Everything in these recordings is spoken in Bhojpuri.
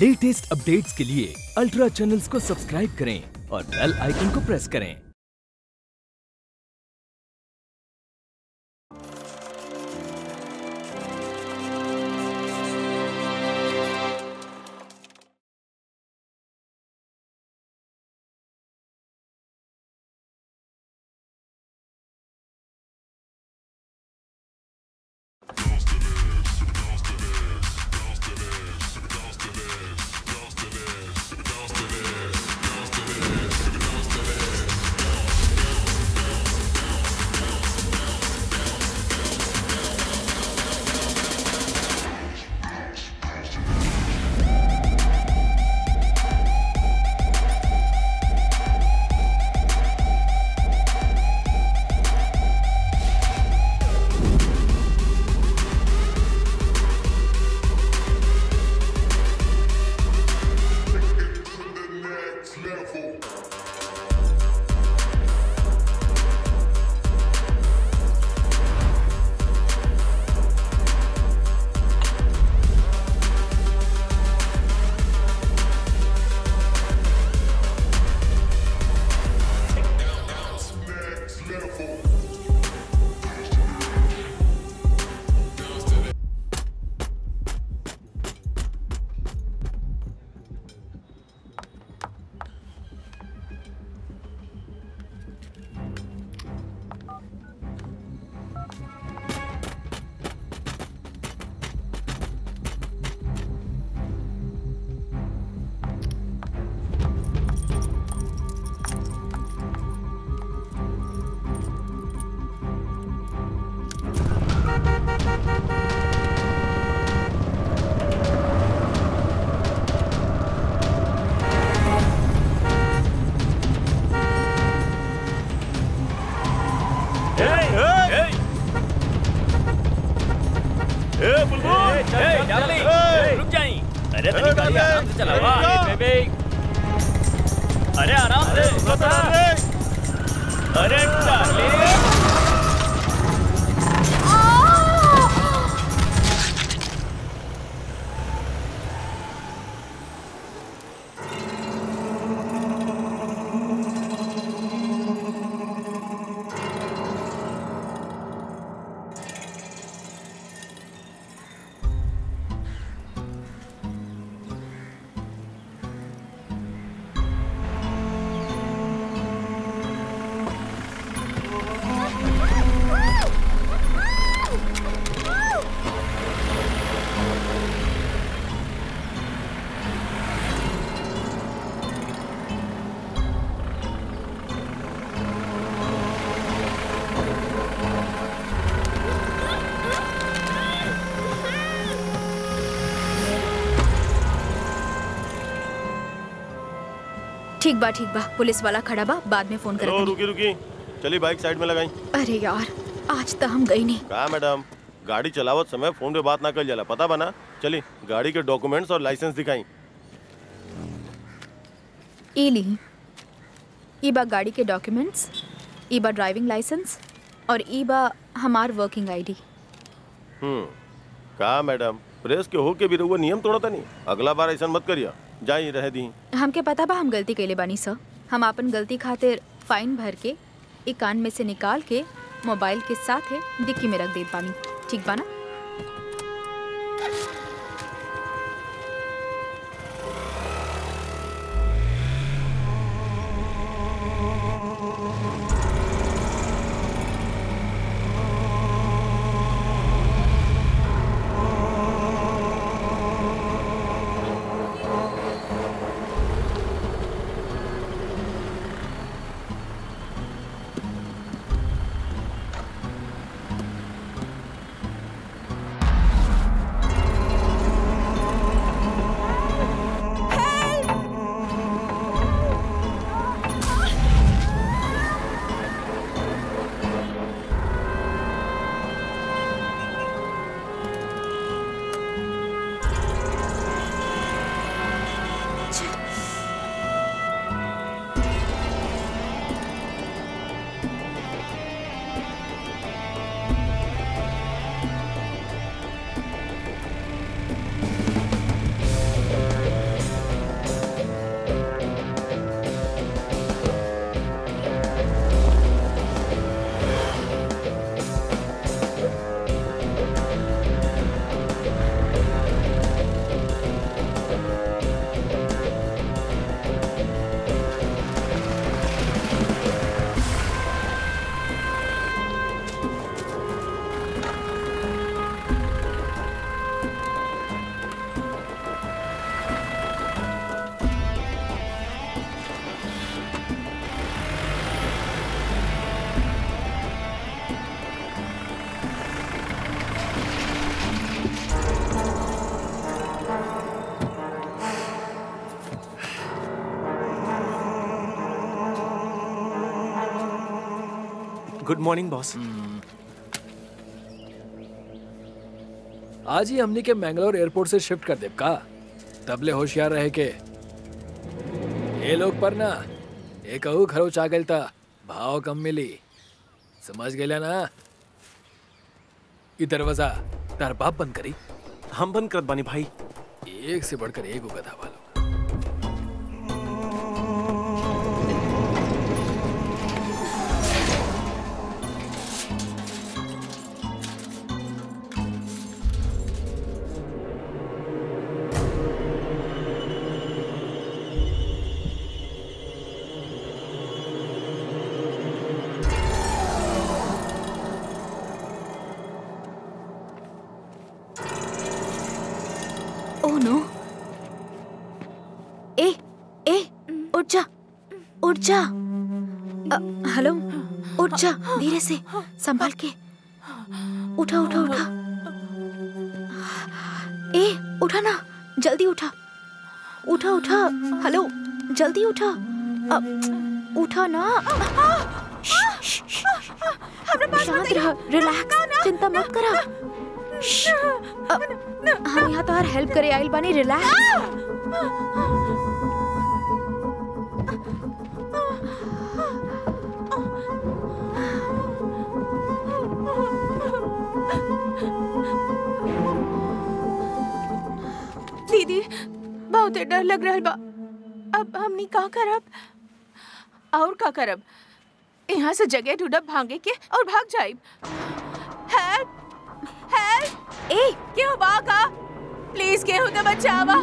लेटेस्ट अपडेट्स के लिए अल्ट्रा चैनल्स को सब्सक्राइब करें और बेल आइकन को प्रेस करें रुक जाई अरे तनी गाड़ी आराम से चलावा बेबे अरे आराम से अरे डार्लिंग ठीक बा ठीक बा पुलिस वाला खड़ा बा बाद में फोन हेलो करत रुकी रुकी चली बाइक साइड में लगाई अरे यार आज तो हम गई नहीं का मैडम गाड़ी चलावत समय फोन पे बात ना कर जाला पता बना चली गाड़ी के डॉक्यूमेंट्स और लाइसेंस दिखाई ई ली ई बा गाड़ी के डॉक्यूमेंट्स ई बा ड्राइविंग लाइसेंस और ई बा हमार वर्किंग आईडी हम्म का मैडम प्रेस के होके भी रहुआ नियम तोड़ता नहीं अगला बार ऐसा मत करिया जाई रह दी हमके पता बा हम गलती कैले बानी सर हम अपन गलती खातिर फाइन भर के ई कान में से निकाल के मोबाइल के साथ है डिक्की में रख देत बानी ठीक बा ना गुड मॉर्निंग बॉस आज ही हमनी के मैंगलोर एयरपोर्ट से शिफ्ट कर देव का तबले होशियार रहे के ये लोग पर ना एक अहू खरोच आ गइल था भाव कम मिली समझ गेला ना ई दरवाजा तार बाप बंद करी हम बंद करत बानी भाई एक से बढ़कर एक उगत हवा लोग ओह नो ए ए उठ जा उठ जा अ, हेलो उठ जा धीरे से संभाल के उठा उठा उठा ए उठा ना जल्दी उठा उठा उठा हेलो जल्दी उठा अ, उठा ना शांत रह रिलैक्स चिंता मत करा अ, हम यहाँ तो हेल्प करे आइल बानी रिलैक्स दीदी बहुत डर लग रहा बा अब हमनी का करब और का करब यहाँ से जगह ढूंढब भागे के और भाग जाइब हेल्प हेल्प ए क्यों भागा प्लीज केहू तो बचावा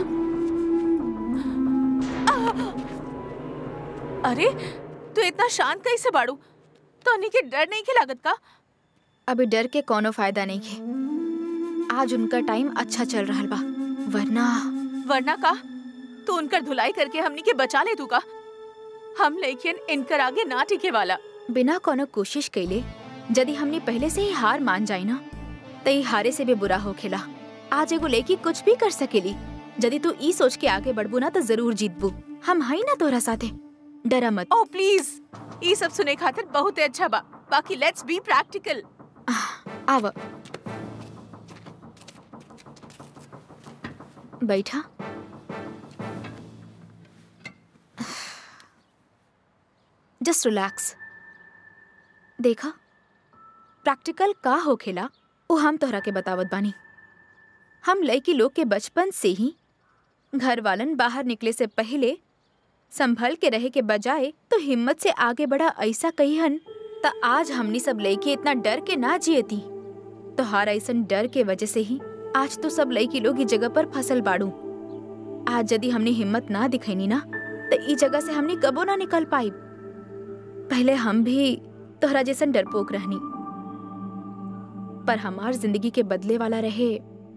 अरे तू इतना शांत कैसे बाड़ू तो के डर नहीं के लागत का अभी डर के कोनो फायदा नहीं है आज उनका टाइम अच्छा चल रहा बा वरना वरना का तू उनकर धुलाई करके हमनी के बचा ले तू का हम लेकिन इनकर आगे ना टिके वाला बिना कोनो कोशिश कैले यदि हमने पहले से ही हार मान जाए ना तो ई हारे से भी बुरा हो खेला आज एगो लेकी कुछ भी कर सकेली यदि तू ई सोच के आगे बढ़बू ना तो जरूर जीतबू हम हई ना तोरा साथे डरा मत ओ प्लीज ये सब सुने खातिर बहुत ही अच्छा बा बाकी लेट्स बी प्रैक्टिकल आव बैठा जस्ट रिलैक्स देखा प्रैक्टिकल का हो खेला वो हम तोहरा के बतावत बानी हम लड़की लोग के बचपन से ही घर वालन बाहर निकले से पहले संभल के रहे के बजाय तो हिम्मत से आगे बढ़ा ऐसा कहिहन त आज हमनी सब लड़की इतना डर के ना जियती तो हार ऐसन डर के वजह से ही आज तो सब लड़की लोग ई जगह पर फसल बाड़ू आज यदि हमने हिम्मत ना दिखैनी ना तो ई जगह से हमने कबो ना निकल पाई पहले हम भी तोहरा जैसन डरपोक रहनी पर हमार जिंदगी के बदले वाला रहे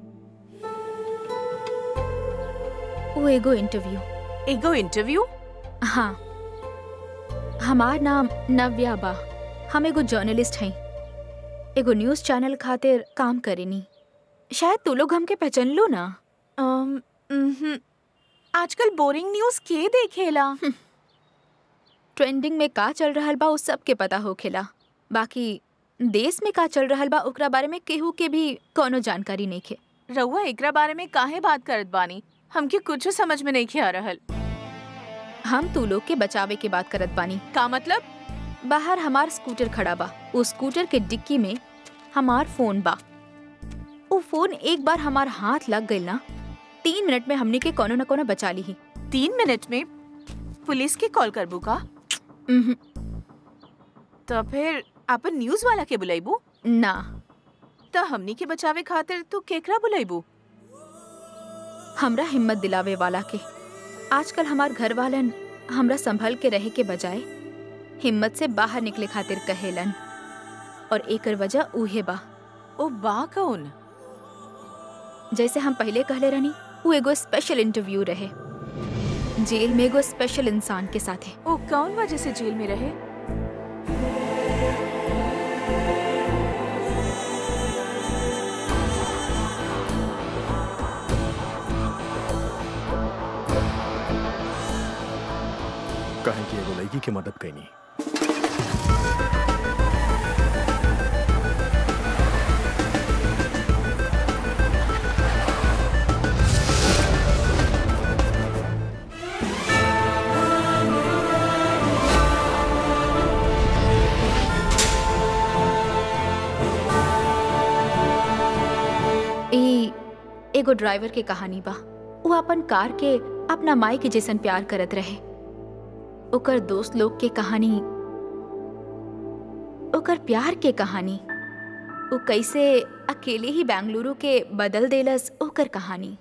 वो एगो इंटरव्यू एगो इंटरव्यू हाँ हमार नाम नव्या बा हम एगो जर्नलिस्ट हई एगो न्यूज चैनल खातिर काम करेनी शायद तू लोग हमके पहचान लो ना अम, उम्हूं। आजकल बोरिंग न्यूज के देखेला ट्रेंडिंग में का चल रहल बा उस सब के पता होखेला बाकी देश में का चल रहल बा ओकरा बारे में केहू के भी कोनो जानकारी नहीं खे रउआ एकरा बारे में काहे बात करत बानी हमके कुछ समझ में नहीं आ रहल हम तू लोग के बचावे के बात करत बानी का मतलब बाहर हमार स्कूटर खड़ा बा उस स्कूटर के डिक्की में हमार फोन बा वो फोन एक बार हमार हाथ लग गइल ना तीन मिनट में हमनी के कोनो न कोनो बचा ली ही तीन मिनट में पुलिस के कॉल करबू का उम्हूं, तो फिर अपन न्यूज वाला के बुलाइबू ना तो हमनी के बचावे खातिर तू केकरा बुलाइबू हमरा हिम्मत दिलावे वाला के आजकल हमार घर वालन हमरा संभल के रहे के बजाय हिम्मत से बाहर निकले खातिर कहेलन और एकर वजह उहे बा ओ बा कौन जैसे हम पहले कहले रहनी वो एगो स्पेशल इंटरव्यू रहे जेल में एगो स्पेशल इंसान के साथ है ओ कौन वजह से जेल में रहे कहें कि एगो लड़की की मदद कैनी एगो ड्राइवर के कहानी बा वो अपन कार के अपना माई के जैसन प्यार करत रहे ओकर दोस्त लोग के कहानी ओकर प्यार के कहानी वो कैसे अकेले ही बेंगलुरु के बदल देलस ओकर कहानी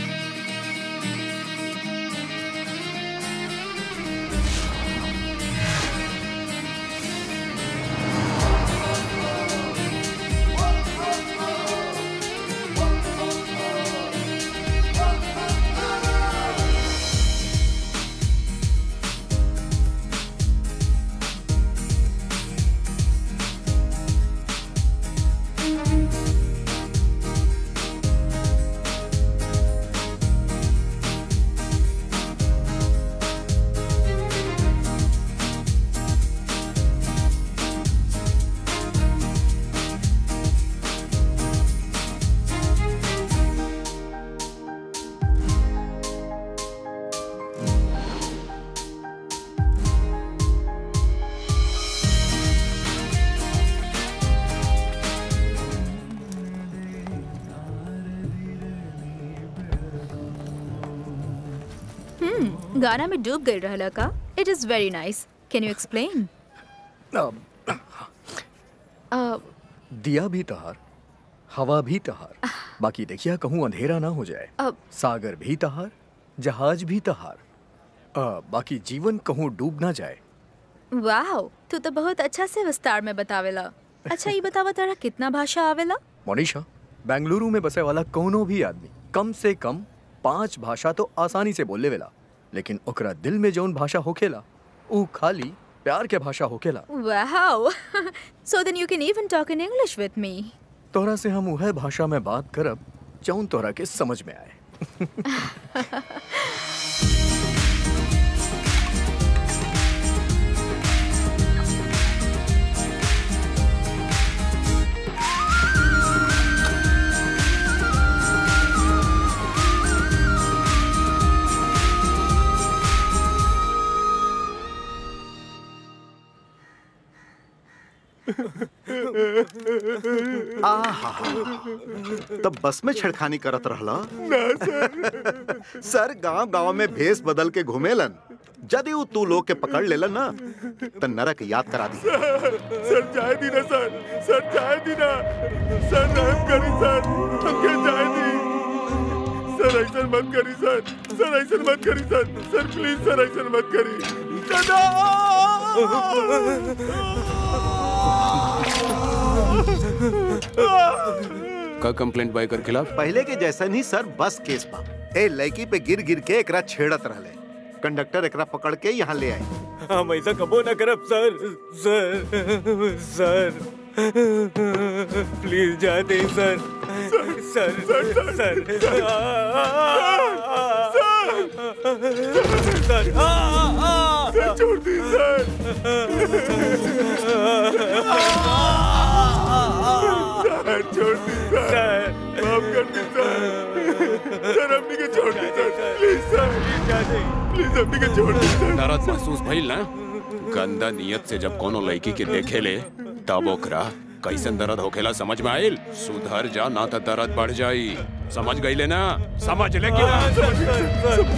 हम्म गाना में डूब गई रहला का it is very nice can you explain दिया भी तहार हवा भी तहार बाकी देखिए कहूँ अंधेरा ना हो जाए अब सागर भी तहार जहाज भी तहार अ, बाकी जीवन कहूँ डूब ना जाए वाओ तू तो बहुत अच्छा से विस्तार में बतावेला अच्छा ये बतावा तारा कितना भाषा आवेला मोनिशा बेंगलुरु में बसे वाला कोनो भी आदमी कम से कम पांच भाषा तो आसानी से बोले वेला लेकिन ओकरा दिल में जौन भाषा होखेला ऊ खाली प्यार के भाषा होखेला wow so then you can even talk in English with me तोहरा से हम उहे भाषा में बात करब जौन तोहरा के समझ में आए आहा तब बस में छेड़खानी करत रहला सर गांव गांव में भेस बदल के घूमेलन यदि उ तू लोग के पकड़ लेलन ना त नरक याद करा दी सर जाए दी ना सर सर जाए दी ना सर रहम करी सर हमके जाए दी सर ऐसा मत करी सर सर ऐसा मत करी सर सर प्लीज सर ऐसा मत करी दादा का कंप्लेंट बाइकर के खिलाफ पहले के जैसा नहीं सर बस केस बा ए लड़की पे गिर गिर के एकरा छेड़त रहले कंडक्टर एकरा पकड़ के यहाँ ले आए हम ऐसा कबो ना करब सर सर सर प्लीज जा दे सर सर सर सर सर सर छोड़ दी सर सर छोड़ दी सर माफ कर दी सर सर हमनी के छोड़ दी सर प्लीज सर प्लीज हमनी के छोड़ दी सर दर्द महसूस भइल ना गंदा नियत से जब कोनो लड़की के देखे ले तब ओकरा कैसन दर्द होखेला समझ में आइल सुधर जा ना तो दर्द बढ़ जाई समझ गई ना समझ ले कि ना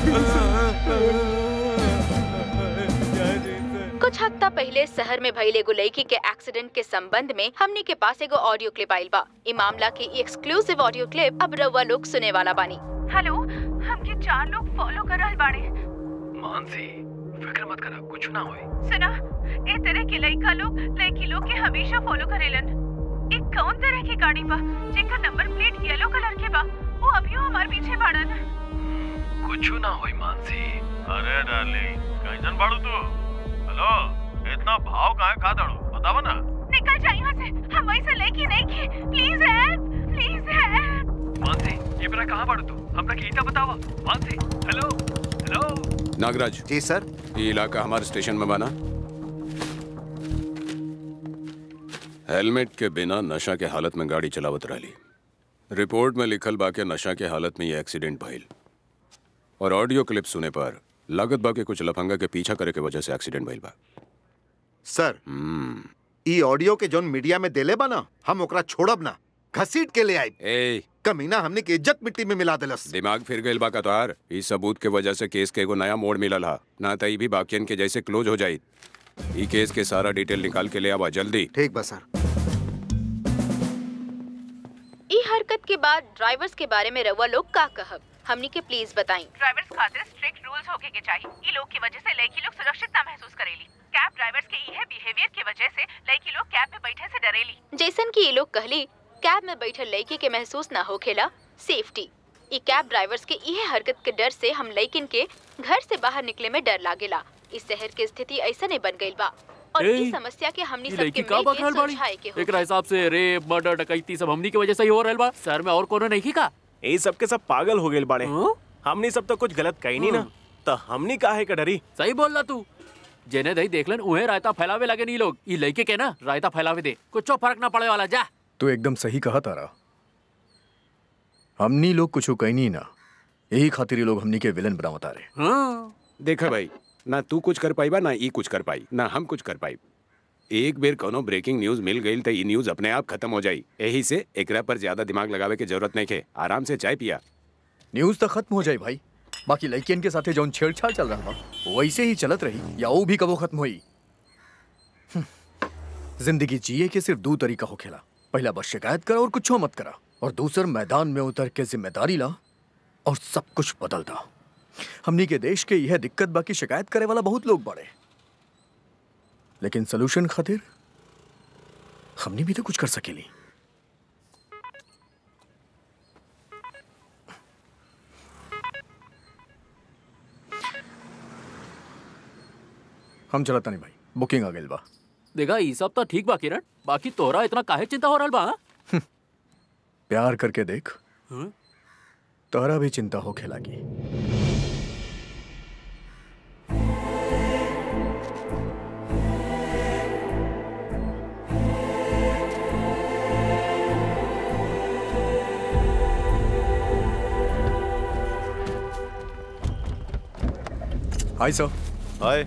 कुछ हफ्ता पहले शहर में भइल एगो लड़की के एक्सीडेंट के संबंध में हमनी के पास एगो ऑडियो क्लिप आइल बा ई मामला के ई एक्सक्लूसिव ऑडियो क्लिप अब रउआ लोग सुने वाला बानी हेलो हमके चार लोग फॉलो कर रहल बाड़े मानसी फिक्र मत करा कुछ ना होए सुना ए तरह के लड़का लोग लड़की लोग के हमेशा फॉलो करेलन एक कौन तरह की गाड़ी बा जेकर नंबर प्लेट येलो कलर के बा वो अभियो हमार पीछे बाड़न कुछ ना होए मानसी अरे डार्लिंग कैसन बाड़ू तू हेलो इतना भाव काहे खा दड़ू बतावा ना निकल जा यहाँ से हम वैसे लेके नहीं की please help please help Mansi ये बरा कहाँ पड़ तू हमरा के इता बतावा मानसी हेलो हेलो नागराज जी सर ये इलाका हमारे स्टेशन में बना हेलमेट के बिना नशा के हालत में गाड़ी चलावत रही रिपोर्ट में लिखल बा के नशा के हालत में ये एक्सीडेंट भइल और ऑडियो क्लिप सुने पर लागत बा के कुछ लफंगा के पीछा करे के वजह से एक्सीडेंट भइल बा सर ई ऑडियो के जोन मीडिया में देले बा ना हम ओकरा छोड़ब ना घसीट के ले आई ए कमीना हमने की इज्जत मिट्टी में मिला दिलस दिमाग फिर गइल बा का तोहार इस सबूत के वजह से केस के एगो नया मोड़ मिलल हा ना तई भी बाकियन के जैसे क्लोज हो जाई ई केस के सारा डिटेल निकाल के ले आवा जल्दी ठीक बा सर ई हरकत के बाद ड्राइवर्स के बारे में रउआ लोग का कहब हमनी के प्लीज बताई ड्राइवर्स खातिर स्ट्रिक्ट रूल्स होके के चाहिए ई लोग की वजह से लड़की लोग सुरक्षित ना महसूस करेली कैब ड्राइवर्स के इहे बिहेवियर की वजह से लड़की लोग कैब में बैठे से डरेली जैसन कि ये लोग कहली कैब में बैठल लड़की के महसूस ना होखेला सेफ्टी ई कैब ड्राइवर्स के इहे हरकत के डर से हम लड़किन के घर से बाहर निकले में डर लागेला इस शहर के स्थिति ऐसा नहीं बन गइल बा और ए, इस समस्या के हमनी ई सबके लड़की का मिल के बकरल बाड़ी सुलझाए के हो एकरा हिसाब से रेप मर्डर डकैती सब हमनी की वजह से ही हो रहल बा शहर में और कोनो नहीं की का ये सब के सब पागल हो गए बाड़े हमनी सब तो कुछ गलत कही नहीं ना तो हमनी काहे का डरी सही बोल रहा तू जेने दही देखलन उहे रायता फैलावे लगे नी लोग ई लड़के के ना रायता फैलावे दे कुछ फर्क ना पड़े वाला जा तू एकदम सही कहा तारा हमनी लोग कुछ कहनी ना यही खातिर ये लोग हमनी के विलन बनावता रहे हाँ देखा भाई ना तू कुछ कर पाई बा ना ई कुछ कर पाई ना हम कुछ कर पाई एक बेर कोनो ब्रेकिंग न्यूज मिल गई तो ई न्यूज अपने आप खत्म हो जाई यही से एकरा पर ज्यादा दिमाग लगावे के जरूरत नहीं के आराम से चाय पिया न्यूज तो खत्म हो जाए भाई बाकी लड़कियन के साथे जौन छेड़छाड़ चल रहा बा वैसे ही चलत रही या वो भी कबो खत्म हुई हम्म। जिंदगी जिए के सिर्फ दो तरीका हो खेला पहला बस शिकायत करा और कुछ मत करा और दूसर मैदान में उतर के जिम्मेदारी ला और सब कुछ बदल दा हमनी के देश के यह दिक्कत बाकी शिकायत करे वाला बहुत लोग बड़े लेकिन सोल्यूशन खातिर हमनी भी तो कुछ कर सकेली हम चलता नहीं भाई बुकिंग आ गई बा देखा ई सब तो ठीक बा किरण बाकी तोहरा इतना काहे चिंता हो रहल बा हाँ? प्यार करके देख हम्म? तोहरा भी चिंता हो खेलागी हाय सर हाय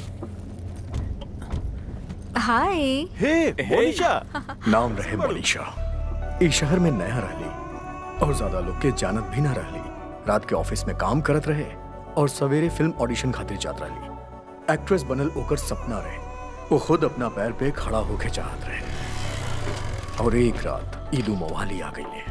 हाय हे मोनिशा नाम रहे मनीषा इस शहर में नया रहली और ज्यादा लोग के जानत भी ना रहली रात के ऑफिस में काम करत रहे और सवेरे फिल्म ऑडिशन खातिर जात रहली एक्ट्रेस बनल ओकर सपना रहे वो खुद अपना पैर पे खड़ा होके चाहत रहे और एक रात ईदू मवाली आ गई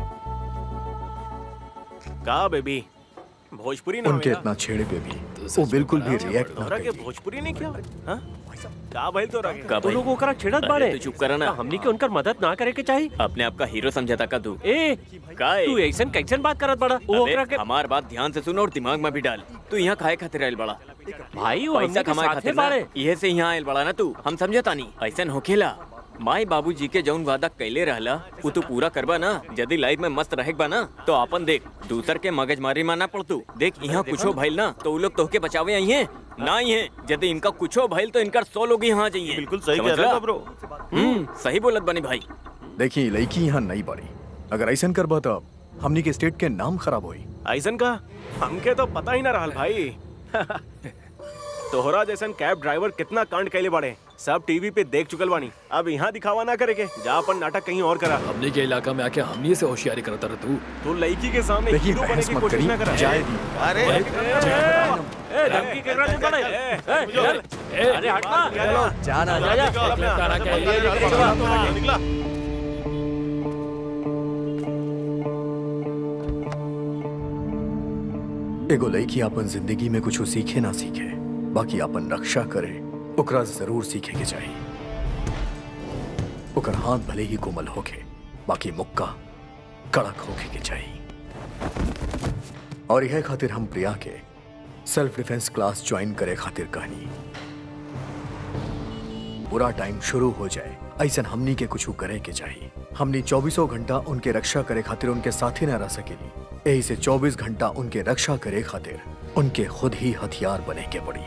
का बेबी भोजपुरी ना उनके होवे ना? इतना छेड़े पे भी वो बिल्कुल भी रिएक्ट ना तोहरा के करी भोजपुरी नहीं किया हाँ? का भइल तोरा के का तू भाई? लोग ओकरा छेड़त अरे बाड़े तू चुप करा ना। तो हमनी के उनकर मदद ना करे के चाहिए अपने आप का हीरो समझाता का तू ए का ए? तू ऐसन कैसन बात करत बड़ा वो अबे, ओकरा के हमार बात ध्यान से सुन और दिमाग में भी डाल तू यहाँ खाए खातिर आयल बड़ा भाई वो पैसा हमनी के कमाए साथे खातिर ना बाड़े इहे से यहाँ आयल बड़ा ना तू हम समझता नहीं ऐसन होखेला माई बाबूजी के जौन वादा कैले रहला वो तू पूरा करबा ना यदि लाइफ में मस्त रहेक बा ना तो अपन देख दूसर के मगज मारी माना पड़ तू देख यहाँ कुछो भइल ना तो उ लोग तोहके बचावे आई हैं ना ही है यदि इनका कुछो भइल तो इनका सौ लोग यहाँ जाइए बिल्कुल सही कह रहा था ब्रो हम्म सही बोलत बनी भाई देखिए लड़की यहाँ नहीं बढ़ी अगर ऐसा करबा तो हमनी के स्टेट के नाम खराब होई ऐसन का हमके तो पता ही ना रहल भाई तोहरा जैसन कैब ड्राइवर कितना कांड कैले बाड़े सब टीवी पे देख चुकल बानी अब यहाँ दिखावा ना करे के जा अपन नाटक कहीं और करा हमने के इलाका में आके हमनी से होशियारी करता रह तू तो लड़की के सामने देखिए हीरो बनने बहस की मत कोशिश करी ना करा जाए दी अरे ए धमकी के रहा बड़े ए चल अरे हट ना चलो जाना जा जा तारा के लिए निकला एगो लड़की अपन जिंदगी में कुछ सीखे ना सीखे बाकी अपन रक्षा करे ओकरा जरूर सीखे के चाहिए ओकर हाथ भले ही कोमल होके बाकी मुक्का कड़क होके के चाहिए और यह खातिर हम प्रिया के सेल्फ डिफेंस क्लास ज्वाइन करे खातिर कहनी बुरा टाइम शुरू हो जाए ऐसा हमनी के कुछ करे के चाहिए हमनी चौबीसों घंटा उनके रक्षा करे खातिर उनके साथी न रह सकेली यही से 24 घंटा उनके रक्षा करे खातिर उनके खुद ही हथियार बने के पड़ी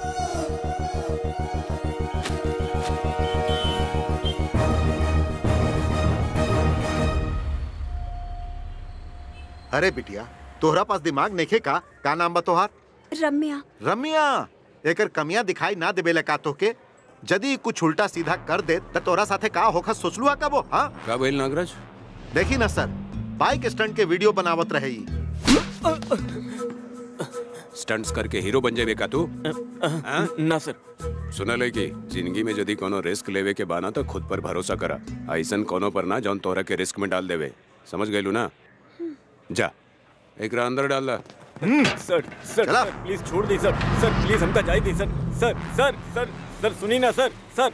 अरे बिटिया तोहरा पास दिमाग नइखे का का नाम बा तोहार रम्या रम्या एकर कमियां दिखाई ना देबेले का तोके यदि कुछ उल्टा सीधा कर दे त तोरा साथे का होखा सोचलुआ कबो हाँ का भइल नागराज देखी ना सर बाइक स्टंट के वीडियो बनावत रहे ई। स्टंट्स करके हीरो बन जाए का तू हाँ? ना सर सुनल है कि जिंदगी में यदि कोनो रिस्क लेवे के बाना तो खुद पर भरोसा करा ऐसन कोनो पर ना जौन तोहरा के रिस्क में डाल देवे समझ गइलू ना जा एक अंदर डाल दा सर सर सर प्लीज छोड़ दी सर सर प्लीज हमका जाए दी सर सर सर सर सर सुनी ना सर सर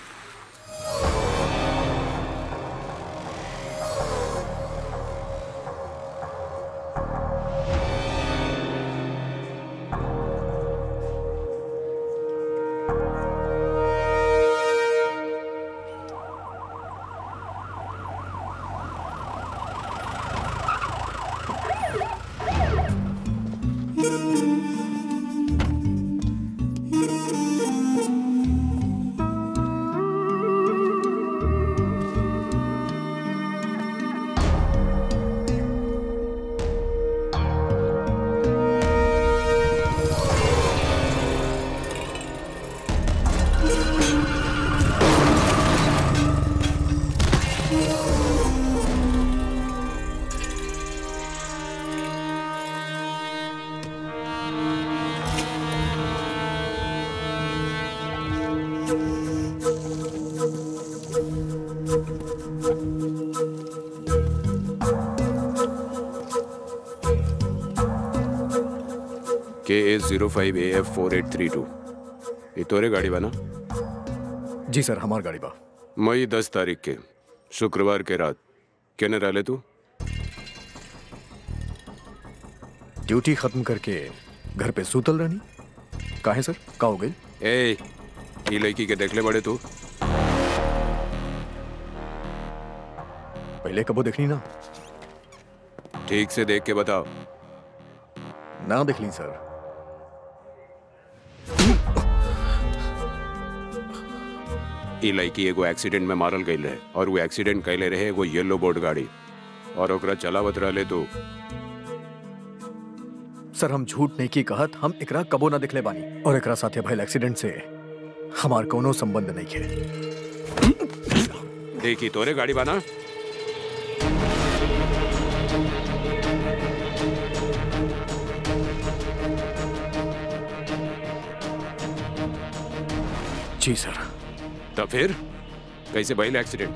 के A zero five A F four eight three two ये तोरे गाड़ी बना जी सर हमार गाड़ी बा मई दस तारीख के शुक्रवार के रात केने रहले तू ड्यूटी खत्म करके घर पे सूतल रहनी काहे सर का हो गई ए ई लड़की के देखले बड़े तू पहले कबो देखनी ना ठीक से देख के बताओ ना देख ली सर ई लड़की एगो एक्सीडेंट में मारल गई रहे और वो एक्सीडेंट कैले रहे एगो येलो बोर्ड गाड़ी और ओकरा चलावत रहले तू सर हम झूठ नहीं की कहत हम एकरा कबो ना दिखले बानी और एकरा साथे भइल एक्सीडेंट से हमार कोनो संबंध नहीं है देखी तोरे गाड़ी बाना जी सर तो फिर कैसे भइल एक्सीडेंट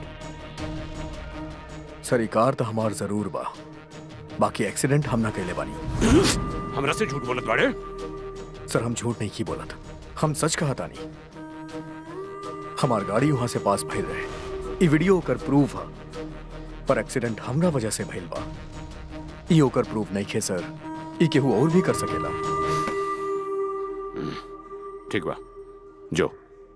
सर ई कार तो हमार जरूर बा बाकी एक्सीडेंट हम ना कैले बानी हमरा से झूठ बोलत बाड़े सर हम झूठ नहीं की बोलत हम सच कहा तानी हमार गाड़ी वहां से पास भइल रहे ई वीडियो ओकर प्रूफ है पर एक्सीडेंट हमरा वजह से भइल बा ई ओकर प्रूफ नहीं खे सर ई केहू और भी कर सकेला ठीक बा जो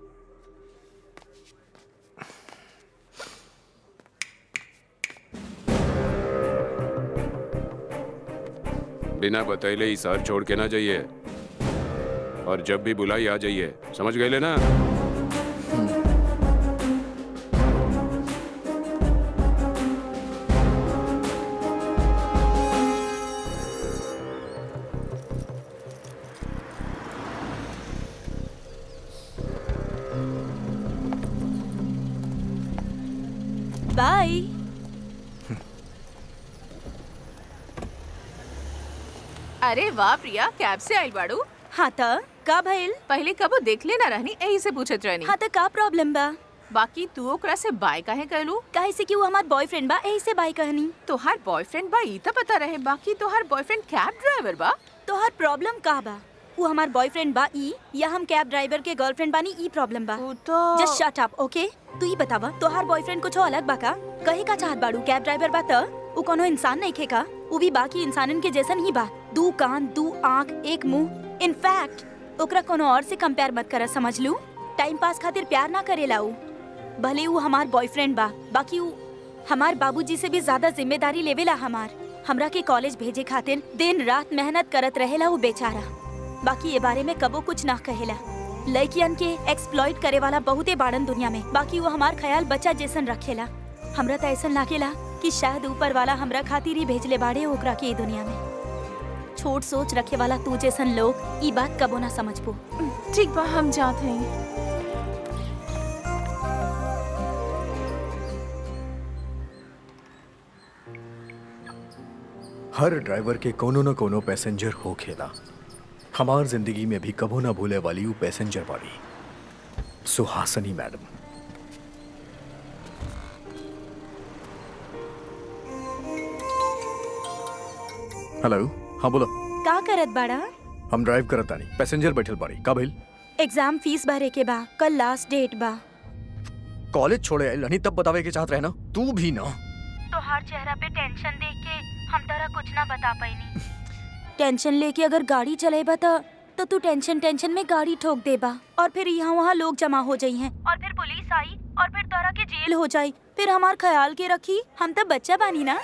बिना बतैले ही शहर छोड़ के ना जाइए और जब भी बुलाई आ जाइए समझ गए ना बाय अरे वाह प्रिया कैब से आइल बाड़ू हाँ त का भइल पहले कबो देख लेना रहनी यही से पूछत रहनी हाँ त का प्रॉब्लम बा बाकी तू ओकरा से बाय काहे कहलू काहे से कि वो हमार बॉयफ्रेंड बा यही से बाय कहनी तोहार बॉयफ्रेंड बा ई त पता रहे बाकी तोहार बॉयफ्रेंड कैब ड्राइवर बा तोहार प्रॉब्लम का बा वो हमार बॉयफ्रेंड बा ई या हम कैब ड्राइवर के गर्लफ्रेंड बानी ई प्रॉब्लम बा तो जस्ट शट अप ओके तू ही बतावा तोहार बॉयफ्रेंड कुछ अलग बा का कहे का चाहत बाड़ू कैब ड्राइवर बा त उ कोनो इंसान नहीं खेका उ भी बाकी इंसानन के जैसन ही बा दू कान दू आँख एक मुंह इनफैक्ट ओकरा कोनो और से कंपेयर मत कर समझ लू टाइम पास खातिर प्यार ना करेला उ भले उ हमार बॉयफ्रेंड बा बाकी उ हमार बाबूजी से भी ज्यादा जिम्मेदारी लेवेला हमार हमरा के कॉलेज भेजे खातिर दिन रात मेहनत करत रहेला उ बेचारा बाकी ये बारे में कबो कुछ ना कहेला लड़कियन के एक्सप्लॉइट करे वाला बहुते बाड़न दुनिया में बाकी वो हमार ख्याल बच्चा जैसन रखेला हमरा त ऐसन लागेला कि शायद ऊपर वाला हमरा खातिर ही भेजले बाड़े ओकरा के ई दुनिया में छोट सोच रखे वाला तू जैसन लोग ई बात कबो ना समझबो ठीक बा हम जात हई हर ड्राइवर के कोनो न कोनो पैसेंजर हो खेला हमार जिंदगी में भी कबो ना भूले वाली वो पैसेंजर वाली सुहासनी मैडम हेलो हाँ बोलो का करत बाड़ा हम ड्राइव करत तानी पैसेंजर बैठल बाड़ी का भइल एग्जाम फीस भरे के बा कल लास्ट डेट बा कॉलेज छोड़े आइल नहीं तब बतावे के चाहत रहे ना तू भी ना तोहार चेहरा पे टेंशन देख के हम तरह कुछ ना बता पाईनी टेंशन लेके अगर गाड़ी चलेबा त तो तू टेंशन टेंशन में गाड़ी ठोक देबा और फिर यहाँ वहाँ लोग जमा हो जाई हैं और फिर पुलिस आई और फिर तोरा के जेल हो जाई फिर हमार ख्याल के रखी हम तो बच्चा बानी ना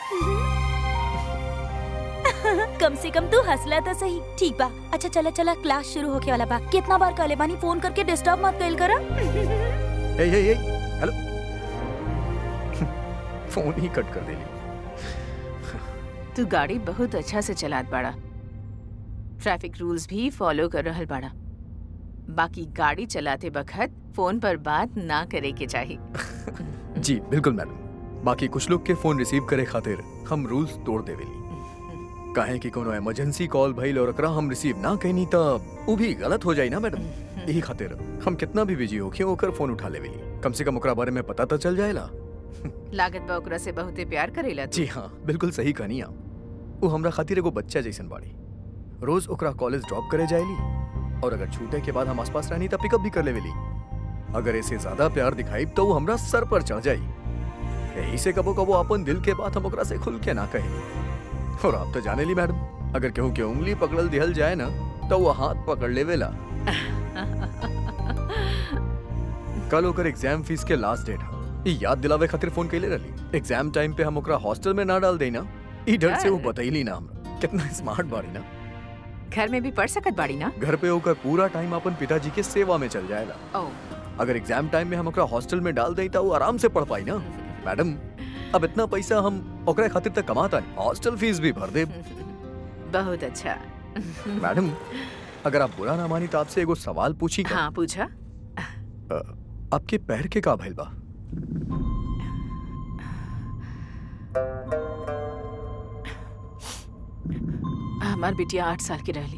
कम से कम तू हंसला तो सही ठीक बा अच्छा चला चला क्लास शुरू होके वाला बा कितना बार कहले बानी फोन करके डिस्टर्ब मत कइल करा ए ए ए हेलो फोन ही कट कर देली तू गाड़ी बहुत अच्छा से चलात बाड़ा ट्रैफिक रूल्स भी फॉलो कर रहल बाड़ा बाकी गाड़ी चलाते बखत फोन पर बात ना करे के चाहिए जी बिल्कुल मैडम बाकी कुछ लोग के फोन रिसीव करे खातिर हम रूल्स तोड़ देवेली काहे कि कोनो इमरजेंसी कॉल भइल और एकरा हम रिसीव ना कहनी त उ भी गलत हो जाई ना मैडम यही खातिर हम कितना भी बिजी होके ओकर फोन उठा लेवेली कम से कम ओकरा बारे में पता तो चल जाएला लागत बा ओकरा से बहुते प्यार करेला तू जी हाँ बिल्कुल सही कहनी आप वो हमरा खातिर एगो बच्चा जैसन बाड़ी रोज ओकरा कॉलेज ड्रॉप करे जाएली और अगर छूटे के बाद हम आसपास रहनी तब पिकअप भी कर लेवेली अगर ऐसे ज्यादा प्यार दिखाई तो वो हमरा सर पर चढ़ जाई यही से कबो कबो अपन दिल के बात हम ओकरा से खुल के ना कहे और आप तो जाने ली मैडम अगर केहू के उंगली पकड़ल दिहल जाए ना तो वो हाथ पकड़ लेवेला कल ओकर एग्जाम फीस के लास्ट डेट है ई याद दिलावे खातिर फोन कैले रहली एग्जाम टाइम पे हम ओकरा हॉस्टल में ना डाल देई ना ई डर से वो बतैली ना हमरा कितना स्मार्ट बाड़ी ना घर में भी पढ़ सकत बाड़ी ना घर पे होकर पूरा टाइम अपन पिताजी के सेवा में चल जाएगा ओ अगर एग्जाम टाइम में हम ओकरा हॉस्टल में डाल देई तो वो आराम से पढ़ पाई ना मैडम अब इतना पैसा हम ओकरा खातिर तक कमाता नहीं हॉस्टल फीस भी भर दे बहुत अच्छा मैडम अगर आप बुरा ना मानी तो आपसे एगो सवाल पूछी का? हाँ पूछा अ, आपके पैर के का भइल बा हमार बिटिया आठ साल की रहली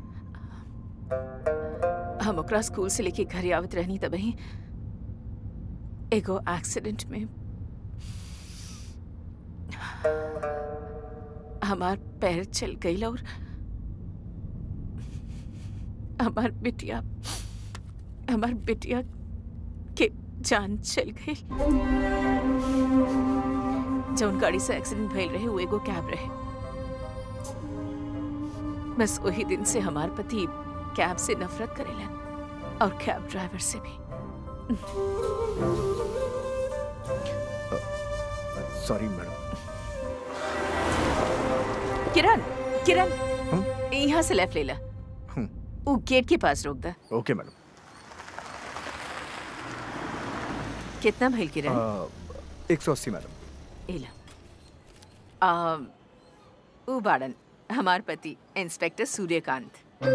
हम ओकरा स्कूल से लेके घर आवत रहनी तबही एगो एक्सीडेंट में हमार पैर चल गई और हमार बिटिया हमार बिटिया के जान चल गई जौन गाड़ी से एक्सीडेंट भइल रहे वो एगो कैब रहे बस वही दिन से हमार पति कैब से नफरत करेलन और कैब ड्राइवर से भी सॉरी मैडम किरण किरण यहाँ से लेफ्ट ले ला वो गेट के पास रोक दा ओके मैडम कितना भइल किरण एक सौ अस्सी मैडम एला आ, ऊ बाड़न हमार पति इंस्पेक्टर सूर्यकांत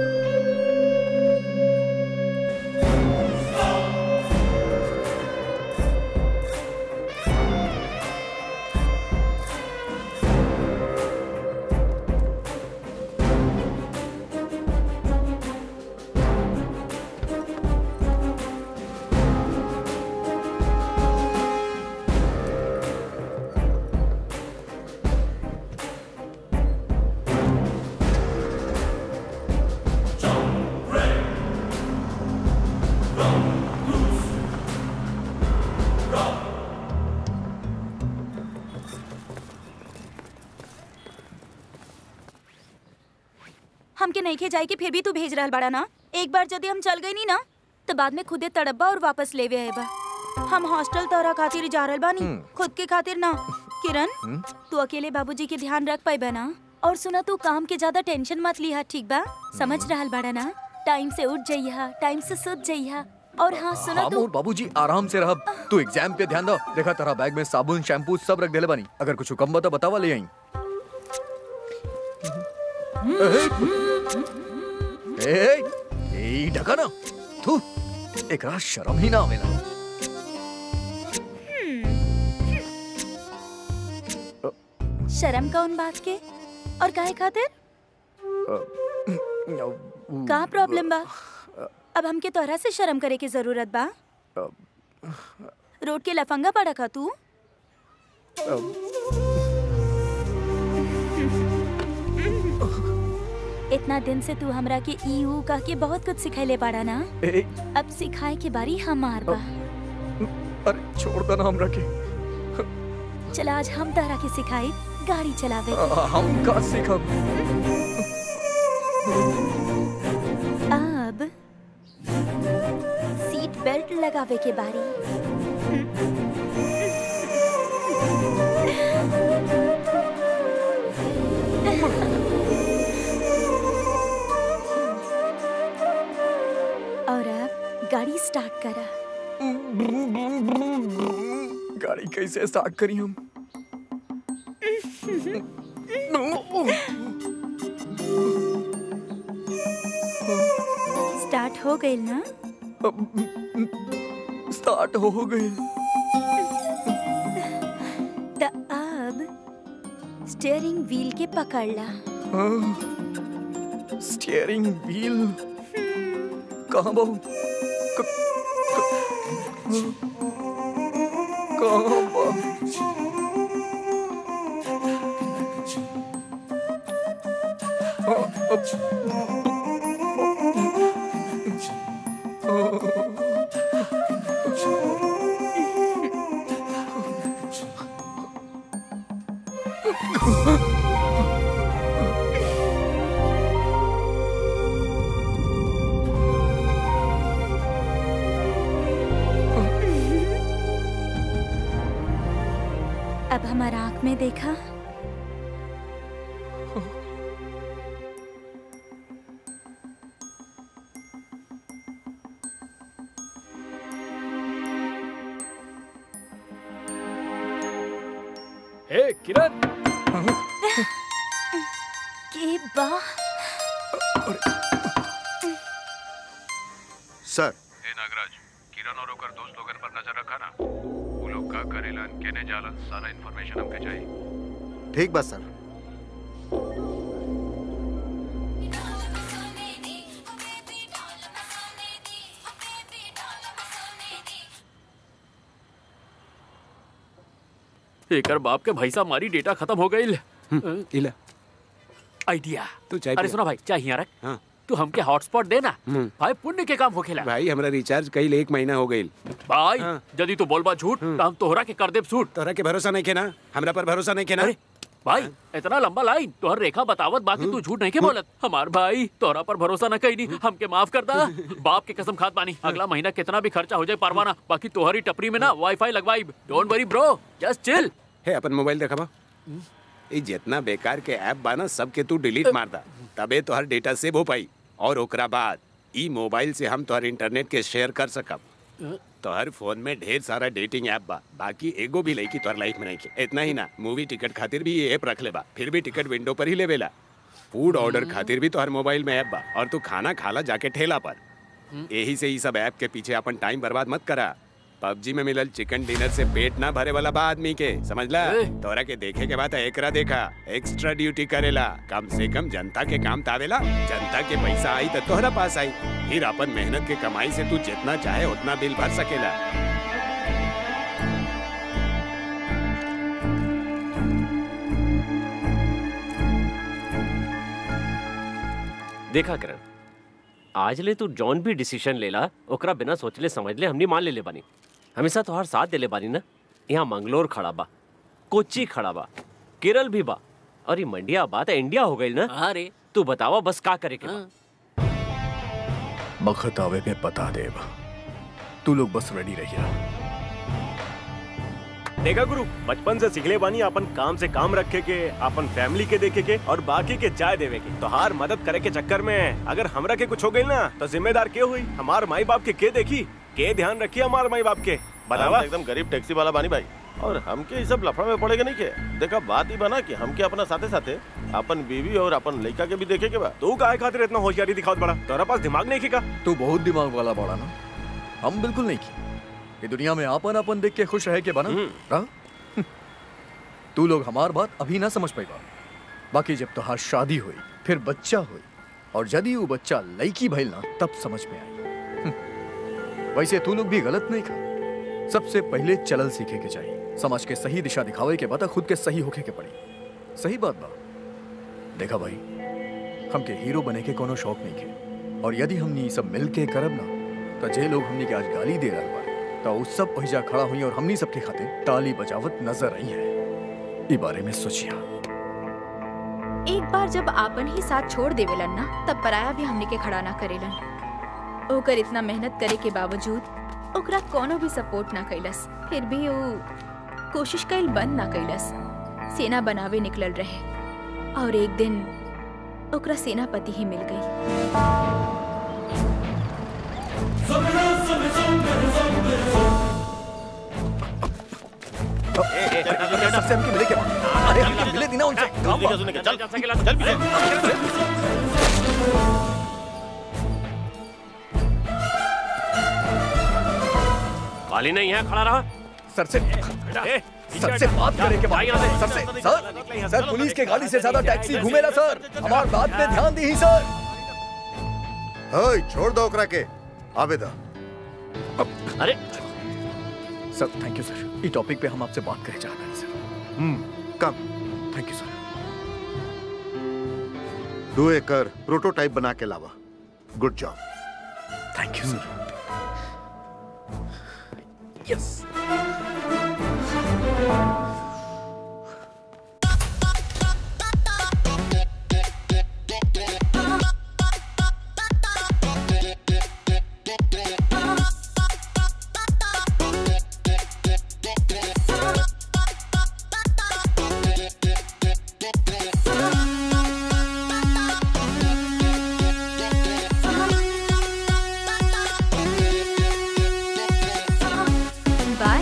हमके नहीं खे जाए कि फिर भी तू भेज रहल बाड़ा ना एक बार यदि हम चल गई नी ना तो बाद में खुदे तड़ब्बा और वापस लेवे आएबा हम हॉस्टल तोरा खातिर जा रहल बानी हम्म। खुद के खातिर ना किरण हम्म? तू अकेले बाबूजी के ध्यान रख पाइबा ना और सुना तू काम के ज्यादा टेंशन मत लिहा ठीक बा समझ रहल बाड़ा ना टाइम से उठ जइहा टाइम से सुत जइहा और हाँ सुना हाँ तू मोर बाबूजी आराम से रह तू एग्जाम पे ध्यान दो देखा तेरा बैग में साबुन शैम्पू सब रख देले बानी अगर कुछ कम बता बतावा ले आई ए ए ढका ना तू एकरा शर्म ही ना आवेला शर्म कौन बात के और काहे खातिर का प्रॉब्लम बा अब हमके तोहरा से शर्म करे की जरूरत बा रोड के लफंगा पड़ा का तू इतना दिन से तू हमरा के ई ऊ कह के बहुत कुछ सिखैले बाड़ा ना ए, अब सिखाए के बारी हमार बा अरे छोड़ दो ना हमरा के चल आज हम तहरा के सिखाई गाड़ी चलावे अ, के। हम का सीखब अब सीट बेल्ट लगावे के बारी और अब गाड़ी स्टार्ट करा गाड़ी कैसे स्टार्ट करी हम स्टार्ट हो गई ना स्टार्ट हो गई त अब स्टीयरिंग व्हील के पकड़ ला स्टीयरिंग व्हील कहाँ बहु क- क- कहाँ बा अब हमारा आंख में देखा हे किरण के बा सर ए नागराज किरण और ओकर दोस्त लोगन पर नजर रखा ना वो लोग का करेलन केने जालन सारा इन्फॉर्मेशन हमके चाहिए ठीक बा सर एकर बाप के भैसा मारी डेटा खत्म हो गई इला आइडिया तू चाय अरे पिया। सुना भाई चाय यहाँ रख हाँ। तू हमके हॉटस्पॉट देना हम्म। भाई पुण्य के काम होखेला भाई हमरा रिचार्ज कईल एक महीना हो गईल भाई यदि तू बोलबा झूठ तो हम तोहरा के कर देब सूट तोहरा के भरोसा नहीं केना हमरा पर भरोसा नहीं केना अरे भाई इतना लंबा लाइन तोहर रेखा बतावत बाकी तू झूठ नहीं के बोलत हमार भाई तोहरा पर भरोसा न कईनी हमके माफ कर दा बाप के कसम खात बानी अगला महीना कितना भी खर्चा हो जाए परवाना बाकी तोहरी टपरी में ना वाईफाई लगवाई don't worry bro just chill हे अपन मोबाइल देखा बा ई जितना बेकार के ऐप बा ना सबके तू डिलीट मार दा तबे तोहर डेटा सेव हो पाई और ओकरा बाद ई मोबाइल से हम तोहर इंटरनेट के शेयर कर सकब तोहर फोन में ढेर सारा डेटिंग ऐप बा बाकी एगो भी लईकी तोहर लाइफ में नहीं के इतना ही ना मूवी टिकट खातिर भी ये ऐप रख ले बा फिर भी टिकट विंडो पर ही लेवेला फूड ऑर्डर खातिर भी तोहर मोबाइल में ऐप बा और तू खाना खाला जाके ठेला पर यही से ई सब ऐप के पीछे अपन टाइम बर्बाद मत करा पबजी में मिलल चिकन डिनर से पेट ना भरे वाला बा आदमी के समझला तोरा के देखे के बाद एकरा देखा एक्स्ट्रा ड्यूटी करेला कम से कम जनता के काम तावेला जनता के पैसा आई तो तोहरा पास आई फिर अपन मेहनत के कमाई से तू जितना चाहे उतना बिल भर सकेला देखा करण आज ले तू जौन भी डिसीजन लेला ओकरा बिना सोचले समझले हमनी मान लेले बानी हमेशा तोहार साथ देले बानी ना यहाँ मंगलोर खड़ा बा कोच्चि खड़ा बा केरल भी बा और ये मंडिया बा तो इंडिया हो गई ना अरे तू बतावा बस का करे के बा बखत आवे में बता देब तू लोग बस रेडी रहिया देखा गुरु बचपन से सिखले बानी अपन काम से काम रखे के अपन फैमिली के देखे के और बाकी के चाय देवे के तोहार मदद करे के चक्कर में अगर हमरा के कुछ हो गई ना तो जिम्मेदार के हुई हमार माई बाप के के देखी के ध्यान रखी हमार माई बाप के बतावा हम एकदम गरीब टैक्सी वाला बानी भाई और हमके ये सब लफड़ा में पड़ेगा नहीं के देखा बात ही बना कि हमके अपना साथे साथे अपन बीवी और अपन लड़का के भी देखे के बा तू काहे खातिर इतना होशियारी दिखावत बड़ा तोरा पास दिमाग नहीं खिका तू बहुत दिमाग वाला बड़ा ना हम बिल्कुल नहीं की ये दुनिया में आपन अपन देख के खुश रह के बना हाँ? तू लोग हमार बात अभी ना समझ पाई बाकी जब तोहार शादी हुई फिर बच्चा हुई और यदि वो बच्चा लड़की भइल ना तब समझ में आई हम्म। वैसे तू लोग भी गलत नहीं खा सबसे पहले चलल सीखे के चाहिए समाज के सही दिशा दिखावे के बाद खुद के सही होके के पड़ी सही बात बा देखा भाई हमके हीरो बने के कोनो शौक नहीं के और यदि हमनी ई सब मिल के करब ना तो जे लोग हमनी के आज गाली दे रहल बा तो उ सब पहिजा खड़ा हुई और हमनी सबके खातिर ताली बजावत नजर आई है ई बारे में सोचिया एक बार जब आपन ही साथ छोड़ देवेलन ना तब पराया भी हमने के खड़ा ना करेलन ओकर इतना मेहनत करे के बावजूद ओकरा कोनो भी सपोर्ट ना कैलस फिर भी वो कोशिश कैल बंद ना कैलस सेना बनावे निकलल रहे और एक दिन ओकरा सेनापति ही मिल गई सबसे हमके मिले क्या अरे हमके मिले दी ना उनसे काम बा। चल चल पीछे काली नहीं है खड़ा रहा सर से सर से बात करे के बाद सर से सर सर पुलिस के गाड़ी से ज्यादा टैक्सी घूमेला सर हमार बात पे ध्यान दी सर ओए छोड़ दो ओकरा के आवे दा अरे सर थैंक यू सर ई टॉपिक पे हम आपसे बात करे चाहते हैं सर हम्म कम थैंक यू सर तू एक कर प्रोटोटाइप बना के लावा good job thank you sir yes bye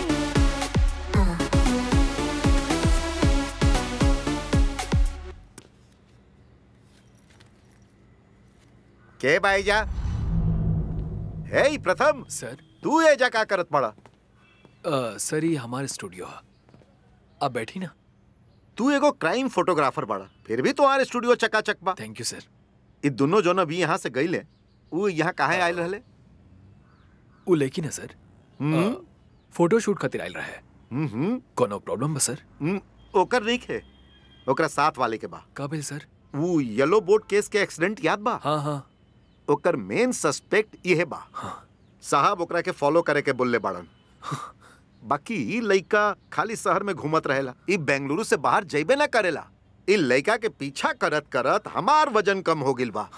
के भाईजा हे ई प्रथम सर तू ये जा का करत पड़ा अ, सर ये हमारे स्टूडियो है आप बैठी ना तू एगो क्राइम फोटोग्राफर बड़ा फिर भी तुम्हारे स्टूडियो चकाचक बा थैंक यू सर ई दोनों जोन अभी यहाँ से गईले वो यहाँ काहे आयल रहले वो लेकिन है सर हम्म फोटो शूट खातिर आयल रहा है हम्म कोनो प्रॉब्लम बा सर हम्म, ओकर नहीं खे ओकरा साथ वाले के बा काबिल सर वो येलो बोर्ड केस के एक्सीडेंट याद बा हाँ हाँ ओकर मेन सस्पेक्ट ये बा साहब ओकरा के फॉलो करे के बोलले बाड़न बाकी ई लइका खाली शहर में घूमत रहेला ई बेंगलुरु से बाहर जइबे ना करेला ई लइका के पीछा करत करत हमार वजन कम हो गिल बा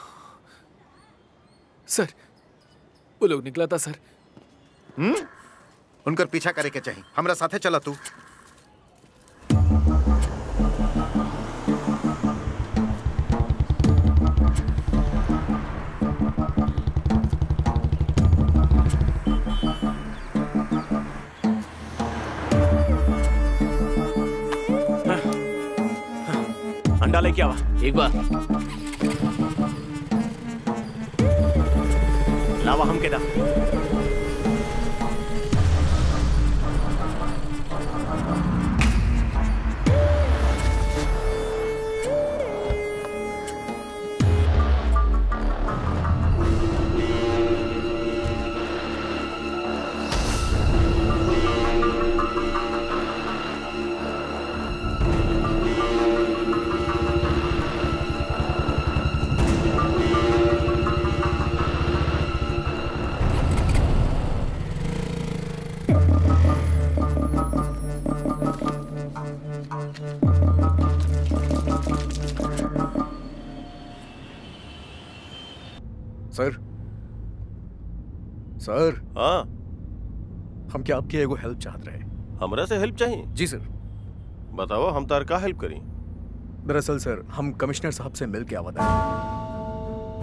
सर वो लोग निकला था सर हम्म उनकर पीछा करे के चाहिए हमरा साथे चला तू अंडा लेके आवा एक बार लावा हम के दा सर सर हाँ हम क्या आपकी एगो हेल्प चाहत रहे हमरा से हेल्प चाहिए जी सर बताओ हम तार का हेल्प करी दरअसल सर हम कमिश्नर साहब से मिल के आवत हैं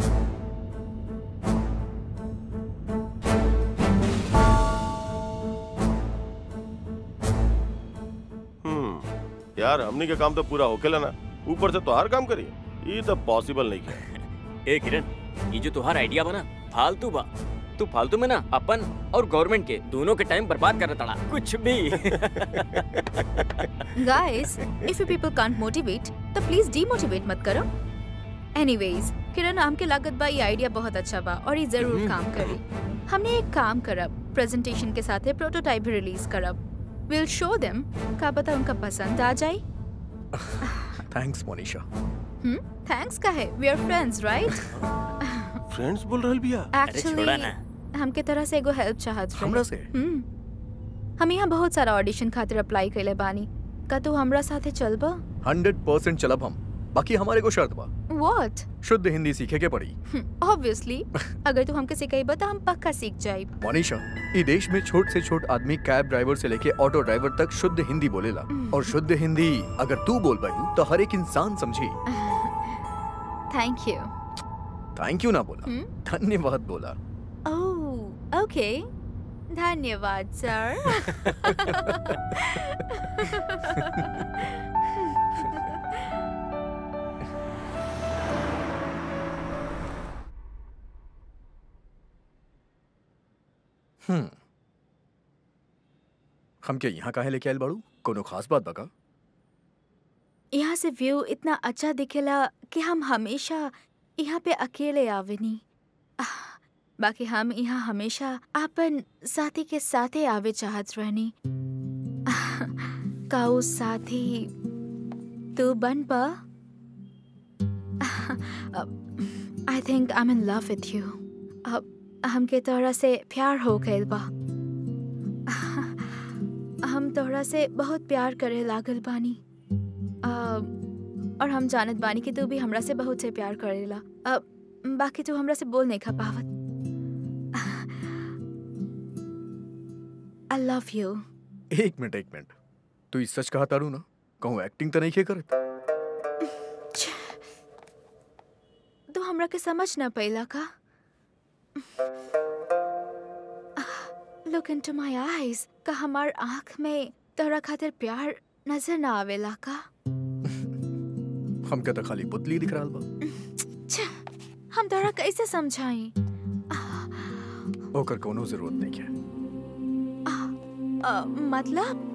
हम्म यार हमनी के काम तो पूरा होकेला ना ऊपर से तो हर काम करी ये तो पॉसिबल नहीं है ए किरण ये जो तुहार आइडिया बना फालतू बा तू फालतू में ना अपन और गवर्नमेंट के दोनों के टाइम बर्बाद कर रहा कुछ भी Guys, if you people can't motivate, तो प्लीज डीमोटिवेट मत करो एनीवेज किरण हमके लागत बा ये आइडिया बहुत अच्छा बा और ये जरूर काम करी हमने एक काम करब प्रेजेंटेशन के साथ प्रोटोटाइप भी रिलीज करब विल शो देम का पता उनका पसंद आ जाए थैंक्स मोनिशा हम्म थैंक्स का है we are friends right friends बोल रहल बिया एक्चुअली हमके तरह से एगो हेल्प चाहत रहे हमरा से? हम्म हम यहाँ बहुत सारा ऑडिशन खातिर अप्लाई कइले बानी का तू हमरा साथे चलबा हंड्रेड परसेंट चलब हम बाकी हमारे को शर्त बा व्हाट शुद्ध हिंदी सीखे के पड़ी ऑब्वियसली अगर तू हमके सिखाइबा तो हम पक्का सीख जाइब मोनिशा ई देश में छोट से छोट आदमी कैब ड्राइवर से लेके ऑटो ड्राइवर तक शुद्ध हिंदी बोलेला और शुद्ध हिंदी अगर तू बोल पाई तो हर एक इंसान समझी थैंक यू थैंक यू ना बोला हम्म? धन्यवाद बोला ओह ओके धन्यवाद सर हम्म हमके यहाँ काहे लेके आयल बाड़ू कोनो खास बात बका यहाँ से व्यू इतना अच्छा दिखेला कि हम हमेशा यहाँ पे अकेले आवेनी आह, बाकी हम यहाँ हमेशा अपन साथी के साथे आवे चाहत रहनी आह, का उ साथी तू बन पा I think I am in love with you अब हमके तोहरा से प्यार हो गइल बा आह, हम तोहरा से बहुत प्यार करे लागल बानी आ, और हम जानत बानी कि तू भी हमरा से बहुत से प्यार करेला अब बाकी तू हमरा से बोल नहीं खा पावत आई लव यू एक मिनट एक मिनट तू ई सच कहा तारू ना कहूँ एक्टिंग तो नहीं के करत तू हमरा के समझ ना पैला का लुक इनटू माय आईज का हमार आंख में तोरा खातिर प्यार नजर ना आवेला का हमके तो खाली पुतली दिख रहा बा छे, हम तोरा कैसे समझाई ओकर कोनो जरूरत नहीं है अ, मतलब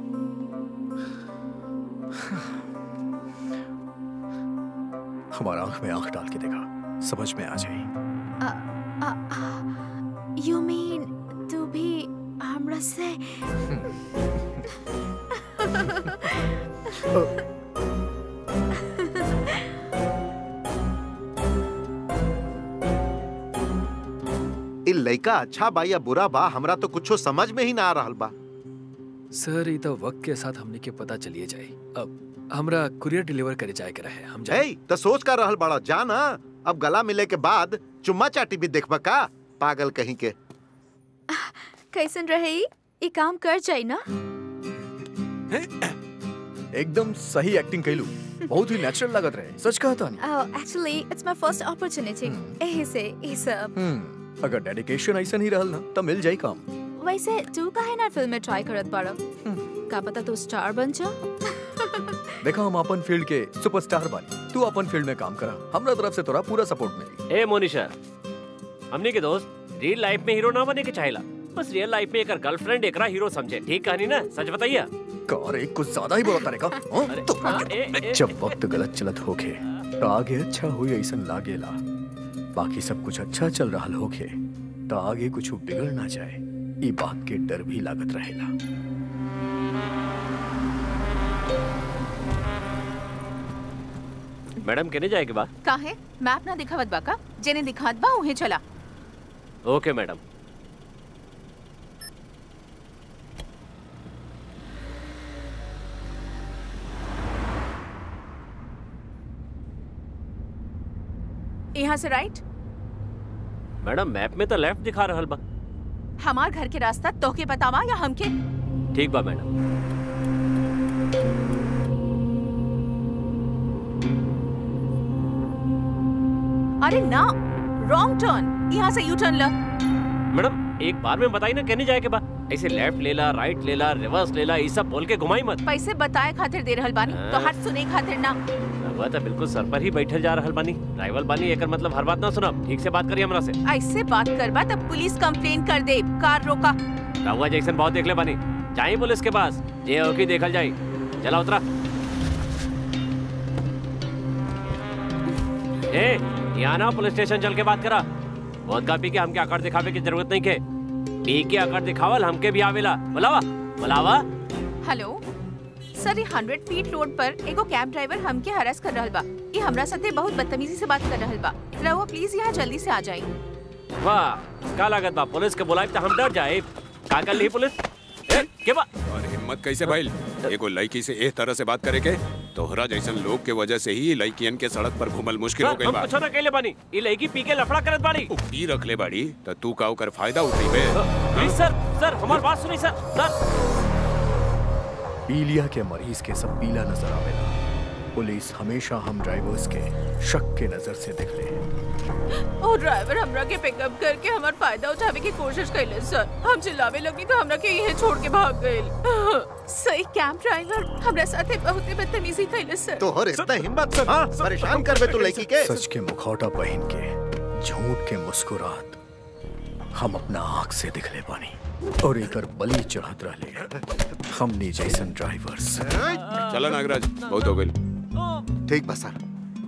हमारा आंख में आंख डाल के देखा समझ में आ जाए यू मीन तू भी हमरा से इ लइका अच्छा बा या बुरा बा हमरा तो कुछो समझ में ही ना आ रहल बा सर ये तो वक्त के साथ हमने के पता चलिए जाए अब हमरा कुरियर डिलीवर करे जाए के रहे हम जाए ए तो सोच कर रहल बड़ा जा ना अब गला मिले के बाद चुम्मा चाटी भी देखबा का पागल कहीं के कैसन रहे ई? ई काम कर जाई ना एकदम सही एक्टिंग कैलू बहुत ही नेचुरल लागत रहे सच कहा था actually it's my first opportunity एही से ई सब हम्म अगर डेडिकेशन ऐसा नहीं रहल ना तो मिल जाई काम वैसे तू काहे ना फिल्म में ट्राई करत बाड़ा का पता तू स्टार बन जा देखा हम अपन फील्ड के सुपरस्टार बानी तू अपन फील्ड में काम करा हमरा तरफ से तोरा पूरा सपोर्ट मिली ए मोनिशा हमने के दोस्त रियल लाइफ में हीरो ना बने के चाहेला बस रियल लाइफ में एक गर्लफ्रेंड एकरा हीरो समझे ठीक कहानी ना सच बताइए कार एक कुछ ज्यादा ही बोला तारे का हाँ? तो जब वक्त गलत चलत होखे तो आगे अच्छा हुई ऐसा लागेला बाकी सब कुछ अच्छा चल रहा होखे तो आगे कुछ बिगड़ ना जाए ई बात के डर भी लागत रहेला मैडम कहने जाएगी बा काहे मैप ना दिखावत बा का जेने दिखात बा उहे चला ओके मैडम यहाँ से राइट मैडम मैप में तो लेफ्ट दिखा रहल बा हमार घर के रास्ता तोहके बतावा या हमके ठीक बा मैडम अरे ना रॉन्ग टर्न यहाँ से यू टर्न ल मैडम एक बार में बताई ना कहने जाए के बा ऐसे लेफ्ट लेला राइट लेला रिवर्स लेला ये सब बोल के घुमाई मत पैसे बताए खातिर दे रहल बानी तो हट सुने खातिर ना वह तो बिल्कुल सर पर ही बैठल जा रहल बानी ड्राइवर बानी एकर मतलब हर बात ना सुनब ठीक से बात करिए हमरा से ऐसे बात करबा तब पुलिस कंप्लेन कर दे कार रोका रहुआ जैक्सन बहुत देख ले बानी जाए पुलिस के पास जे होगी देखल जाए चला उतरा ए यहाँ ना पुलिस स्टेशन चल के बात करा बहुत का पी के हमके आकार दिखावे की जरूरत नहीं के पी के आकार दिखावल हमके भी आवेला बुलावा बुलावा हेलो सर ये हंड्रेड फीट रोड पर एगो कैब ड्राइवर हमके हरास कर रहल बा ये हमरा साथे बहुत बदतमीजी से बात कर रहल बा रहुआ प्लीज यहाँ जल्दी से आ जाई वाह का लागत बा पुलिस के बुलाए तो हम डर जाए का कर ली पुलिस ए, के बा और हिम्मत कैसे भाई एगो लड़की से एह तरह से बात करे के तोहरा जैसन लोग के वजह से ही लड़कियन के सड़क पर घूमल मुश्किल हो सर गई हम बा कुछ ना कहले बानी ये लड़की पी के लफड़ा करत बानी पी रख ले बाड़ी तो तू का ओकर फायदा उठाई बे प्लीज सर सर हमार बात सुनी सर सर पीलिया के मरीज के सब पीला नजर आवेला पुलिस हमेशा हम ड्राइवर्स के शक के नजर से देख ले ओ ड्राइवर हमरा के पिकअप करके हमार फायदा उठावे की कोशिश कैले सर हम चिल्लावे लगी तो हमरा के यहीं छोड़ के भाग गइल सही कैब ड्राइवर हमरा साथे बहुत बदतमीजी कैले सर तोहर इतना हिम्मत हाँ परेशान करबे तू लड़की के सच के मुखौटा पहन के झूठ के मुस्कुरात हम अपना आंख से दिख ले पानी और एकर बलि चढ़त रहले हमनी जैसन ड्राइवर्स चला नागराज बहुत हो गई ठीक बा सर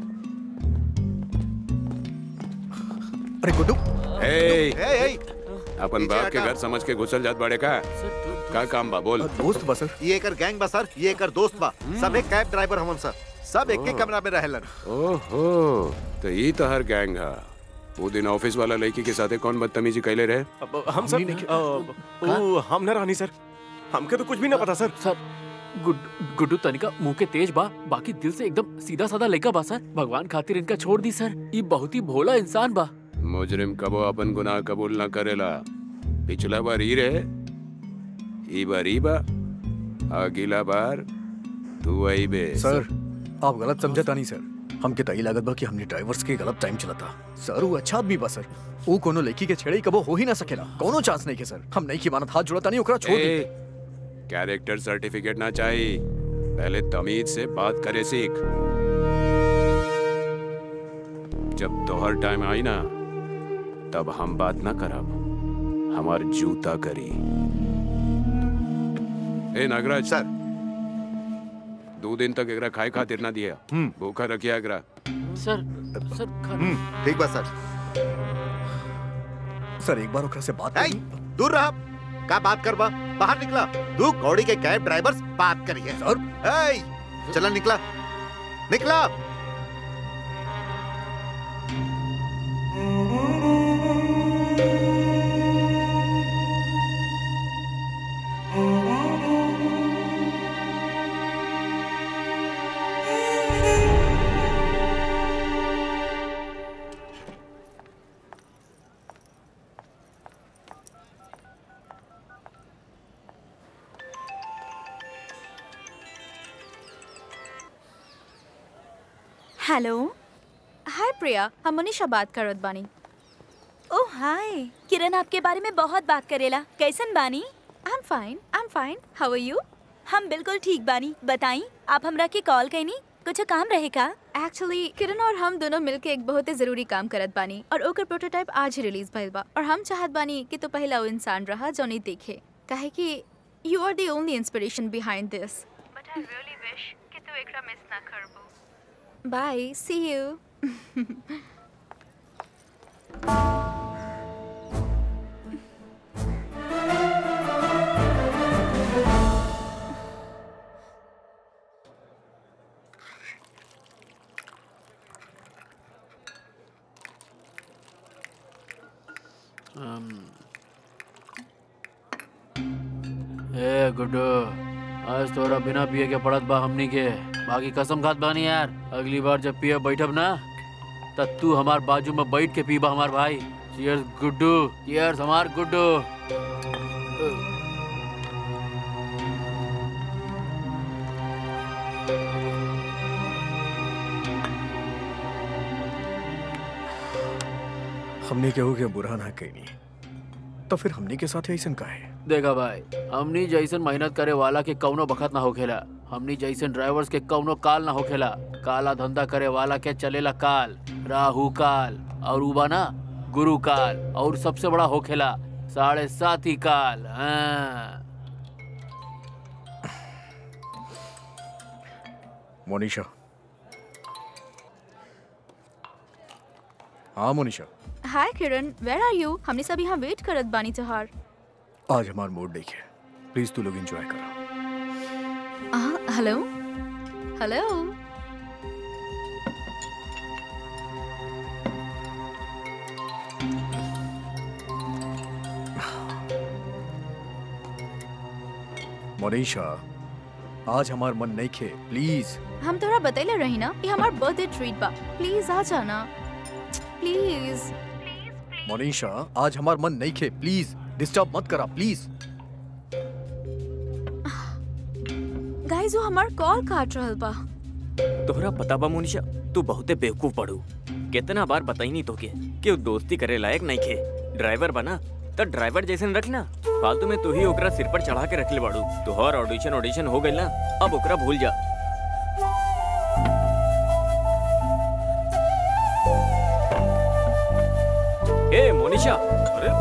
अरे गुड्डू ए ए ए अपन बाप के घर समझ के घुसल जात बाड़े का का काम बा बोल दोस्त बा सर ये एकर गैंग बा सर ये एकर दोस्त बा सब एक कैब ड्राइवर हमन सर सब एक एक कमरा में रहेलन ओहो तो ई तो हर गैंग हा वो दिन ऑफिस वाला लड़की के साथे कौन बदतमीजी कैले रहे अब हम सर अ, ओ हम न रानी सर हमके तो कुछ भी ना पता सर सर गुड गुड्डू तनिका मुंह के तेज बा बाकी दिल से एकदम सीधा साधा लड़का बा सर भगवान खातिर इनका छोड़ दी सर ये बहुत ही भोला इंसान बा मुजरिम कबो अपन गुनाह कबूल ना करेला पिछला बार ई रहे ई बार ई बा अगला बार तू आई बे सर आप गलत समझता नहीं सर हमके तई लागत बा कि हमने ड्राइवर्स के गलत टाइम चलाता सर वो अच्छा आदमी बा सर वो कोनो लड़की के छेड़े कबो हो ही ना सकेला कोनो चांस नहीं के सर हम नहीं की मानत हाथ जुड़ता नहीं ओकरा छोड़ दी ए, कैरेक्टर सर्टिफिकेट ना चाहिए पहले तमीज से बात करे सीख जब तोहर टाइम आई ना तब हम बात ना करब हमार जूता करी ए नागराज सर दो दिन तक एकरा खाए खातिर ना दिया भूखा रखिया एकरा सर सर खाना ठीक बा सर सर एक बार ओकरा से बात ए, दूर रहा का बात करबा बाहर निकला तू कौड़ी के कैब ड्राइवर बात करिए सर ए चला निकला निकला हेलो हाय प्रिया हम मनीषा बात करत बानी ओह हाय किरण आपके बारे में बहुत बात करेला कैसन बानी I am fine I am fine how are you हम बिल्कुल ठीक बानी बताई आप हमरा के कॉल कैनी कुछ काम रहे का एक्चुअली किरण और हम दोनों मिलके एक बहुत ही जरूरी काम करत बानी और ओकर प्रोटोटाइप आज ही रिलीज भइल बा और हम चाहत बानी कि तू पहला वो इंसान रहा जो नहीं देखे काहे कि you are the only inspiration behind this but I really wish कि तू एकरा मिस ना करबो बाय सी यू ए गुड्डू आज तोरा बिना पिए के पड़त बा हमनी के बाकी कसम खात बानी यार अगली बार जब पिए बैठब ना तब तू हमार बाजू में बैठ के पीबा हमार भाई चीयर्स गुड्डू चीयर्स हमार गुड्डू हमने केहू के बुरा ना कहनी तो फिर हमने के साथ ऐसा का है देखा भाई हमनी जैसन मेहनत करे वाला के कौनो बखत ना होखेला हमनी जैसन ड्राइवर्स के कौनो काल ना होखेला काला धंधा करे वाला के चलेला काल राहु काल और उबा ना गुरु काल और सबसे बड़ा होखेला साढ़े सात ही काल हाँ। मोनिशा हाँ Monisha hi Kiran where are you हमने सब यहाँ वेट करत बानी तोहार आज हमार मूड देखिए प्लीज तू लोग एंजॉय करो हेलो हेलो मोनिशा आज हमार मन नहीं खे प्लीज हम तोरा बतैले रही ना ये हमार बर्थडे ट्रीट बा प्लीज आ जाना प्लीज मोनिशा आज हमार मन नहीं खे प्लीज डिस्टर्ब मत करा प्लीज गाइस वो हमार कॉल काट रहल बा तोहरा पता बा मोनिशा तू बहुते बेवकूफ पड़ू कितना बार बताई नहीं तोके कि वो दोस्ती करे लायक नहीं खे ड्राइवर बना तो ड्राइवर जैसे रखना फालतू में तू ही ओकरा सिर पर चढ़ा के रख ले बाड़ू तोहर ऑडिशन ऑडिशन हो गई ना अब ओकरा भूल जा ए मोनिशा अरे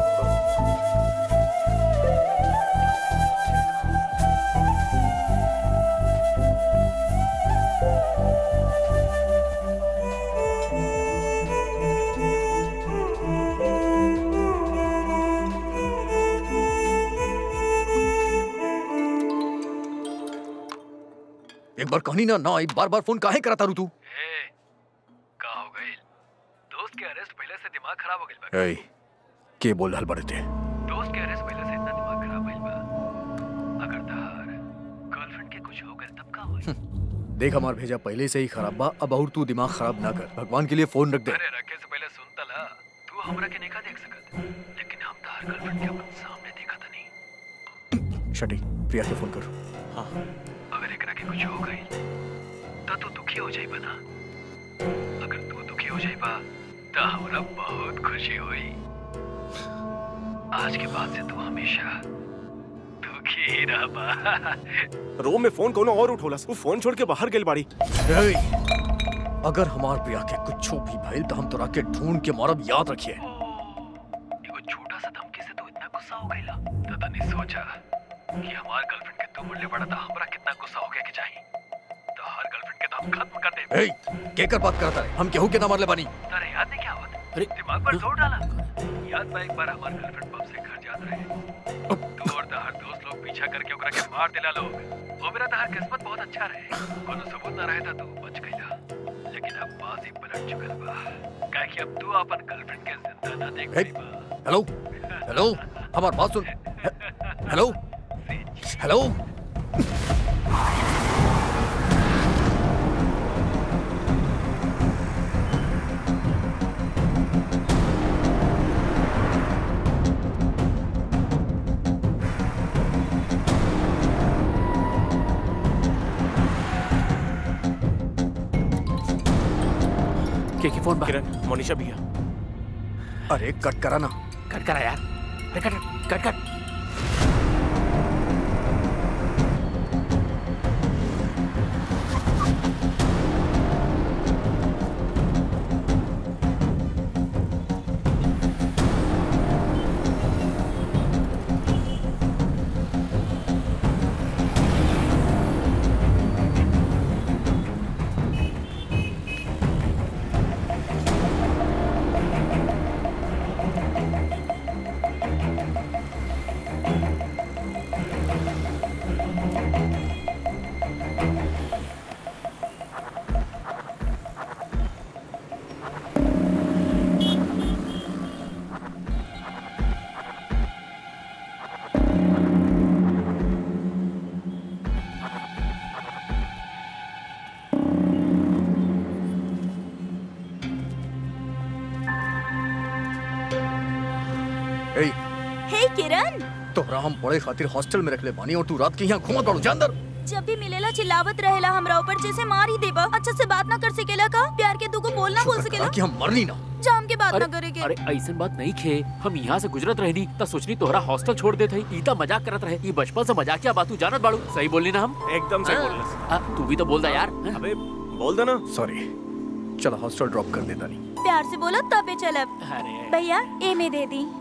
एक बार कहनी ना ना एक बार बार फोन काहे कराता रू तू का हो गई दोस्त के अरेस्ट पहले से दिमाग खराब हो गइल बा ए के बोल रहल बड़े थे दोस्त के अरेस्ट पहले से इतना दिमाग खराब भइल बा अगर तार गर्लफ्रेंड के कुछ हो गइल तब का होई देख हमार भेजा पहले से ही खराब बा अब और तू दिमाग खराब ना कर भगवान के लिए फोन रख दे अरे रखे से पहले सुनता ला तू हमरा के नहीं देख सकत लेकिन हम तार गर्लफ्रेंड के अपन सामने देखा था नहीं शटी प्रिया के फोन कर हाँ अगर एकरा के कुछ हो गई तो तू दुखी हो जाइबा ना अगर तू दुखी हो जाइबा तो हमरा बहुत खुशी हुई आज के बाद से तू हमेशा दुखी ही रहबा रूम में फोन कोनो और उठोला वो फोन छोड़ के बाहर गेल बाड़ी ए, अगर हमार प्रिया के कुछ भी भइल तो हम तोरा के ढूंढ के मारब याद रखिए एगो छोटा सा धमकी से तू इतना गुस्सा हो गईला तो तनी सोचा कि हमार गर्लफ्रेंड के तू मुड़ले पड़ा था हमरा कितना गुस्सा हो गया कि चाहिए तो हर गर्लफ्रेंड के तो हम खत्म कर दे ए केकर बात करता है हम केहू के ना मारले बानी तारे याद नहीं क्या होता अरे दिमाग पर जोर डाला याद बा एक बार हमार गर्लफ्रेंड पब से घर जात रहे तू और तहार दोस्त लोग पीछा करके ओकरा के मार दिला लोग वो मेरा तहार किस्मत बहुत अच्छा रहे कोनो सबूत ना रहे था तू बच गईला लेकिन अब बाजी पलट चुकल बा काहे कि अब तू अपन गर्लफ्रेंड के जिंदा ना देख ए, हेलो हेलो हमार बात सुन हे- हेलो हेलो के की फोन किरण मोनिशा भैया अरे कट करा ना कट करा यार अरे कट कट कट ए हे किरण तोहरा हम बड़े खातिर हॉस्टल में रख ले बानी और तू रात के यहाँ घूमत बाड़ू जा अंदर जब भी मिलेला चिल्लावत रहेला हमरा ऊपर जैसे मार ही देबा अच्छा से बात ना कर सकेला का प्यार के तू को बोलना बोल सकेला कि हम मरनी ना जाम के बात अरे ना करेगे अरे ऐसन बात नहीं खे हम यहाँ से गुजरत रहनी त सोचनी तोहरा हॉस्टल छोड़ देत हई ई त मजाक करत रहे ई बचपन से मजाकिया बात तू जानत बाड़ू सही बोलनी ना हम एकदम सही हाँ? बोललस। हाँ, तू भी तो बोल दा यार अबे बोल दे ना सॉरी चलो हॉस्टल ड्रॉप कर देता नहीं प्यार से बोला तबे चलब अरे भैया ए में दे दी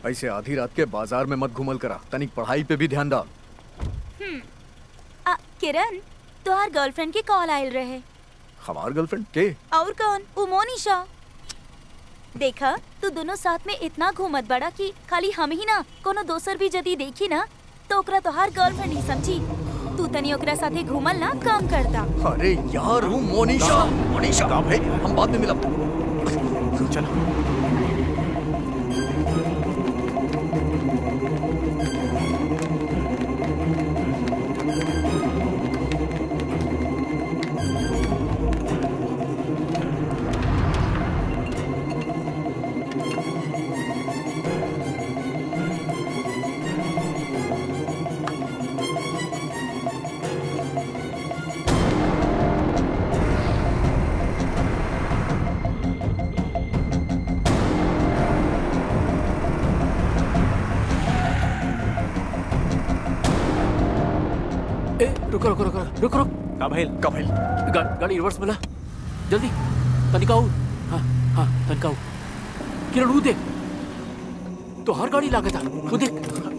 ऐसे आधी रात के बाजार में मत घूमल करा तनिक पढ़ाई पे भी ध्यान दा हम्म आ, किरण तोहार गर्लफ्रेंड के कॉल आयल रहे हमार गर्लफ्रेंड के और कौन वो मोनिशा देखा तू दोनों साथ में इतना घूमत बड़ा कि खाली हम ही ना कोनो दोसर भी यदि देखी ना तो ओकरा तोहार गर्लफ्रेंड ही समझी तू तनी ओकरा साथे घूमल ना कम करता अरे यार वो मोनिशा मोनिशा का भाई हम बाद में मिलब चलो ए रुको रुको रुको रुको रुक का भाई का भाई गा, गाड़ी रिवर्स मिला जल्दी तनिका आऊ हाँ हाँ तनिका आऊ किरण वो देख तो हर गाड़ी लागत है वो देख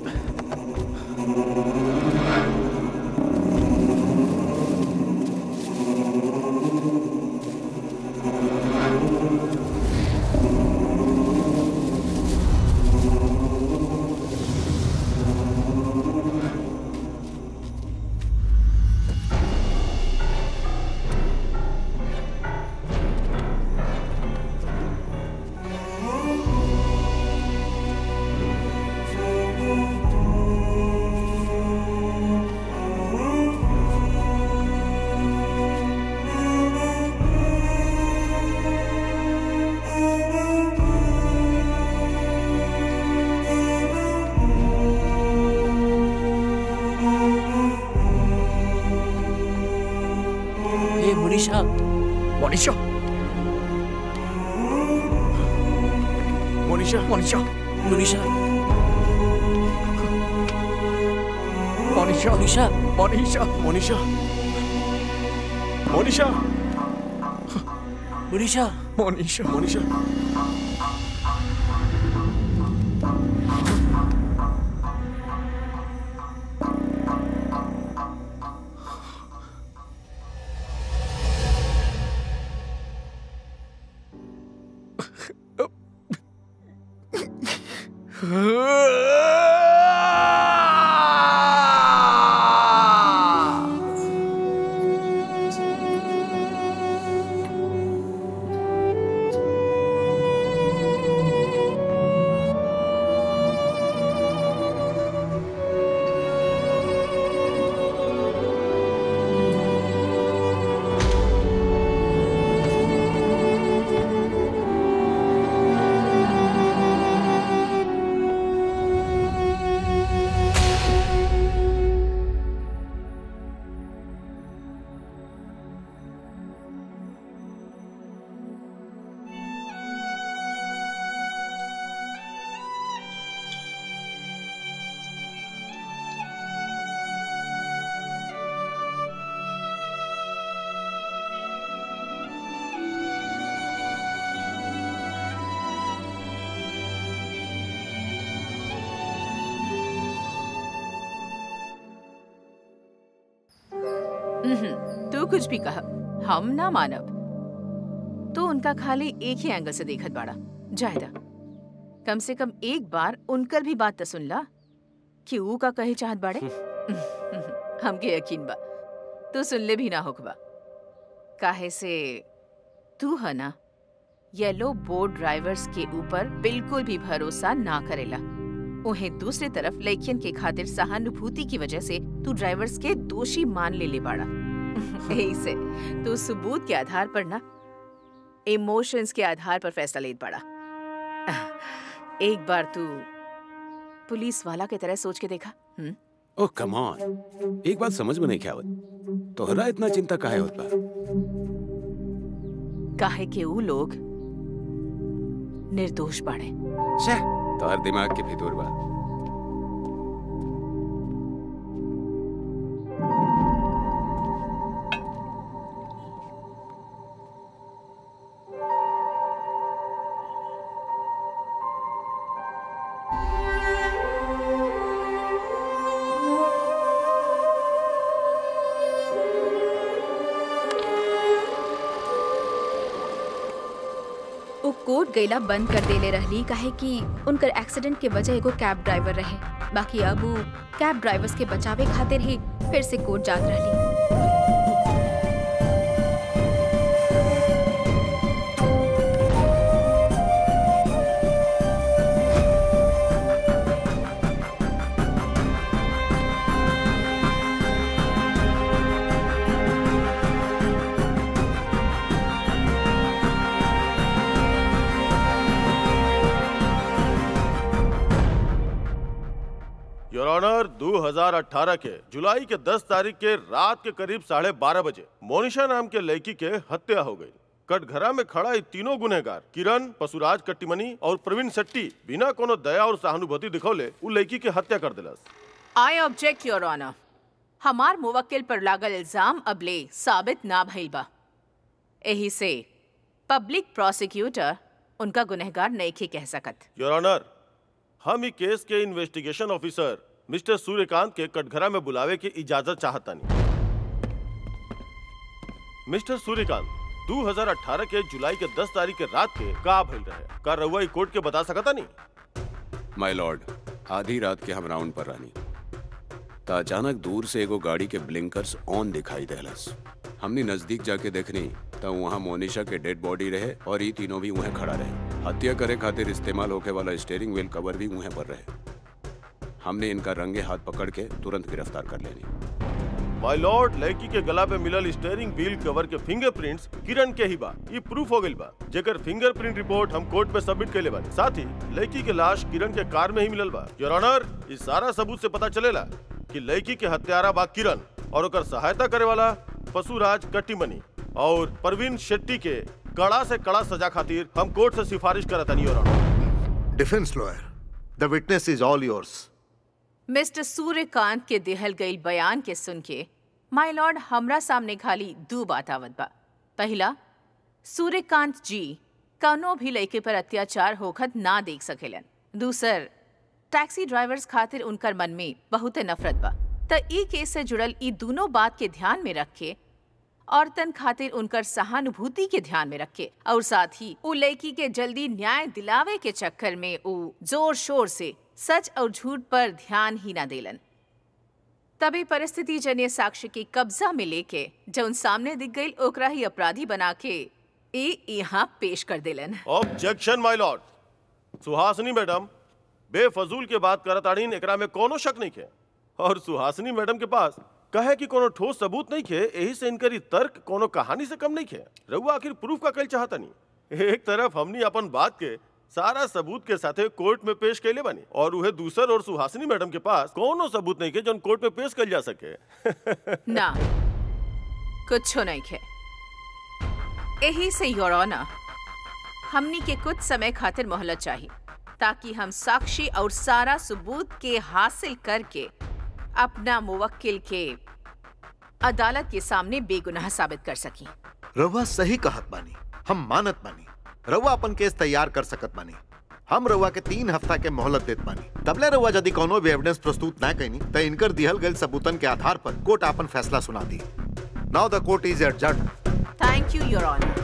ए मुनीषा मोनिशा मोनिशा मोनिशा मुनीषा मोनिशा मुनीषा मोनिशा मोनिशा मोनिशा मुनीषा मोनिशा मोनिशा हम्म, तू कुछ भी कहा हम ना मानब तो उनका खाली एक ही एंगल से देखत बाड़ा जायदा कम से कम एक बार उनकर भी बात तो सुन ला कि ऊ का कहे चाहत बाड़े हमके यकीन बा तू सुन ले भी ना होकबा काहे से तू है ना येलो बोर्ड ड्राइवर्स के ऊपर बिल्कुल भी भरोसा ना करेला उन्हें दूसरी तरफ लड़कियन के खातिर सहानुभूति की वजह से तू ड्राइवर्स के दोषी मान ले ले बाड़ा यही से तू सबूत के आधार पर ना इमोशंस के आधार पर फैसला ले पड़ा एक बार तू पुलिस वाला की तरह सोच के देखा हुँ? ओह कम ऑन एक बात समझ में नहीं क्या आवत तोहरा इतना चिंता काहे होत बा काहे के ऊ लोग निर्दोष बाड़े छे तोहर दिमाग के भीतर बा कोर्ट गईला बंद कर देले रहली काहे कि उनकर एक्सीडेंट के वजह एगो कैब ड्राइवर रहे बाकी अब उ कैब ड्राइवर्स के बचावे खातिर ही फिर से कोर्ट जात रहली योर ऑनर 2018 के जुलाई के 10 तारीख के रात के करीब साढ़े बारह बजे मोनिशा नाम के लड़की के हत्या हो गई कटघरा में खड़ा ये तीनों गुनहगार किरण पशुराज कट्टीमनी और प्रवीण शेट्टी बिना कोनो दया और सहानुभूति दिखौले उ लड़की के हत्या कर दिलस आई ऑब्जेक्ट योर ऑनर हमार मुवक्किल पर लागल इल्जाम अबले साबित ना भइल बा एही से पब्लिक प्रोसिक्यूटर उनका गुनहगार नइखे कह सकत योर ऑनर हम ई केस के इन्वेस्टिगेशन ऑफिसर मिस्टर सूर्यकांत के कटघरा में बुलावे की इजाजत चाहतानी मिस्टर सूर्यकांत 2018 के जुलाई के 10 तारीख के रात के का भइल रहे का रउआ ई कोर्ट के बता सकता नहीं माय लॉर्ड आधी रात के हम राउंड पर रानी त अचानक दूर से एगो गाड़ी के ब्लिंकर्स ऑन दिखाई देलस हमने नजदीक जाके देखनी त वहाँ मोनिशा के डेड बॉडी रहे और ये तीनों भी वहाँ खड़ा रहे हत्या करे खातिर इस्तेमाल होके वाला स्टेयरिंग व्हील कवर भी वहाँ पर रहे हमने इनका रंगे हाथ पकड़ के तुरंत गिरफ्तार कर लेनी माय लॉर्ड लड़की के गला पे मिलल स्टेयरिंग व्हील कवर के फिंगरप्रिंट्स किरण के ही बा ई प्रूफ हो गइल बा जेकर फिंगरप्रिंट रिपोर्ट हम कोर्ट में सबमिट कैले बानी साथ ही लड़की के लाश किरण के कार में ही मिलल बा योर ऑनर इस सारा सबूत से पता चलेला कि लड़की के हत्यारा बा किरण और ओकर सहायता करे वाला पशुराज कट्टीमनी और परवीन शेट्टी के कड़ा से कड़ा सजा खातिर हम कोर्ट से सिफारिश करतनी your honour defence lawyer the witness is all yours mister Suryakant के दिहल गई बयान के सुन के माय लॉर्ड हमरा सामने खाली दो बात आवत बा पहला सूर्यकांत जी कौनो भी लड़के पर अत्याचार होखत ना देख सकेलन दूसर टैक्सी ड्राइवर्स खातिर उनकर मन में बहुत नफरत बा त ई केस से जुड़ल ई दोनों बात के ध्यान में रख के औरतन खातिर उनकर सहानुभूति के ध्यान में रखे और साथ ही उ लड़की के जल्दी न्याय दिलावे के चक्कर में उ जोर शोर से सच और झूठ पर ध्यान ही न देलन तभी परिस्थिति जन्य साक्ष्य के कब्जा में लेके जौन सामने दिख गई ओकरा ही अपराधी बना के ए यहाँ पेश कर देलन objection my lord Suhasini madam बेफजूल के बात करत आड़ीन एकरा में कोनो शक नहीं है और सुहासिनी मैडम के पास कहे कि कोनो ठोस सबूत नहीं है यही से इनकर ई तर्क कोनो कहानी से कम नहीं है रहुआ आखिर प्रूफ का कल चाहता नहीं एक तरफ हमनी अपन बात के सारा सबूत के साथे कोर्ट में पेश कैले बनी और उहे दूसर और सुहासिनी मैडम के पास कोनो सबूत नहीं के जो कोर्ट में पेश कल जा सके ना कुछ नहीं है यही से योर ऑनर हमनी के कुछ समय खातिर मोहलत चाहिए ताकि हम साक्षी और सारा सबूत के हासिल करके अपना मुवक्किल के अदालत के सामने बेगुनाह साबित कर सकी रउआ सही कहत बानी हम मानत बानी रउआ अपन केस तैयार कर सकत बानी हम रउआ के तीन हफ्ता के मोहलत देत बानी तबले रउआ यदि कोनो भी एविडेंस प्रस्तुत ना कैनी त इनकर दिहल गइल सबूतन के आधार पर कोर्ट अपन फैसला सुना दी now the court is adjourned thank you your honour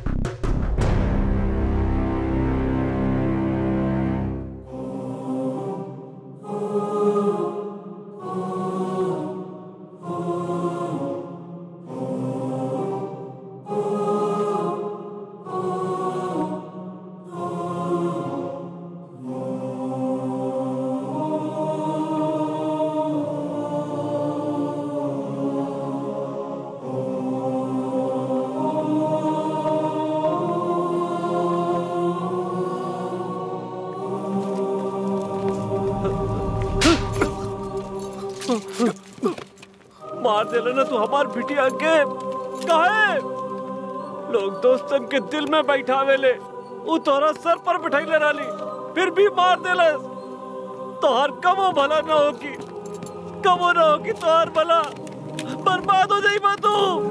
मार देला ना तू हमार बिटिया के काहे लोग दोस्तन के दिल में बैठावेले उ तोहरा सर पर बैठैले रहली फिर भी मार देलस तोहर कबो भला ना होगी कबो ना होगी तोहर भला बर्बाद हो जाई तू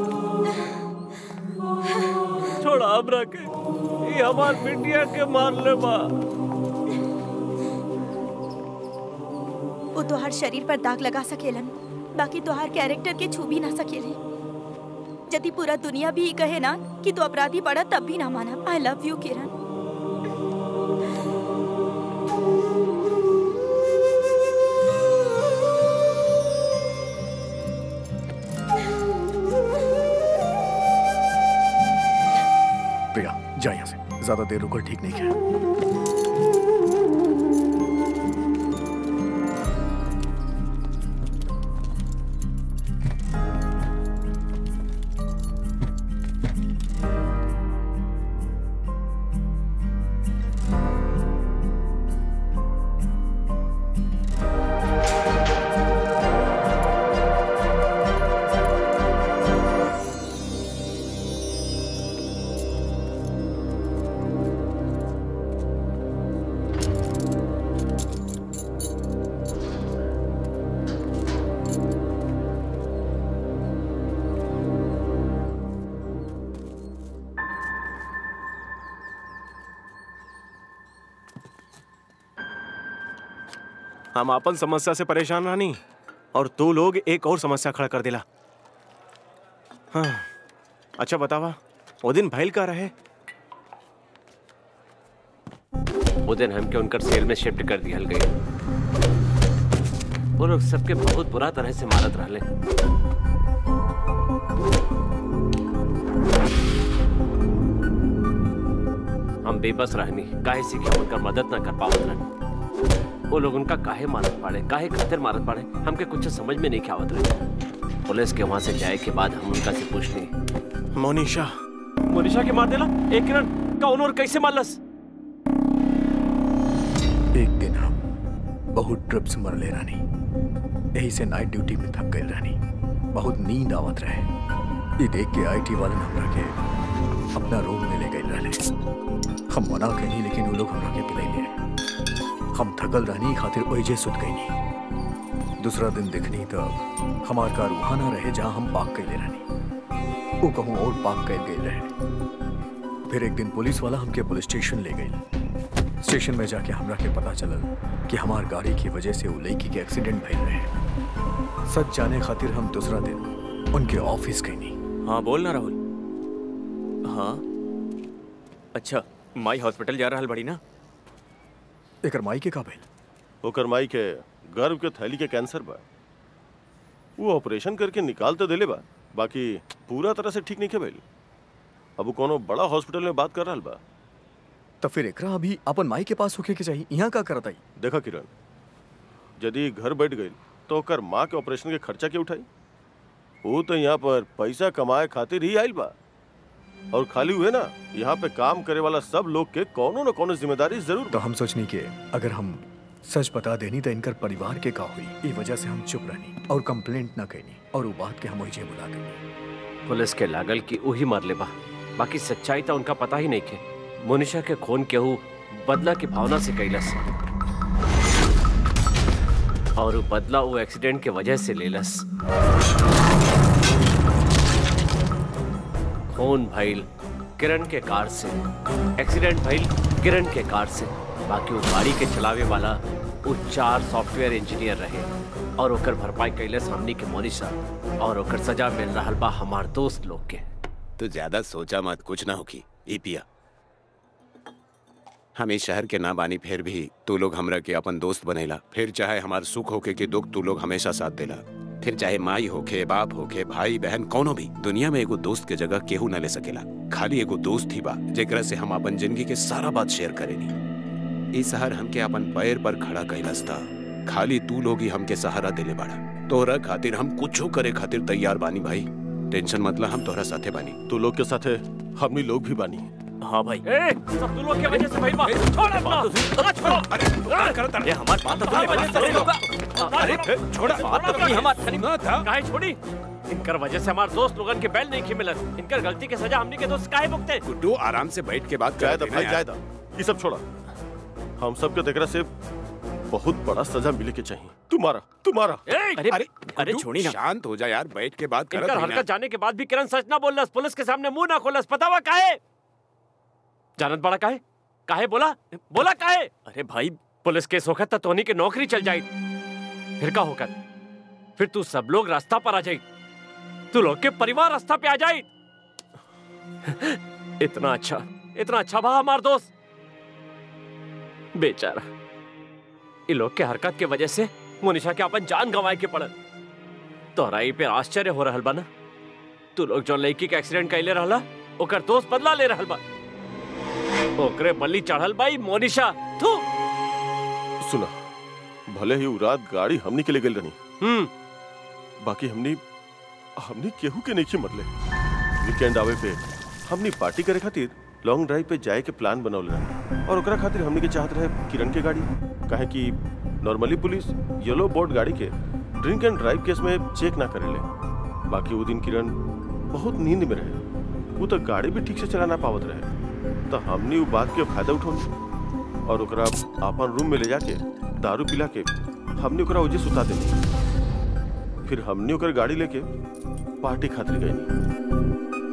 छोड़ा हमरा के ये हमार बिटिया के मार ले बा वो तोहार शरीर पर दाग लगा सकेलन बाकी तोहार कैरेक्टर के छू भी ना सकेले यदि पूरा दुनिया भी कहे ना कि तू अपराधी पड़ा तब भी ना माना आई लव यू किरण ज्यादा देर रुकल ठीक नहीं है हम अपन समस्या से परेशान रानी और तू लोग एक और समस्या खड़ा कर दिला हाँ अच्छा बतावा वो दिन भैल का रहे वो दिन हमके उनकर सेल में शिफ्ट कर दिया गई वो लोग सबके बहुत बुरा तरह से मारत रहले हम बेबस रहनी काहे से कि हम उनकर मदद ना कर पावत रहनी वो लोग उनका काहे मारत पाड़े काहे खातिर मारत पाड़े हमके कुछ समझ में नहीं आवत रहे पुलिस के वहां से जाए के बाद हम उनका से पूछनी मोनिशा मोनिशा के मार देला एक किरण कौन और कैसे मारलस एक दिन हम बहुत ट्रिप्स मर ले रानी यही से नाइट ड्यूटी में थक गए रानी बहुत नींद आवत रहे ये देख के आईटी वाले हमरा के अपना रूम में ले गए रहले हम मना कहीं लेकिन वो लोग हमरा के पिलाई ले हम थकल रहनी खातिर ओइजे सुत गई दूसरा दिन देखनी तब हमार कार वहां ना रहे जहां हम पाक कैले रहनी वो कहूँ और पाक कैल गए रहे फिर एक दिन पुलिस वाला हमके पुलिस स्टेशन ले गई स्टेशन में जाके हमरा के पता चलल कि हमार गाड़ी की वजह से वो लड़की के एक्सीडेंट भइल रहे सच जाने खातिर हम दूसरा दिन उनके ऑफिस गई नहीं हाँ बोल ना राहुल हाँ अच्छा माई हॉस्पिटल जा रहा बड़ी ना एकर माई के का भइल ओकर माई के गर्भ के थैली के कैंसर बा वो ऑपरेशन करके निकाल तो देले बा बाकी पूरा तरह से ठीक नहीं के भइल अब वो कोनो बड़ा हॉस्पिटल में बात कर रहा बा तो फिर एकरा अभी अपन माई के पास होके के चाहिए यहाँ का करत आई देखा किरण यदि घर बैठ गई तो ओकर माँ के ऑपरेशन के खर्चा के उठाई वो तो यहाँ पर पैसा कमाए खातिर ही आयल बा और खाली हुए ना यहाँ पे काम करे वाला सब लोग के कोनो न कोनो जिम्मेदारी जरूर तो हम सोचनी के अगर हम सच बता देनी तो इनकर परिवार के का हुई ई वजह से हम चुप रहनी और कंप्लेंट ना कहनी और वो बात के हम वही बुला गई पुलिस के लागल की वही मार ले बा बाकी सच्चाई तो उनका पता ही नहीं के मोनिशा के खून केहू बदला की भावना से कैलस और वो बदला वो एक्सीडेंट के वजह से लेलस खून भइल किरण के कार से एक्सीडेंट भइल किरण के कार से बाकी वो गाड़ी के चलावे वाला वो चार सॉफ्टवेयर इंजीनियर रहे और ओकर भरपाई कैले हमनी के मोनिशा और ओकर सजा मिल रहा बा हमार दोस्त लोग के तू ज्यादा सोचा मत कुछ ना होगी ई पिया हम इस शहर के ना बानी फिर भी तू लोग हमरा के अपन दोस्त बनेला फिर चाहे हमार सुख होके कि दुख तू लोग हमेशा साथ देला फिर चाहे माई होके बाप होके भाई बहन कोनो भी दुनिया में एगो दोस्त के जगह केहू न ले सकेला खाली एगो दोस्त ही बा जेकरा से हम अपन जिंदगी के सारा बात शेयर करेनी ई शहर हमके अपन पैर पर खड़ा कैलस था खाली तू लोग ही हमके सहारा देले बाड़ा तोहरा खातिर हम कुछो करे खातिर तैयार बानी भाई टेंशन मतलब हम तोहरा साथे बानी तू लोग के साथे हमनी लोग भी बानी हाँ भाई ए, सब तू लोग की वजह से भाई बा छोड़ अपना ना छोड़ो अरे ये हमारी बात तो तुम्हारी वजह से होगा अरे छोड़ा बात तो नहीं हमारी सुना था काहे छोड़ी इनकर वजह से हमार दोस्त लोगन के बैल नहीं खिमिलत इनकर गलती के सजा हमनी के दोस्त काहे भुगते गुड्डू आराम से बैठ के बात जायदा कर भाई जायदा ये सब छोड़ा हम सब के देखरा से बहुत बड़ा सजा मिले के चाहिए तुम्हारा तुम्हारा अरे अरे अरे छोड़ी ना शांत हो जा यार बैठ के बात कर इनकर हरकत जाने के बाद भी किरण सच ना बोललस पुलिस के सामने मुंह ना खोलस पता हुआ काहे जानत बड़ा काहे काहे बोला बोला काहे अरे भाई पुलिस केस होकर तो तोहनी के नौकरी चल जाई फिर का होकर फिर तू सब लोग रास्ता पर आ जाई तू लोग के परिवार रास्ता पे आ जाई इतना अच्छा इतना अच्छा भा हमार दोस्त बेचारा ये लोग के हरकत के वजह से मोनिशा के अपन जान गंवाए के पड़ल तोहरा ई पे आश्चर्य हो रहल बा ना तू लोग जो लड़की के एक्सीडेंट कैले रहला ओकर दोस्त बदला ले रहल बा ओकरे बल्ली चढ़ल बाई मोनिशा थू सुना भले ही उ रात गाड़ी हमनी के ले गेल रही हम्म बाकी हमनी हमनी केहू के नहीं मरले वीकेंड आवे पे हमनी पार्टी करे खातिर लॉन्ग ड्राइव पे जाए के प्लान बनौले रहे और ओकरा खातिर हमनी के चाहत रहे किरण के गाड़ी काहे कि नॉर्मली पुलिस येलो बोर्ड गाड़ी के ड्रिंक एंड ड्राइव केस में चेक ना करेले बाकी वो दिन किरण बहुत नींद में रहे वो तो गाड़ी भी ठीक से चला ना पावत रहे तो हमनी वो बात के फायदा उठौनी और ओकरा अपन रूम में ले जाके दारू पिला के हमने ओकरा उजे सुता देनी फिर हमने ओकर गाड़ी लेके पार्टी खातिर गई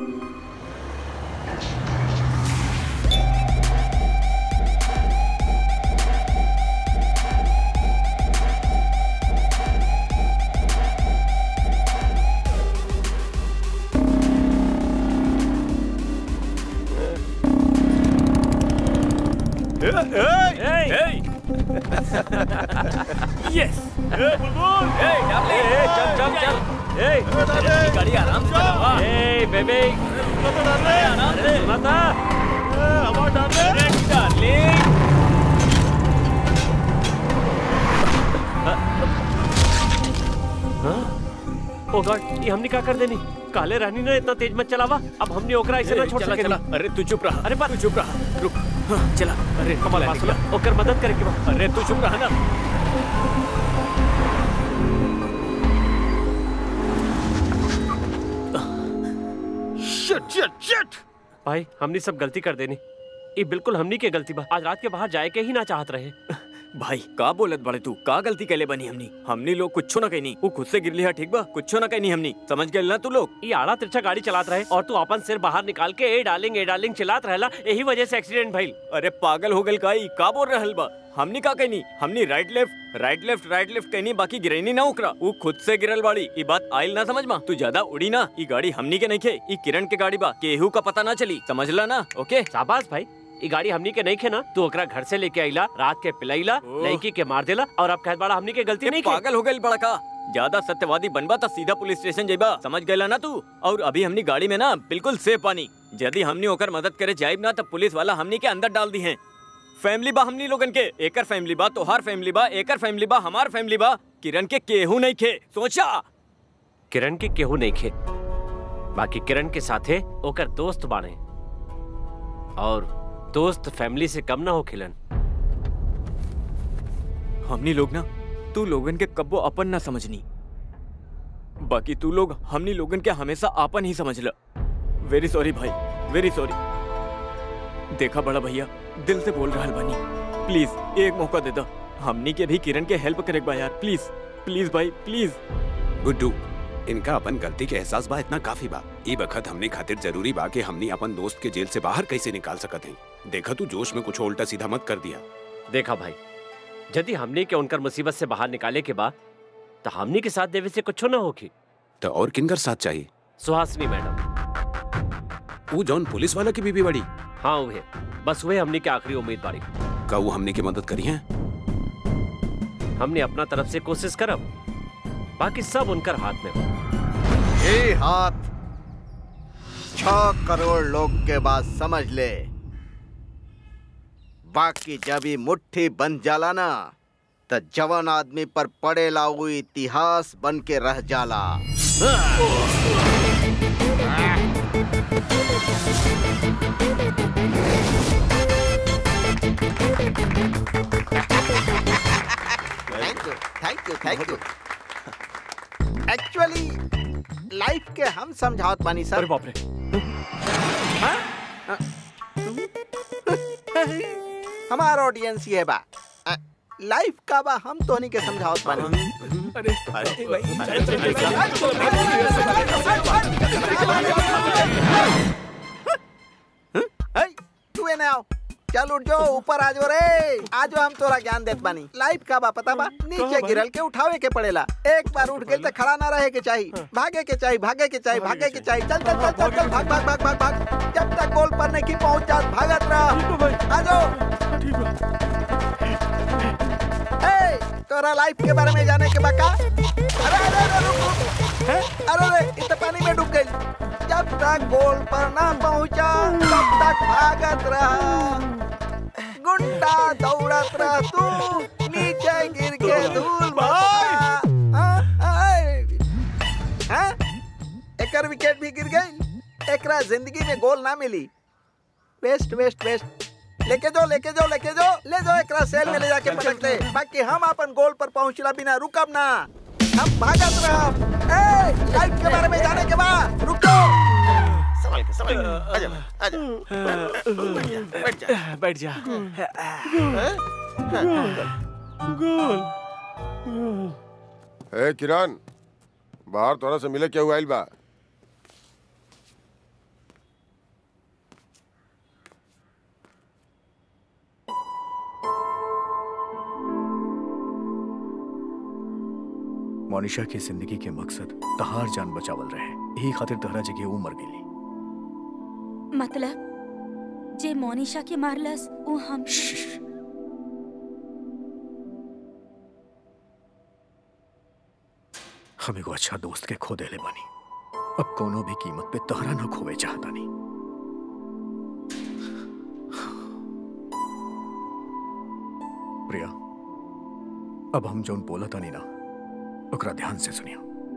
यस बुलबुल ए डाले ए, चल चल चल ए गाड़ी आराम से चलावा ए बेबी आराम से सुना था हवा डाले डार्लिंग ओ गॉड ये हमने क्या कर देनी काले रानी ने इतना तेज मत चलावा अब हमने ओकरा ऐसे ना छोड़ चला सके चला अरे तू चुप रहा अरे पर तू चुप रहा रुक हाँ, चला अरे हमारे पास सुना ओकर मदद करे के बा अरे तू चुप रहा ना शिट शिट शिट भाई हमने सब गलती कर देनी ये बिल्कुल हमनी के गलती बा आज रात के बाहर जाए के ही ना चाहत रहे भाई का बोलत बड़े तू का गलती कैले बनी हमनी हमनी लोग कुछ ना कहनी वो खुद से गिरली है ठीक बा कुछ ना कहनी हमनी समझ गए ना तू लोग ये आड़ा तिरछा गाड़ी चलात रहे और तू अपन सिर बाहर निकाल के ए डार्लिंग ए डार्लिंग चिल्लात रहला यही वजह से एक्सीडेंट भइल अरे पागल हो गल का ई का बोल रहल बा हमनी का कहनी हमनी right left right left right left कहनी बाकी गिरनी ना उकरा वो खुद से गिरल बाड़ी ई बात आइल ना समझ मा तू ज्यादा उड़ी ना ई गाड़ी हमनी के नहीं खे ई किरण के गाड़ी बा केहू का पता ना चली समझला ना ओके शाबाश भाई ये गाड़ी हमनी के नहीं खे ना तू ओकरा घर से लेके आइला रात के पिलाइला ओह। लड़की के मार देला और अब कहत बड़ा हमनी के गलती ये नहीं खे पागल हो गई बड़ा का ज्यादा सत्यवादी बनबा तो सीधा पुलिस स्टेशन जेबा समझ गए ना तू और अभी हमनी गाड़ी में ना बिल्कुल सेफ पानी यदि हमनी होकर मदद करे जाइब ना तो पुलिस वाला हमनी के अंदर डाल दी है फैमिली बा हमनी लोगन के एकर फैमिली बा तोहार फैमिली बा एकर फैमिली बा हमार फैमिली बा किरण के केहू नहीं खे सोचा किरण के केहू नहीं खे बाकी किरण के साथे ओकर दोस्त बाने और दोस्त फैमिली से कम ना हो खिलन हमनी लोग ना तू लोगन के कब्बो अपन ना समझनी बाकी तू लोग हमनी लोगन के हमेशा आपन ही समझ ल वेरी सॉरी भाई वेरी सॉरी देखा बड़ा भैया दिल से बोल रहा बानी प्लीज एक मौका दे दो हमनी के भी किरण के हेल्प करे बा यार प्लीज प्लीज भाई प्लीज गुड्डू इनका अपन गलती के एहसास बा इतना काफी बा ई बखत हमने खातिर जरूरी बा कि हमनी अपन दोस्त के जेल से बाहर कैसे निकाल सकत हई देखा तू जोश में कुछ उल्टा सीधा मत कर दिया देखा भाई यदि हमने के उनकर मुसीबत से बाहर निकाले के बाद तो हमने के साथ देवे से कुछ ना होगी तो और किनकर साथ चाहिए सुहासनी मैडम वो जौन पुलिस वाला की बीबी बड़ी हाँ वह बस वह हमने के आखिरी उम्मीद बाड़ी का वो हमने की मदद करी है हमने अपना तरफ से कोशिश करब बाकी सब उनकर हाथ में बा। ये हाथ छ करोड़ लोग के बाद समझ ले बाकी जब ये मुट्ठी बन जाला ना तो जवान आदमी पर पड़ेला वो इतिहास बन के रह जाला thank you thank you thank you actually life के हम समझावत बानी सर अरे बाप रे हमार ऑडियंस ये बा लाइफ का बा हम तोहनी के समझावत बानी अरे तू एने आओ चल उठ जाओ ऊपर आ जाओ रे आ जाओ हम तोरा ज्ञान देत बानी लाइफ का बा पता बा नीचे गिरल के उठावे के पड़ेला एक बार उठ गई तो खड़ा ना रहे के चाहिए भागे के चाहिए भागे के चाहिए भागे के चाहिए चल चल चल चल चल भाग भाग भाग भाग भाग जब तक गोल पर नहीं पहुंच जात भागत रह आ जाओ ए तोरा लाइफ के बारे में जाने के बा का अरे अरे अरे रुक रुक हैं? अरे अरे इतना पानी में डूब गई जब तक गोल पर ना पहुंचा तब तक भागत रहा गुंडा दौड़त रह तू नीचे गिर के धूल हाँ? एकर विकेट भी गिर गई एकरा जिंदगी में गोल ना मिली वेस्ट वेस्ट वेस्ट लेके जाओ लेके जाओ लेके जाओ ले जाओ एकरा सेल में ले जाके पटक दे बाकी हम अपन गोल पर पहुंचला बिना रुकब ना हम भागत रहब ए लाइफ के बारे में जाने के बाद रुको संभल के संभल के आजा आजा बैठ जा बैठ जा गोल ए किरण बाहर तोरा से मिले क्या हुआ आइल बा मोनिशा के जिंदगी के मकसद तहार जान बचावल रहे यही खातिर तहरा जगह वो मर गेली मतलब जे मोनिशा के मारलस वो हम हम एगो अच्छा दोस्त के खो देले बानी अब कोनो भी कीमत पे तहरा न खोवे चाहता नहीं प्रिया अब हम जोन बोला तानी ना ओकरा ध्यान से सुनिया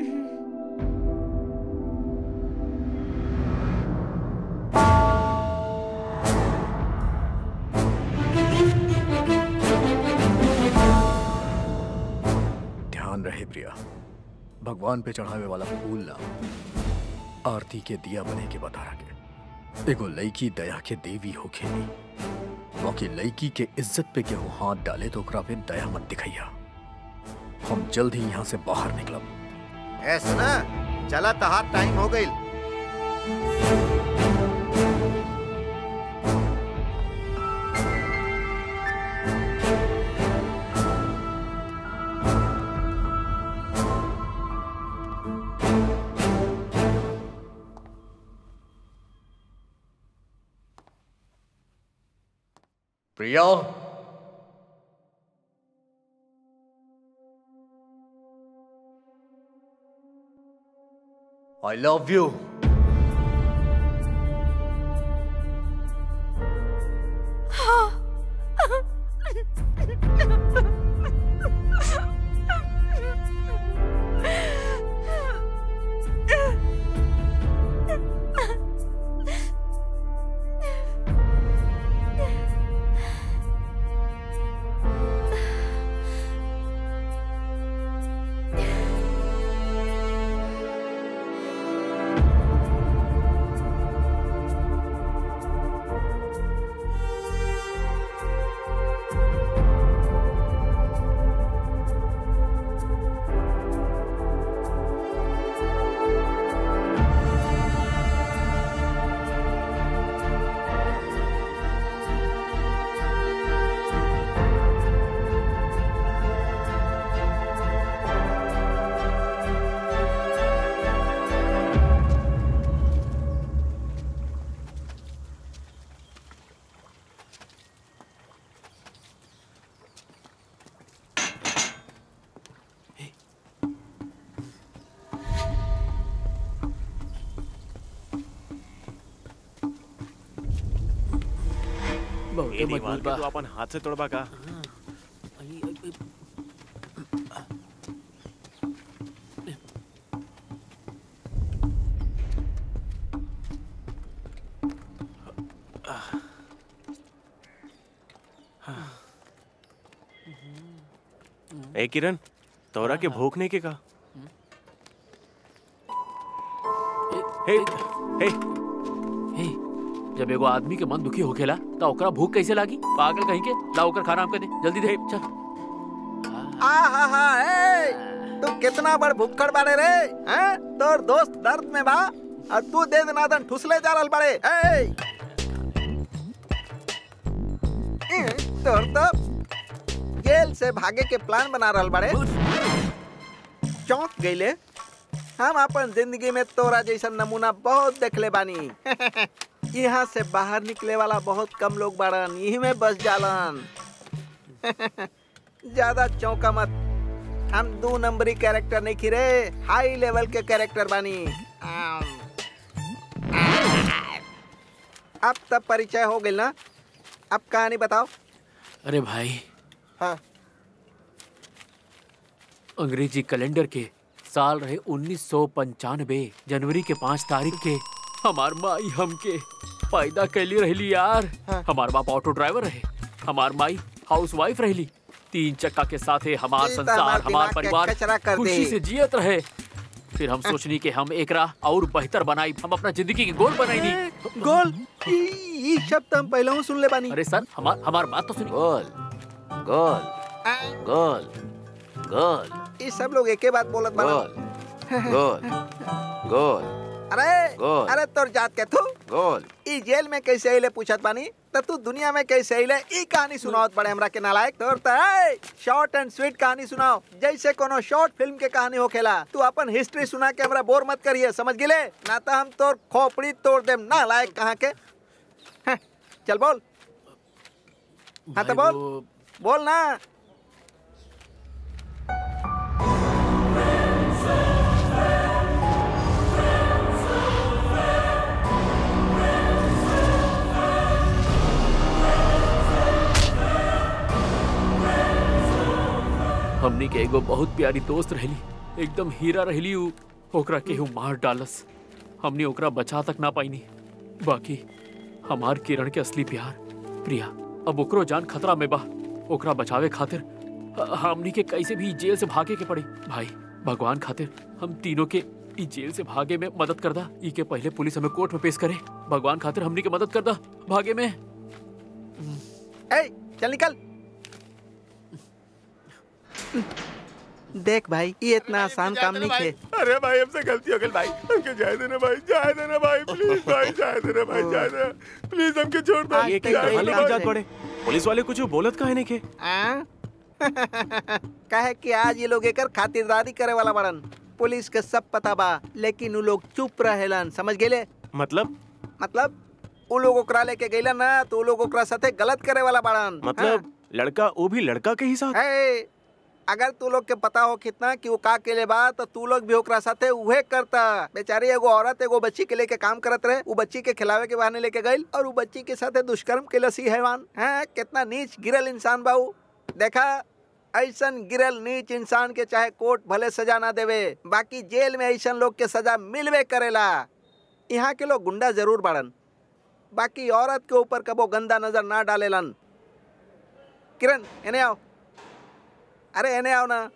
ध्यान रहे प्रिया भगवान पे चढ़ावे वाला फूल ना आरती के दिया बने के बता के एगो लड़की दया के देवी हो खेली बाकी लड़की के इज्जत पे केहू हाथ डाले तो ओकरा पे दया मत दिखैया हम जल्द ही यहाँ से बाहर निकलब ए सुना चला तहार टाइम हो गई प्रिया आई लव यू बहुत मजबूत बा तू अपन हाथ से तोड़बा का ए किरण तोरा के भूख नहीं के का हे हे हे जब एगो आदमी के मन दुखी होखेला त ओकरा भूख कैसे लागी पागल कहीं के ला ओकर खाना हमके दे जल्दी दे चल आ हा हा ए तू कितना बड़ भुक्कड़ बाड़े रे हैं तोर दोस्त दर्द में बा और तू दे दनादन ठुसले जा रहल बाड़े ए ए, तोर तो जेल से भागे के प्लान बना रहल बाड़े चौंक गईले हम अपन जिंदगी में तोरा जैसा नमूना बहुत देखले बानी यहाँ से बाहर निकले वाला बहुत कम लोग बाड़न यही में बस जालन ज्यादा चौंका मत हम दो नंबरी कैरेक्टर नहीं खिरे हाई लेवल के कैरेक्टर बानी आम, अब तब परिचय हो गई ना अब कहानी बताओ अरे भाई हाँ अंग्रेजी कैलेंडर के साल रहे उन्नीस सौ पंचानवे जनवरी के पाँच तारीख के हमार माई हमके पैदा कैली रहली यार हमार बाप ऑटो ड्राइवर रहे हमार माई हाउस वाइफ रहली तीन चक्का के साथे हमार ई तो संसार हमार हमार दिमाग के परिवार कचरा कर खुशी दे। से जियत रहे फिर हम सोचनी कि हम एकरा और बेहतर बनाई हम अपना जिंदगी के गोल बनाई नहीं गोल ई शब्द हम पहले सुन ले बानी अरे सर हमार हमार बात तो सुनी गोल गोल गोल गोल ये सब लोग एके बात बोलत बाना गोल गोल गोल अरे गोल। अरे तोर जात के तू गोल ई जेल में कैसे आइले पूछत बानी त तू दुनिया में कैसे आइले ई कहानी सुनावत बड़े हमरा के नालायक तोर त शॉर्ट एंड स्वीट कहानी सुनाओ जैसे कोनो शॉर्ट फिल्म के कहानी होखेला तू अपन हिस्ट्री सुना के हमरा बोर मत करिए समझ गिले ना त हम तोर खोपड़ी तोड़ देम नालायक कहाँ के हैं, चल बोल हाँ तो भाई बोल बोल ना हमनी के एगो बहुत प्यारी दोस्त रहली एकदम हीरा रहली उ ओकरा केहू मार डालस हमनी ओकरा बचा तक ना पाईनी बाकी हमार किरण के असली प्यार प्रिया अब ओकरो जान खतरा में बा ओकरा बचावे खातिर ह- हमनी के कैसे भी जेल से भागे के पड़ी भाई भगवान खातिर हम तीनों के ई जेल से भागे में मदद कर दा ई के पहले पुलिस हमें कोर्ट में पेश करे भगवान खातिर हमनी के मदद कर दा भागे में ए चल निकल देख भाई ये इतना आसान काम नहीं थे अरे भाई हमसे गलती हो गई भाई हमके जाए देना भाई जाए देना भाई प्लीज भाई जाए देना भाई जाए देना प्लीज हमके छोड़ दो ये कहीं जाए कहाँ देना लेके भाई। जात पड़े पुलिस वाले कुछ बोलत काहे नहीं के आ? कहे कि आज ये लोग एकर खातिरदारी करे वाला बड़न पुलिस के सब पता बा लेकिन उ लोग चुप रहेलन समझ गेले मतलब मतलब उ लोग ओकरा लेके गइलन ना तो उ लोग ओकरा साथे गलत करे वाला बड़न मतलब लड़का वो भी लड़का के ही साथ है अगर तू लोग के पता हो कितना कि वो का केले बा तो तू लोग भी ओकरा साथे उहे करता बेचारी एगो औरत एगो बच्ची के लेके काम करत रहे वो बच्ची के खिलावे के बहाने लेके गइल और वो बच्ची के साथे दुष्कर्म के लसी हैवान है कितना नीच गिरल इंसान बा उ। देखा ऐसन गिरल नीच इंसान के चाहे कोर्ट भले सजा ना देवे बाकी जेल में ऐसन लोग के सजा मिलवे करेला यहाँ के लोग गुंडा जरूर बाड़न बाकी औरत के ऊपर कबो गंदा नजर ना डालेलन किरण एने आओ अरे एने आओ ना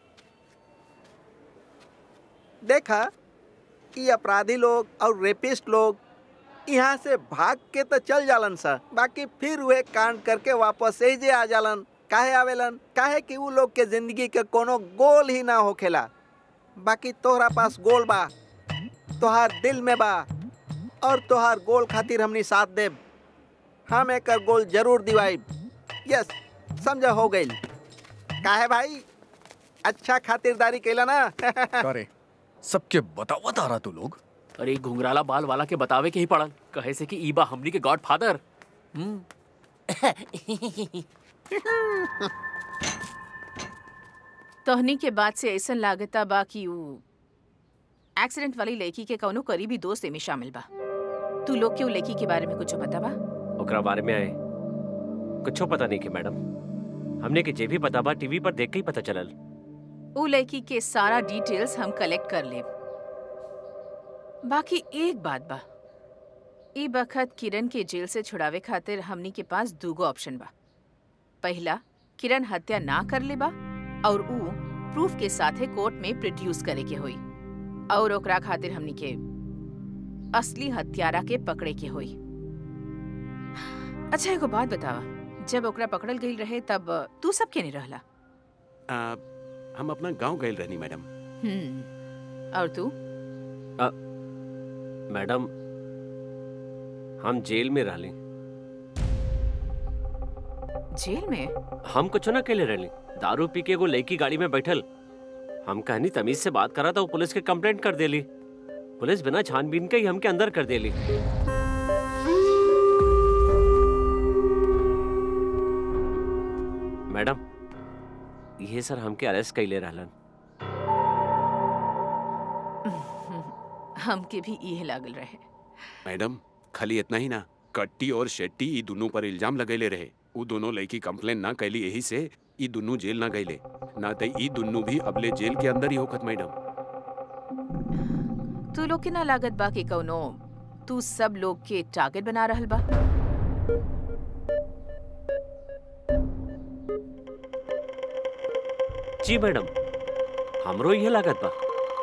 देखा ये अपराधी लोग और रेपिस्ट लोग यहाँ से भाग के तो चल जालन सा बाकी फिर वे कांड करके वापस एजे आ जालन काहे आवेलन काहे कि उ लोग के जिंदगी के कोनो गोल ही ना होखेला बाकी तोहरा पास गोल बा तोहार दिल में बा और तोहार गोल खातिर हमनी साथ देब हम एकर गोल जरूर दिवाइब यस समझा हो गई काहे भाई अच्छा खातिरदारी कैला ना अरे सबके बतावत आ रहा तू लोग अरे घुंघराला बाल वाला के बतावे के ही पड़ल कहे से कि ईबा हमनी के गॉड फादर तोहनी के बाद से ऐसा लागता बा कि ऊ एक्सीडेंट वाली लड़की के कौनो करीबी दोस्त एमे शामिल बा तू लोग के ऊ लड़की के बारे में कुछ पता बा ओकरा बारे में आए कुछो पता नहीं के मैडम हमने के जे भी पता बा टीवी पर देख के ही पता चलल ऊ लड़की के सारा डिटेल्स हम कलेक्ट कर लेब बाकी एक बात बा ई बखत किरण के जेल से छुड़ावे खातिर हमनी के पास दूगो ऑप्शन बा पहला किरण हत्या ना कर ले बा और ऊ प्रूफ के साथे कोर्ट में प्रोड्यूस करे के होई और ओकरा खातिर हमनी के असली हत्यारा के पकड़े के होई अच्छा एगो बात बतावा जब ओकरा पकड़ल गई रहे तब तू सब के नहीं रहला आ, हम अपना गांव गए रहनी मैडम हम्म और तू आ, मैडम हम जेल में रहली जेल में हम कुछ ना केले रहली दारू पी के एगो लड़की गाड़ी में बैठल हम कहनी तमीज से बात करा था वो पुलिस के कंप्लेंट कर देली पुलिस बिना छानबीन के ही हमके अंदर कर देली मैडम ये सर हमके अरेस्ट कैले रहलन हमके भी इहे लागल रहे मैडम खाली इतना ही ना कट्टी और शेट्टी ई दोनों पर इल्जाम लगैले रहे उ दोनों लड़की कंप्लेन ना कैली यही से ई दोनों जेल ना गईले ना तो ई दोनों भी अबले जेल के अंदर ही होखत मैडम तू लोग के ना लागत बा कि कौनो तू सब लोग के टारगेट बना रहल बा जी मैडम हमरो ये लागत बा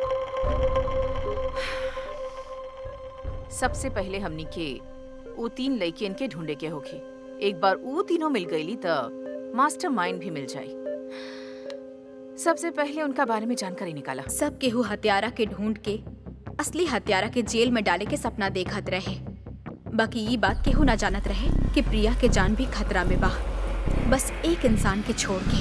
सबसे पहले हमनी के वो तीन लड़कियन के ढूंढे के होखे एक बार वो तीनों मिल गईली त मास्टरमाइंड भी मिल जाई सबसे पहले उनका बारे में जानकारी निकाला सब केहू हत्यारा के ढूंढ के असली हत्यारा के जेल में डाले के सपना देखत रहे बाकी ये बात केहू ना जानत रहे कि प्रिया के जान भी खतरा में बा बस एक इंसान के छोड़ के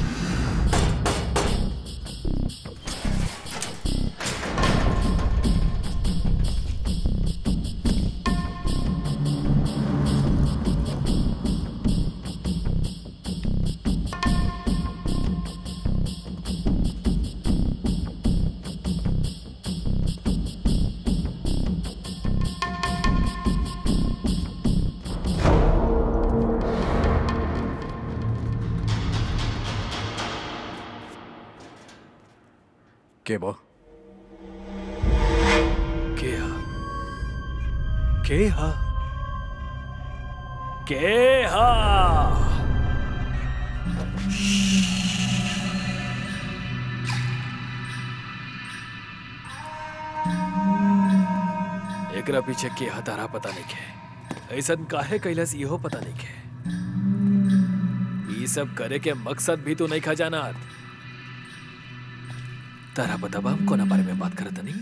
के बा के हा के हा के हा एकरा पीछे के हा तारा पता नहीं के ऐसा काहे कैलस इहो पता नहीं के ई सब करे के मकसद भी तो नहीं खजाना तारा पता बा हम कोना बारे में बात करत नहीं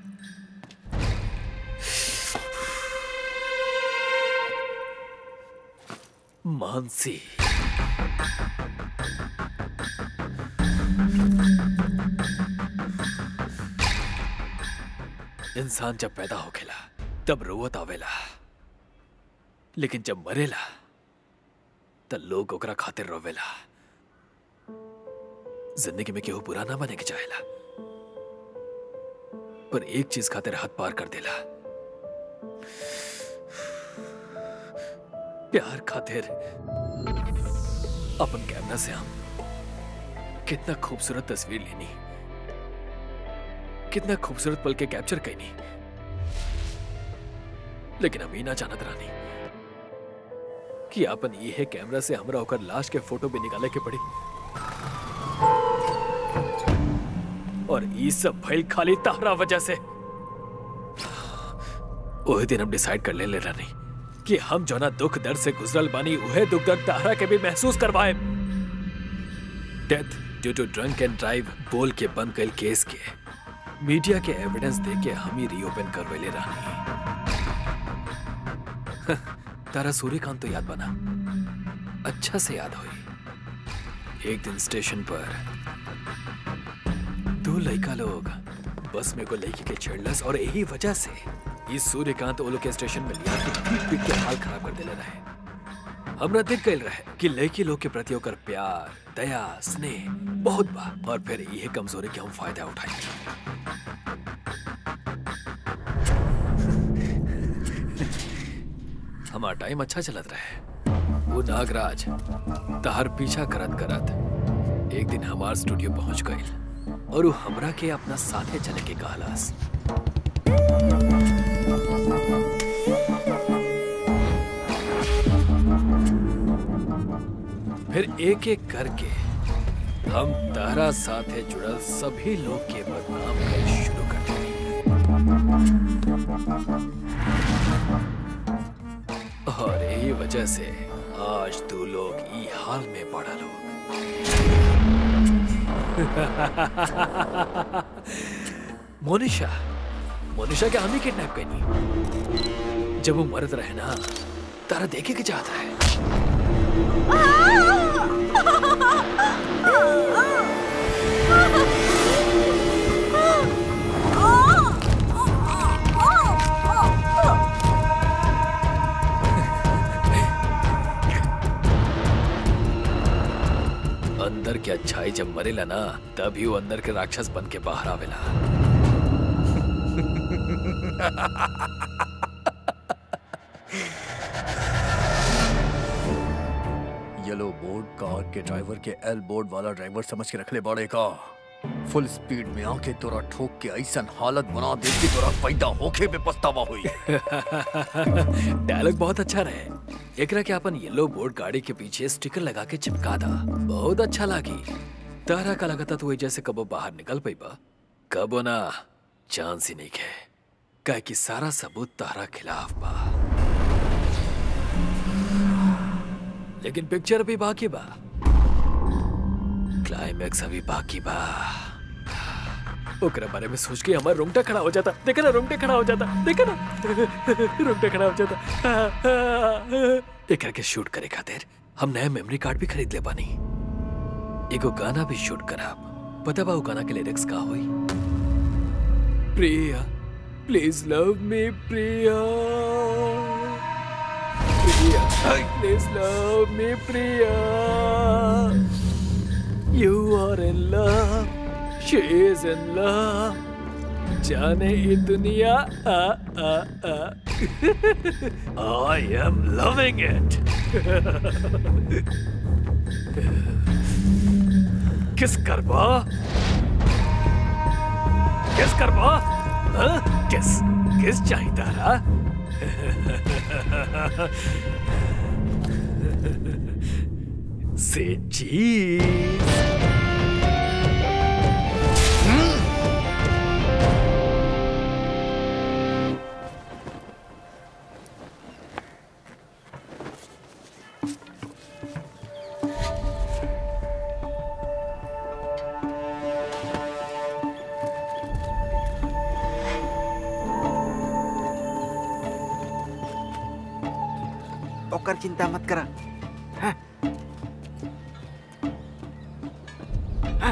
मानसी इंसान जब पैदा होखेला तब रोवत आवेला लेकिन जब मरेला त लोग ओकरा खातिर रोवेला जिंदगी में केहू बुरा ना बने के चाहेला पर एक चीज खातिर हद पार कर देला प्यार खातिर अपन कैमरा से हम कितना खूबसूरत तस्वीर लेनी कितना खूबसूरत पल के कैप्चर कैनी लेकिन हम ही ना जानत रानी कि अपन ये कैमरा से हमरा होकर लाश के फोटो भी निकाले के पड़ी और ये सब भइल खाली तारा वजह से ओहे दिन हम डिसाइड कर ले ले रानी कि हम जो ना दुख दर्द से गुजरल बानी उहे दुख दर्द तारा के भी महसूस करवाए death due to drunk and drive बोल के बंद कल केस के मीडिया के एविडेंस दे के हम ही रीओपन करवेले रानी तारा सूर्यकांत तो याद बना अच्छा से याद हुई एक दिन स्टेशन पर दो लड़का लोग बस में को लड़की के छेड़लस और यही वजह से इस सूर्यकांत ओलो के स्टेशन में लिया के पीट पीट के हाल खराब कर देले रहे हमरा दिख गइल रहे कि लड़की लोग के प्रति ओकर प्यार दया स्नेह बहुत बा और फिर यह कमजोरी के हम फायदा उठाई हमारा टाइम अच्छा चलत रहे वो नागराज तहर पीछा करत करत एक दिन हमार स्टूडियो पहुंच गई और वो हमरा के अपना साथे चले के कहलास फिर एक एक करके हम तारा साथे जुड़ल सभी लोग के बदनाम कर शुरू कर दिए और यही वजह से आज तू लोग ई हाल में पड़ा लोग मोनिशा मोनिशा के हम ही किडनैप करनी जब वो मरद रहे ना तारा देखे के चाहता है अंदर की अच्छाई जब मरेला ना तभी वो अंदर के राक्षस बन के बाहर आवेला येलो बोर्ड कार के ड्राइवर के एल बोर्ड वाला ड्राइवर समझ के रखले बड़े का फुल स्पीड में आके तोरा ठोक के ऐसा हालत बना दे कि तोरा पैदा होके पे पछतावा हुई डायलॉग बहुत अच्छा रहे एकरा के अपन येलो बोर्ड गाड़ी के पीछे स्टिकर लगा के चिपका दा बहुत अच्छा लागी तारा का लगता तो जैसे कबो बाहर निकल पाई बा कबो ना चांस ही नहीं है कह कि सारा सबूत तारा खिलाफ बा लेकिन पिक्चर भी बाकी बा क्लाइमैक्स अभी बाकी बा ओकरा बारे में सोच के हमारा रोंगटा खड़ा हो जाता देखा ना रोंगटा खड़ा हो जाता देखा ना रोंगटा खड़ा हो जाता एकरा के शूट करे खातिर हम नया मेमोरी कार्ड भी खरीद ले बानी एगो गाना भी शूट कराब पता बा उ गाना के लिरिक्स का होई Priya please love me Priya Priya please love me Priya You are in love, she is in love. जाने ये दुनिया आ आ आ I am loving it. किस करबा किस करबा हाँ? किस किस चाहिए तारा से चीज ओकर चिंता मत करा हाँ। हाँ।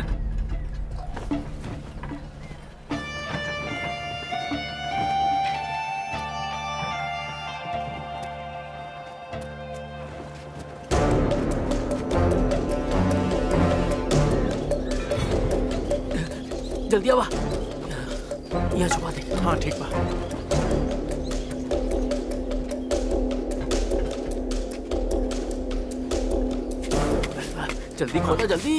जल्दी आवा यहाँ छुपा दे हाँ ठीक बा जल्दी खोलो जल्दी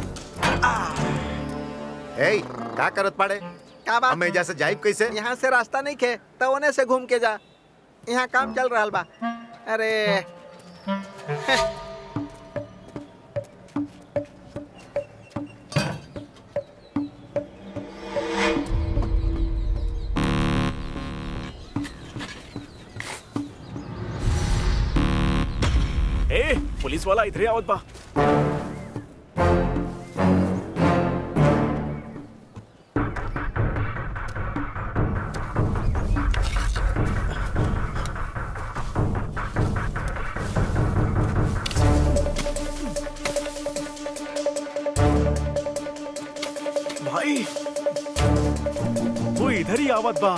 ए का करत पाड़े का बात हमें एजा से जाइब कैसे यहाँ से रास्ता नहीं खे तो ओने से घूम के जा यहाँ काम चल रहा बा अरे ए पुलिस वाला इधर आवत बा भाई वो इधर ही आवत बा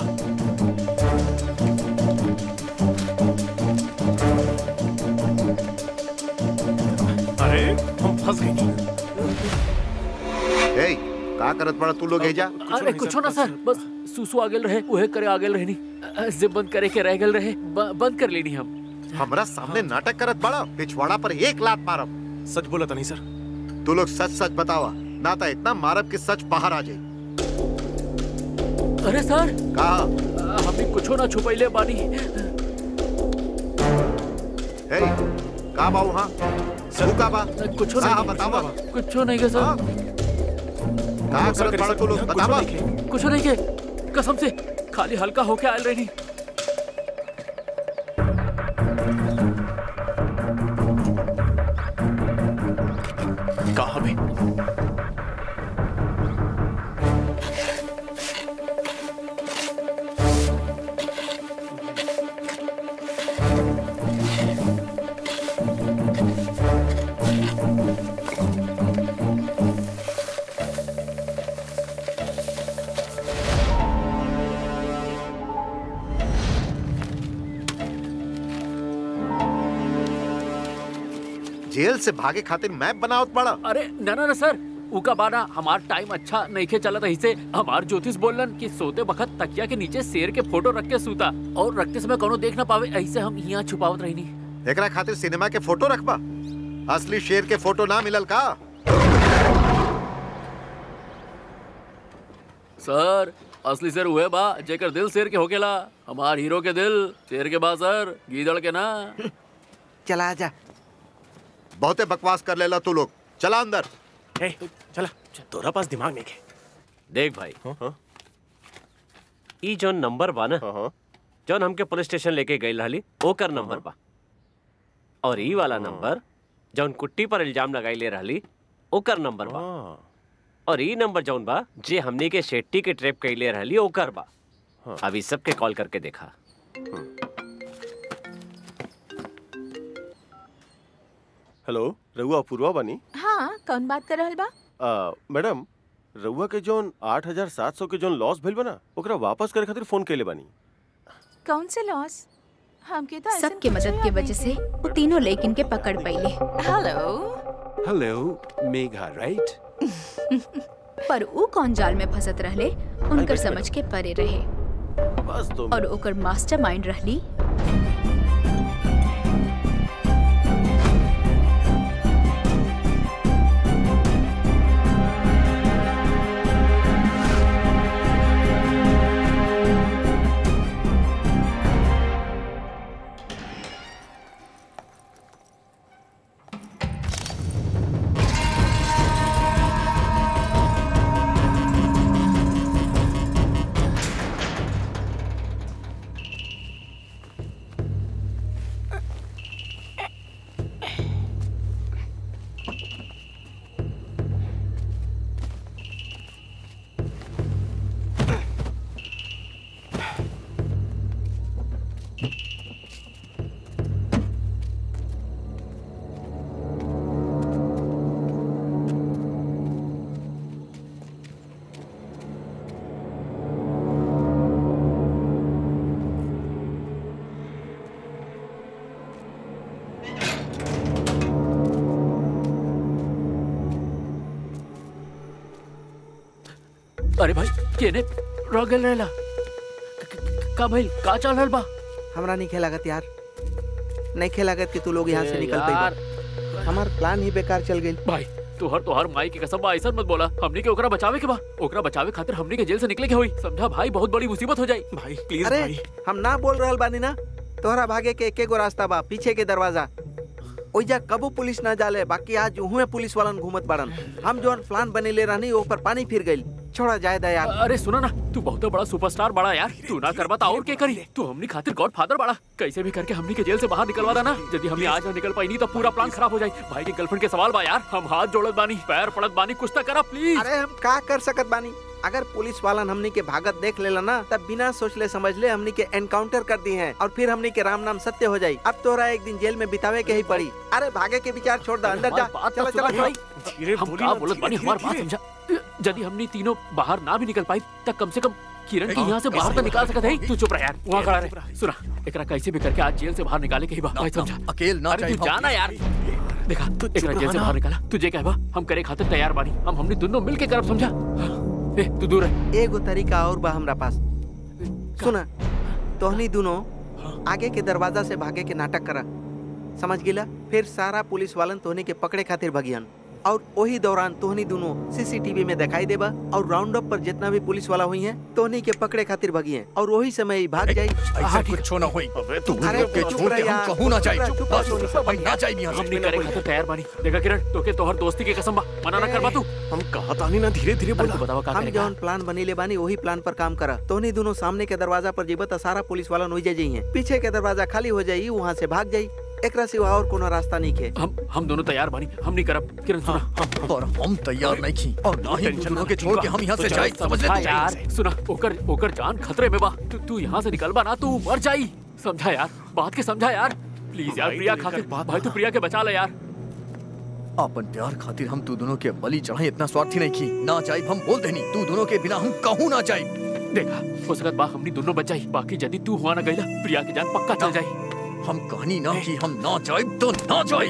अरे हम फंस गए ए का करत पड़ा तू लोग एजा अरे कुछ ना सर बस सुसु आगेल रहे उहे करे आगेल रहनी जिप बंद करे के रह गेल रहे ब- बंद कर लेनी हम हमरा सामने नाटक करत बड़ा पिछवाड़ा पर एक लात मारब सच बोला था नहीं सर तू लोग सच सच बतावा ना तो इतना मारब कि सच बाहर आ जाए अरे सर कहा हमें कुछो ना छुपैले बानी ए का बा वहाँ तू का बा कुछो हाँ, नहीं बतावा कुछो नहीं के सर का करत पड़ा तू लोग बतावा कुछो नहीं के कसम से खाली हल्का होके आयल रहनी कहा भी जेल से भागे खातिर मैप बनावत पड़ा अरे ना ना ना सर उका बाना हमार टाइम अच्छा नहीं खे चलत रही से हमार ज्योतिष बोलन कि सोते बखत तकिया के नीचे शेर के फोटो रख के सूता और रखते समय कोनो देख ना पावे ऐसे हम यहाँ छुपावत रहनी एकरा खातिर सिनेमा के फोटो रखबा असली शेर के फोटो ना मिलल का सर असली शेर हुए बा जेकर दिल शेर के होकेला हमार हीरो के दिल शेर के बा सर गीदड़ के ना चला जा बहुते बकवास कर लेला तू लोग चला अंदर चला तोरा पास दिमाग नहीं देख भाई ई जौन नंबर बा ना जौन हमके पुलिस स्टेशन लेके गई रहली ओकर नंबर बा और ई वाला नंबर जौन कुट्टी पर इल्जाम लगाई ले रहली ओकर नंबर बा और ई नंबर जौन बा जे हमनी के शेट्टी के ट्रैप कैले रहली ओकर बा अभी सबके कॉल करके देखा हेलो रहुआ अपूर्वा बानी हाँ कौन बात कर रहल बा आ, मैडम रहुआ के जोन आठ हजार सात सौ के जोन लॉस भइल बना ओकरा वापस करे खातिर फोन कैले बानी कौन से लॉस हमके तो सबके मदद के वजह से वो तीनों लेकिन के पकड़ पाइले हेलो हेलो मेघा राइट पर ऊ कौन जाल में फंसत रहले उनकर समझ के परे रहे बस तो और ओकर मास्टरमाइंड रहली अरे भाई केने रह गल रहेला क- क- का भाई का चल रहल बा हमरा नहीं खेलागत यार नहीं खेलागत कि तू लोग यहाँ से ए निकल यार। पाई हमार प्लान ही बेकार चल गई भाई तोहर तोहर माई की कसम बा ऐसा मत बोला हमनी के ओकरा बचावे के बा ओकरा बचावे खातिर हमनी के जेल से निकले के होई समझा भाई बहुत बड़ी मुसीबत हो जाई भाई प्लीज अरे हम ना बोल रहल बानी ना तोहरा भागे के एके गो रास्ता बा पीछे के दरवाजा ओइजा कबो पुलिस ना जाले बाकी आज उहुए पुलिस वालन घूमत बाड़न हम जोन प्लान बनेले रहनी ओ पर पानी फिर गइल छोड़ा जाए दा यार अरे सुनो ना तू बहुत बड़ा सुपरस्टार बड़ा यार तू ना करबा तो और के करी तू हमनी खातिर गॉड फादर बड़ा कैसे भी करके हमनी के जेल से बाहर निकलवा देना यदि हमनी आज ना निकल पाई नहीं तो पूरा प्लान खराब हो जाए भाई की गर्लफ्रेंड के सवाल बा यार हम हाथ जोड़त बानी पैर पड़त बानी कुछ तो करा प्लीज अरे हम का कर सकत बानी अगर पुलिस वालन हमनी के भागत देख लेला ना तब बिना सोचले समझले हमनी के एनकाउंटर कर दी हैं और फिर हमनी के राम नाम सत्य हो जाई अब तोरा एक दिन जेल में बितावे के ही पड़ी अरे भागे के विचार छोड़ दे अंदर जा चला चला भाई हम का बोलत बानी हमार बात समझा यदि हमनी तीनों बाहर ना भी निकल पाई तब कम से कम किरण की यहाँ से बाहर तो निकाल सकत है तू चुप रह यार वहाँ खड़ा रहे सुना एकरा कैसे भी करके आज जेल से बाहर निकाले के ही बा भाई समझा अकेल ना अरे चाहिए तू जाना यार देखा एकरा जेल से रहा बाहर निकाला तुझे कहबा हम करे खातिर तैयार बानी हम हमनी दोनों मिल के करब समझा ए तू दूर है एगो तरीका और बा हमरा पास सुना तोहनी दोनों आगे के दरवाजा से भागे के नाटक करा समझ गिला फिर सारा पुलिस वालन तोहनी के पकड़े खातिर भगियन और वही दौरान तोहनी दोनों सीसीटीवी में दिखाई देबा और राउंड अप पर जितना भी पुलिस वाला हुई है तोहनी के पकड़े खातिर भगिए और वही समय ही भाग जाई ऐसा कुछ ना होई तू अरे लोग के चुप छोड़ रह के हम यार, कहूं ना चुप जाए रह, चुप चुप बस रह, भाई ना जाए यहाँ हमनी से करे खातिर तैयार बानी देखा किरण तोके तोहर दोस्ती की कसम बा मना ना करबा तू हम कहा तानी ना धीरे धीरे बोला बतावा का हम करेगा जौन प्लान बनीले बानी वही प्लान पर काम करा तोहनी दोनों सामने के दरवाजा पर जीबत त सारा पुलिस वाला नोई जाई है पीछे के दरवाजा खाली हो जाई वहाँ से भाग जाई एकरा सिवा और कोनो रास्ता नहीं खे हम हम दोनों तैयार बानी हम नहीं करब किरण सुना और हम तैयार नहीं की और ना ही टेंशन दोनों के छोड़ के हम यहाँ से जाए समझ ले समझा तू? यार सुना ओकर ओकर जान खतरे में बा तू तू यहाँ से निकल बा ना तू मर जाई समझा यार बात के समझा यार प्लीज यार भाई, प्रिया तू खातिर एकर बात भाई तू प्रिया के बचा ले यार अपन प्यार खातिर हम तू दोनों के बलि चढ़ाए इतना स्वार्थी नहीं की ना जाए हम बोल देनी तू दोनों के बिना हम कहूँ ना जाए देखा हो सकत बा हमनी दोनों बच जाई बाकी यदि तू हुआ ना गईला प्रिया की जान पक्का चल जाई हम कहानी ना की हम ना जाए तो ना जाए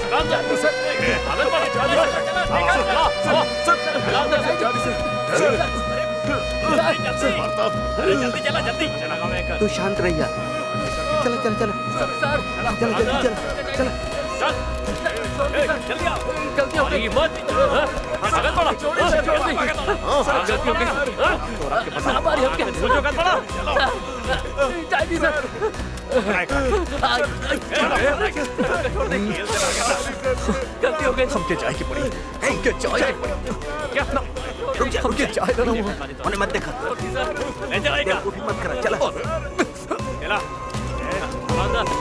जल्दी चला जल्दी चला गाँव में तू शांत रहिया चलो चलो चलो चलो जल्दी चलो चलो जल्दी आओ गलती हो गई मत हाँ? भागत पड़ा जल्दी हाँ, गलती हो गई हाँ? ना मारी हम क्या सोचो गलत पड़ा जल्दी सर गलती हो गई हमके चाय की पड़ी हमके चाय की पड़ी क्या रुक जा हमके चाय दे रहा हूँ उन्हें मत देखा ले चलाएगा मत करा चलो चला अंदर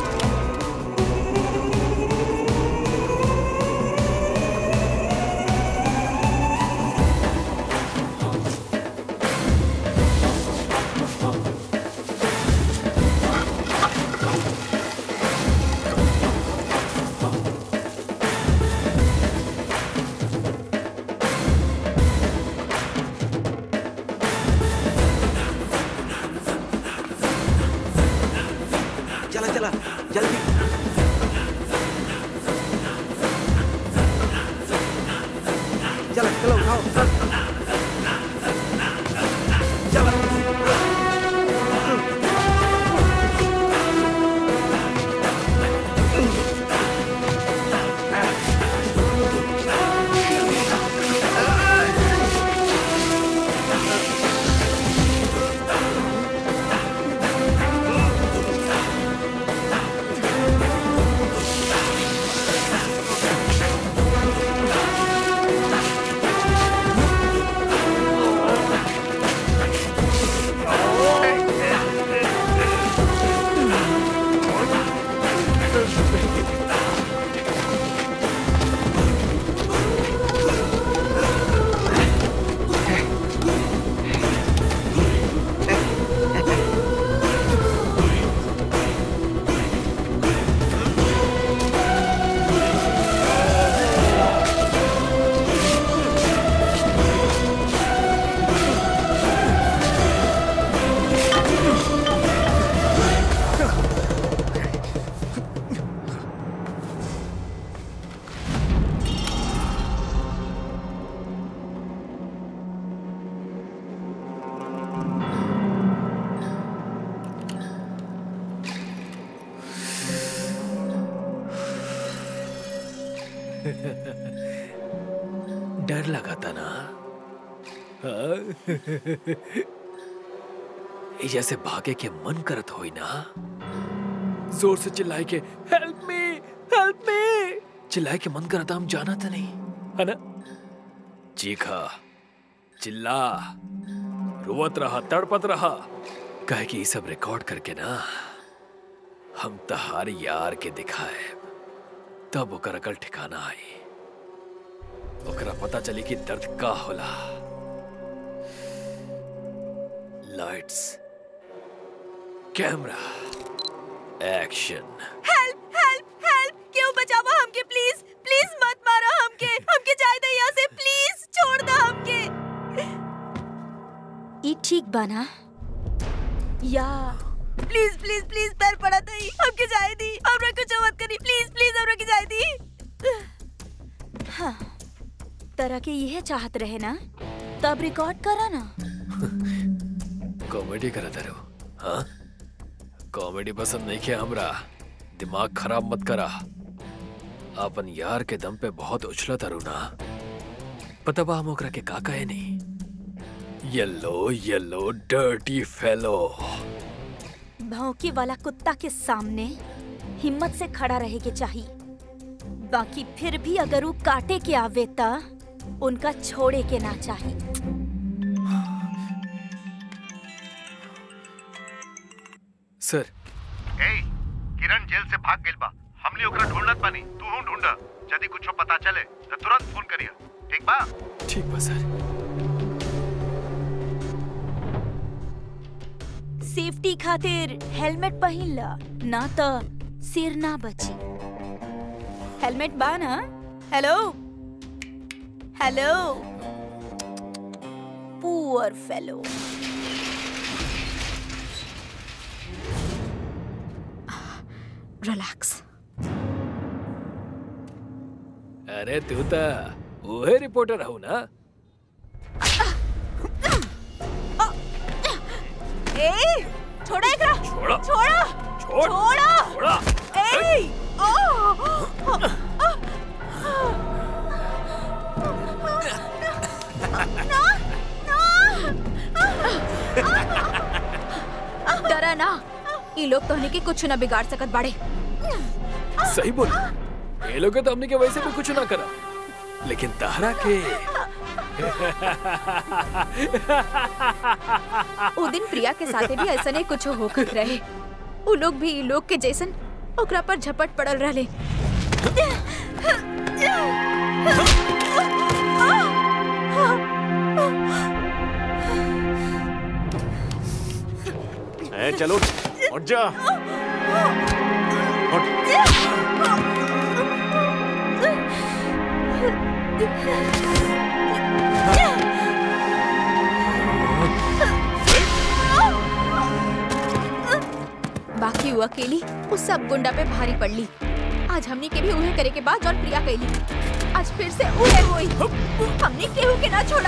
चला चला जल्दी चलो चलो उठाओ डर लगा था ना हाँ? ये जैसे भागे के मन करत होई ना जोर से चिल्लाए के हेल्प मी हेल्प मी चिल्लाए के मन करता हम जाना था नहीं है ना चीखा चिल्ला रोवत रहा तड़पत रहा कहे कि ये सब रिकॉर्ड करके ना हम तहार यार के दिखाए तब ओकर अकल ठिकाना आई ओकरा पता चली कि दर्द का होला lights camera action help help help क्यों बचावा हमके प्लीज प्लीज मत मारो हमके हमके जाए दे यहाँ से प्लीज छोड़ दो हमके ई ठीक बना या प्लीज प्लीज प्लीज पैर पड़ा दई हमके जाए दी हमरा कुछ मत करी प्लीज प्लीज हमरा के जाए दी हाँ तरह के यह चाहत रहे ना तब रिकॉर्ड करा ना कॉमेडी करा तारो हाँ कॉमेडी पसंद नहीं किया हमरा दिमाग खराब मत करा अपन यार के दम पे बहुत उछला तारू ना पता बा हम ओकरा के का कहे नहीं येलो येलो डर्टी फेलो भौंके वाला कुत्ता के सामने हिम्मत से खड़ा रहे के चाहिए बाकी फिर भी अगर वो काटे के आवे ता उनका छोड़े के ना चाहिए सर ए किरण जेल से भाग गेल बा हमने ओकरा ढूंढत बानी तू हूं ढूंढ यदि कुछ पता चले तो तुरंत फोन करिया ठीक बा ठीक बा सर सेफ्टी खातिर हेलमेट पहिन ला ना तो सिर ना बची हेलमेट बा ना hello hello poor fellow relax अरे तू तो ओहे रिपोर्टर हूँ ना ए छोड़ा एकरा छोड़ा छोड़ा छोड़ छोड़ा छोड़ा ए ओ डरा ना ये लोग तोहनी के कुछ ना बिगाड़ सकत बाड़े सही बोली ये लोग तो हमने के वैसे भी कुछ ना करा लेकिन तारा के उ दिन प्रिया के साथे भी ऐसा नहीं कुछ होकर रहे उ लोग भी ई लोग के जैसन ओकरा पर झपट पड़ल रहले ए, चलो उठ जा बाकी वो अकेली उस सब गुंडा पे भारी पड़ली आज हमनी के भी उहे करे के बाद और प्रिया कैली आज फिर से उहे होई हमने केहू के ना छोड़ा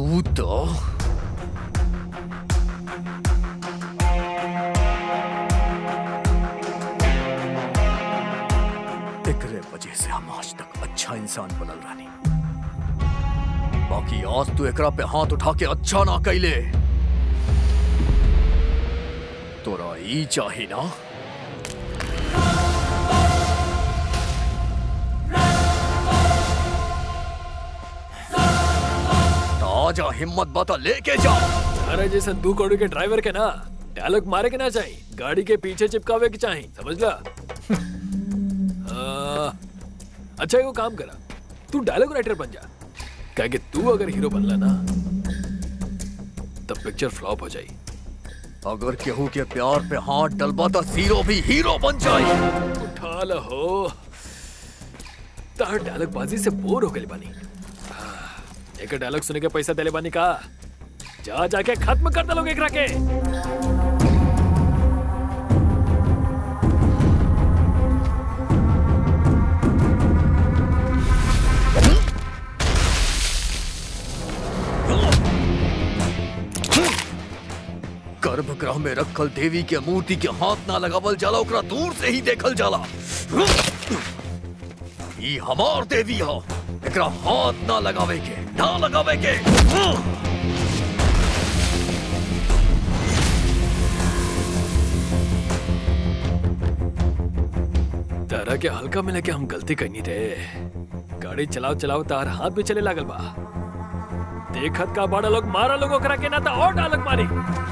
ऊ तो एकरे वजह से हम आज तक अच्छा इंसान बनल रानी बाकी आज तू एकरा पे हाथ उठा के अच्छा ना कैले तोरा ई चाही ना ताजा हिम्मत बता लेके जा अरे जैसे दू करोड़ के ड्राइवर के ना डायलॉग मारे के ना चाहिए गाड़ी के पीछे चिपकावे के चाहिए समझ ला आ, अच्छा एगो काम करा तू डायलॉग राइटर बन जा क्या कि तू अगर हीरो बनला ना तब पिक्चर फ्लॉप हो जाई अगर केहू के प्यार पे हाथ डलबा तो जीरो भी हीरो बन जाए उठा लहो तार डायलॉग बाजी से बोर हो गई बानी हाँ, एक डायलॉग सुने के पैसा देले बानी का जा जाके खत्म कर दलोगे एकरा के गर्भगृह में रखल देवी के मूर्ति के हाथ ना लगावल जाला ओकरा दूर से ही देखल जाला ई हमार देवी हो एकरा हाथ ना लगावे के ना लगावे के तारा के हल्का में लेके हम गलती करनी रे गाड़ी चलाओ चलाओ तार हाथ भी चले लागल बा देखत का बड़ा लोग मारा लोगों करा के ना था और डालक मारी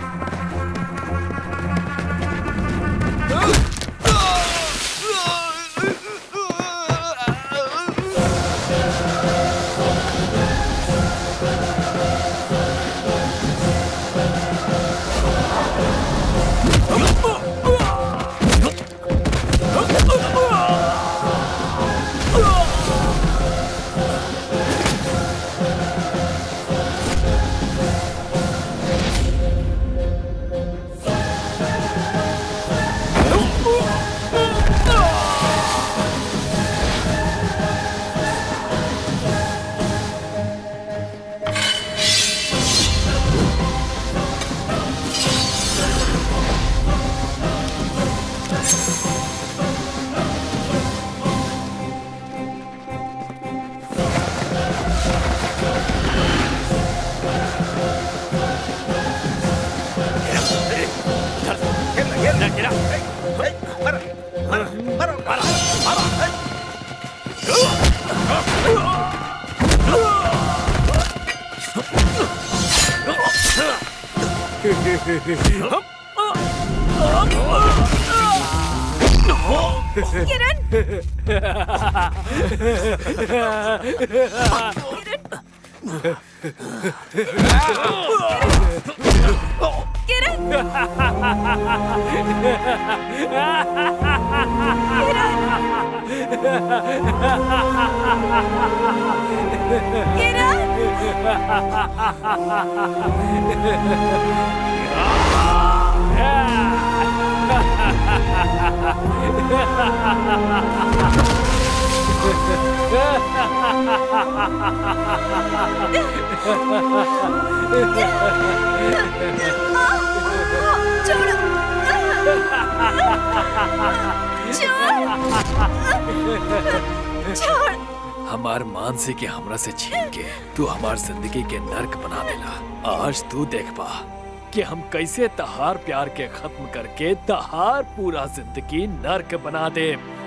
हमार मानसी के हमरा से छीन के तू हमार जिंदगी के नर्क बना देला आज तू देख पा कि हम कैसे तहार प्यार के खत्म करके तहार पूरा जिंदगी नर्क बना दे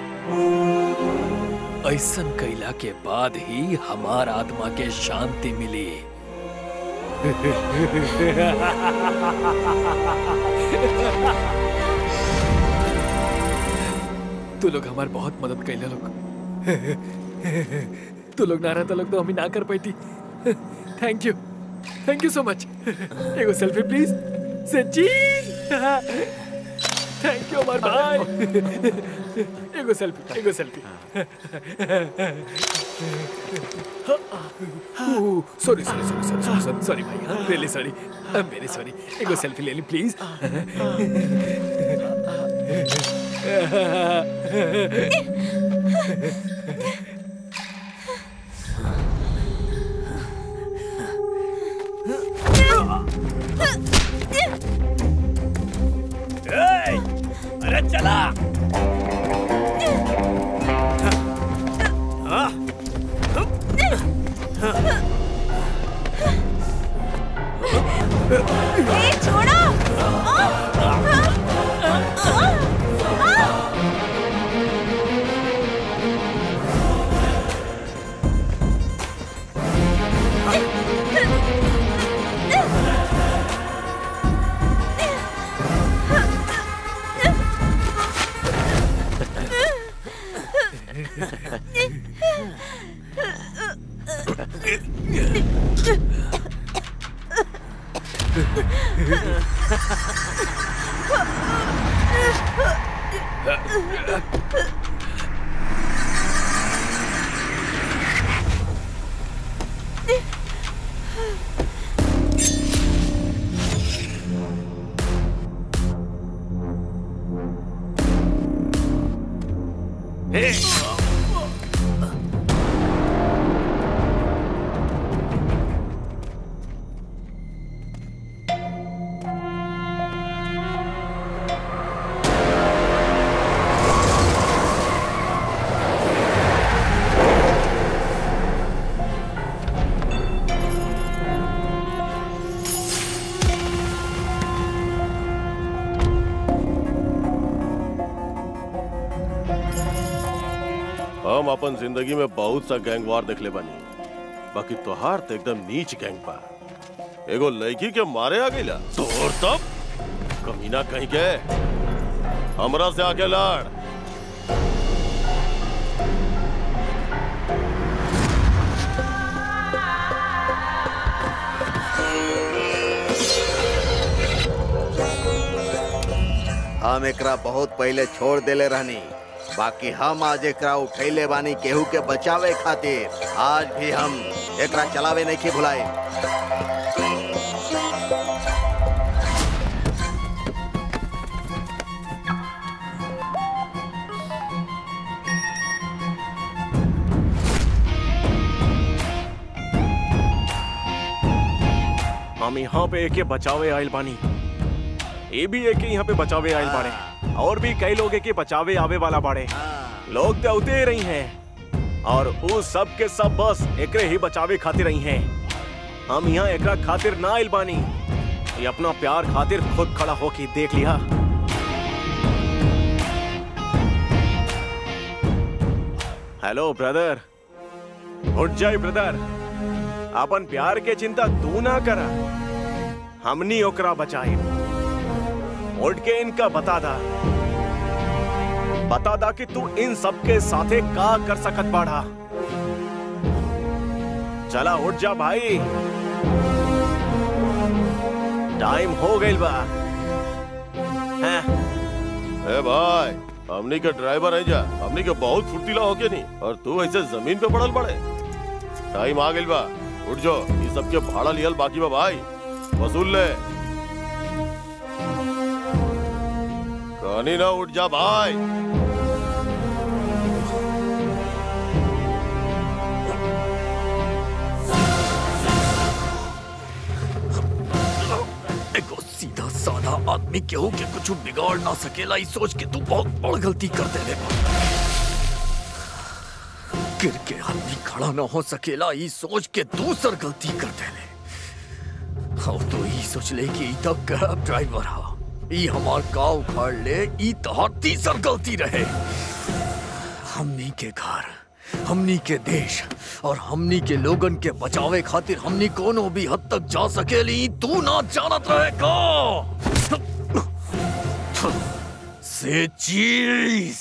ऐसन कैला के बाद ही हमार आत्मा के शांति मिली तू लोग हमार बहुत मदद कैले लोग तू लोग ना रहता लोग तो हम ही ना कर पाती thank you thank you so much एगो selfie please Sachin thank you हमार भाई एगो सेल्फी एगो selfie sorry sorry sorry sorry sorry sorry भाई really sorry I am very sorry एगो सेल्फी ले ली प्लीज चला ए, छोड़ो आ, आ, आ, आ। हम अपन जिंदगी में बहुत सा गैंग वार देखले बानी बाकी तोहार तो एकदम नीच गैंग बा एगो लड़की के मारे आ गईला तोर तब कमीना कहीं के हमरा से आके लड़ हम एकरा बहुत पहले छोड़ देले रहनी बाकी हम आज एकरा उठैले बानी केहू के बचावे खातिर आज भी हम एकरा चलावे नहीं की भुलाए हम यहाँ पे एके बचावे आयल बानी ये भी एके यहाँ पे बचावे आयल बाड़े और भी कई लोग एके बचावे आवे वाला बाड़े लोग तो उते रही हैं और वो सब के सब बस एकरे ही बचावे खातिर रही हैं हम यहाँ एकरा खातिर ना आयल बानी ये अपना प्यार खातिर खुद खड़ा होके देख लिया हेलो ब्रदर उठ जाए ब्रदर अपन प्यार के चिंता तू ना करा हमनी ओकरा बचाए उठ के इनका बता दा बता दा कि तू इन सबके साथे का कर सकत बाढ़ा चला उठ जा भाई टाइम हो गइल बा हैं ए भाई हमनी के ड्राइवर है जा हमनी के बहुत फुर्तीला होके नहीं और तू ऐसे जमीन पे पड़ल पड़े टाइम आ गइल बा उठ जो ये सबके भाड़ा लियल बाकी बा भाई वसूल ले कहानी ना उठ जा भाई एगो सीधा साधा आदमी केहू के कुछ बिगाड़ ना सकेला ई सोच के तू बहुत बड़ गलती कर देले बा गिर के आदमी खड़ा ना हो सकेला ई सोच के दूसर गलती कर देले और तो ई सोच ले कि ई तो कैब ड्राइवर हा ई हमार का उखाड़ ले ई तोहार तीसर गलती रहे हमनी के घर हमनी के देश और हमनी के लोगन के बचावे खातिर हमनी कोनो भी हद तक जा सकेली तू ना जानत रहे का से चीज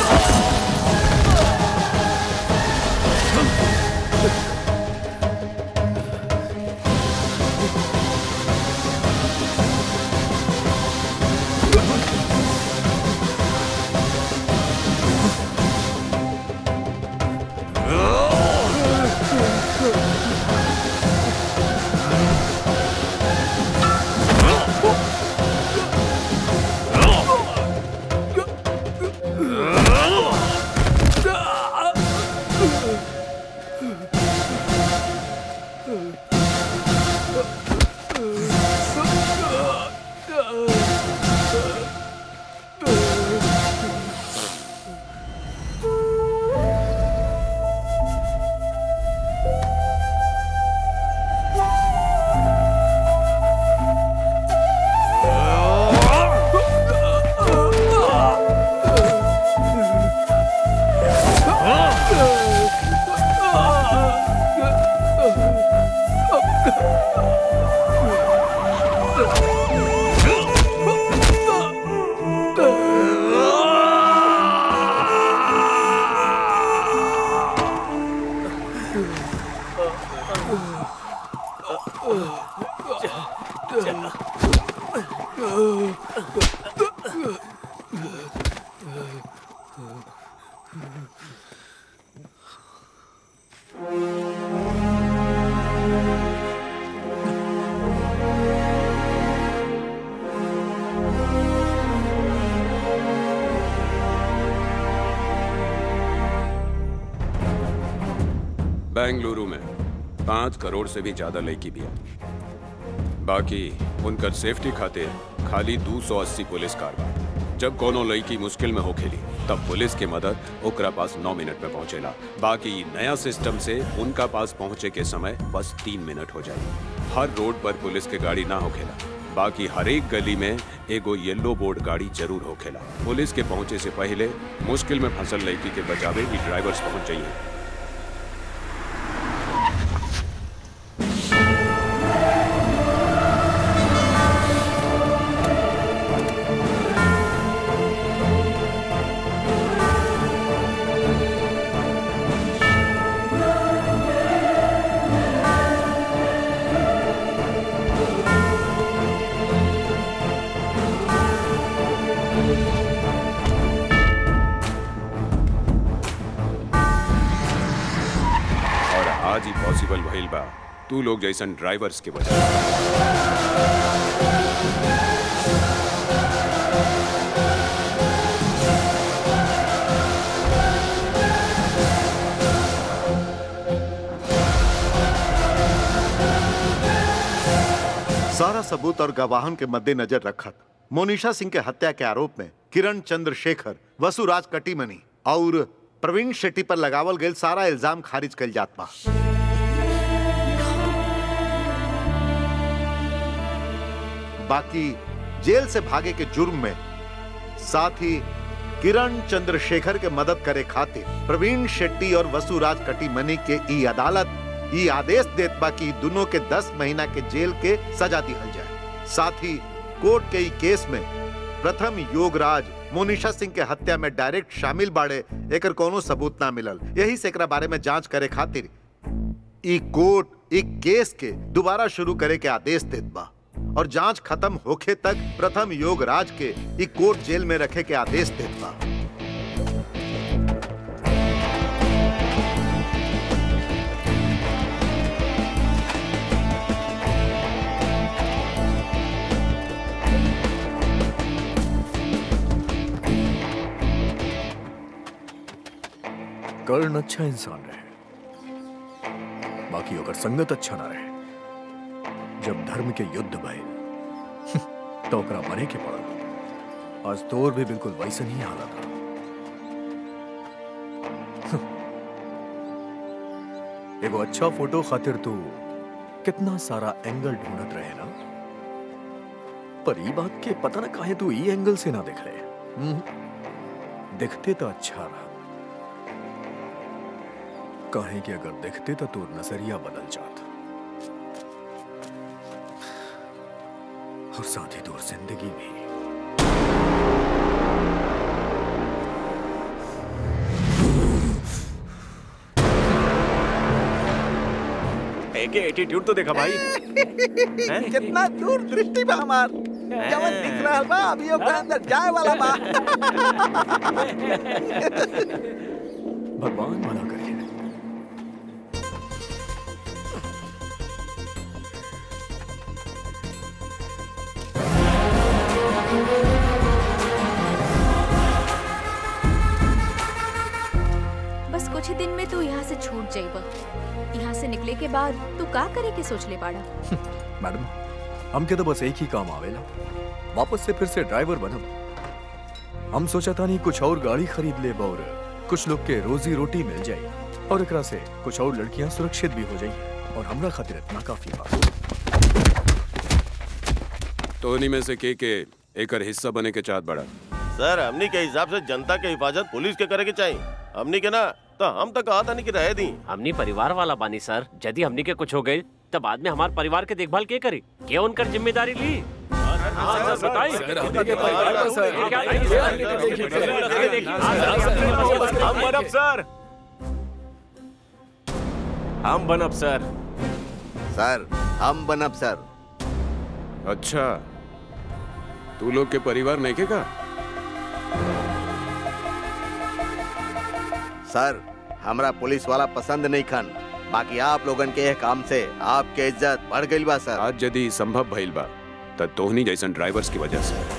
बेंगलुरु में पाँच करोड़ से भी ज्यादा लड़की भी है बाकी उनकर सेफ्टी खातिर खाली 280 पुलिस कार बा जब कोनो लड़की मुश्किल में हो खेली तब पुलिस के मदद ओकरा पास नौ मिनट में पहुंचेला बाकी ई नया सिस्टम से उनका पास पहुंचे के समय बस तीन मिनट हो जाए हर रोड पर पुलिस के गाड़ी ना होखेला बाकी हर एक गली में एगो येलो बोर्ड गाड़ी जरूर होखेला पुलिस के पहुंचे से पहले मुश्किल में फंसल लड़की के बचावे ई ड्राइवर्स पहुंच जाइए और आज ही पॉसिबल भइल बा तू लोग जैसन ड्राइवर्स के वजह सारा सबूत और गवाहन के मद्देनजर रखत मोनिशा सिंह के हत्या के आरोप में किरण चंद्रशेखर वसुराज कटीमनी और प्रवीण शेट्टी पर लगावल गयल सारा इल्जाम खारिज कल जात बा बाकी जेल से भागे के जुर्म में साथ ही किरण चंद्रशेखर के मदद करे खातिर प्रवीण शेट्टी और वसुराज कटीमनी के ई अदालत ई आदेश देत बा कि दोनों के 10 महीना के जेल के सजा दिहल जाए साथ ही कोर्ट के ई केस में प्रथम योगराज मोनिशा सिंह के हत्या में डायरेक्ट शामिल बाड़े एकर कोनो सबूत ना मिलल यही से एकरा बारे में जांच करे खातिर ई कोर्ट ई केस के दोबारा शुरू करे के आदेश देत बा और जांच खत्म होखे तक प्रथम योगराज के ई कोर्ट जेल में रखे के आदेश देत बा कर्ण अच्छा इंसान रहे बाकी ओकर संगत अच्छा ना रहे जब धर्म के युद्ध भइल तो ओकरा मरे के पड़ल आज तोर भी बिल्कुल वैसे ही हालत है एगो अच्छा फोटो खातिर तू कितना सारा एंगल ढूंढत रहे ना पर ई बात के पता ना काहे तू ई एंगल से ना देख रहे हम्म। दिखते तो अच्छा रहा काहे कि अगर दिखते तो तोर नजरिया बदल जाता और साथ ही तोर जिंदगी भी एके एटीट्यूड तो देखा भाई कितना दूर दृष्टि बा हमार जवन दिख रहल बा अभी ओकरा अंदर जाए वाला बा भगवान भला करे बस कुछ ही दिन में तू यहाँ से छूट जाइब यहाँ से निकले के बाद तू का करे के सोच ले पाड़ा मैडम हमके तो बस एक ही काम आवेला वापस से फिर से ड्राइवर बनम हम सोचा था नहीं कुछ और गाड़ी खरीद ले और कुछ लोग के रोजी रोटी मिल जाए और एकरा से कुछ और लड़कियां सुरक्षित भी हो जाएंगी और हमरा खातिर इतना काफी बा तो उन्हीं में से के के एकर हिस्सा बने के चाहत बड़ा सर हमनी के हिसाब से जनता के हिफाजत पुलिस के करे के चाहिए हमनी के ना तो हम तो कहा था नहीं कि रह दी हमनी परिवार वाला बानी सर यदि हमनी के कुछ हो गई तब बाद में हमारे परिवार के देखभाल के करी के उनकर जिम्मेदारी ली हाँ, सर, बताइए। सर, हमनी के परिवार को, सर। ये क्या- ये ये- हमनी के देखिए, सर। ये देखिए, हाँ, सर, सर, हम बनब सर हम बनब सर सर हम बनब सर अच्छा तू लोग के परिवार नहीं के का सर हमरा पुलिस वाला पसंद नहीं खन बाकी आप लोगन के यह काम से आपके इज्जत बढ़ गई बा सर आज यदि संभव भइल बा त तोहनी जैसन ड्राइवर्स की वजह से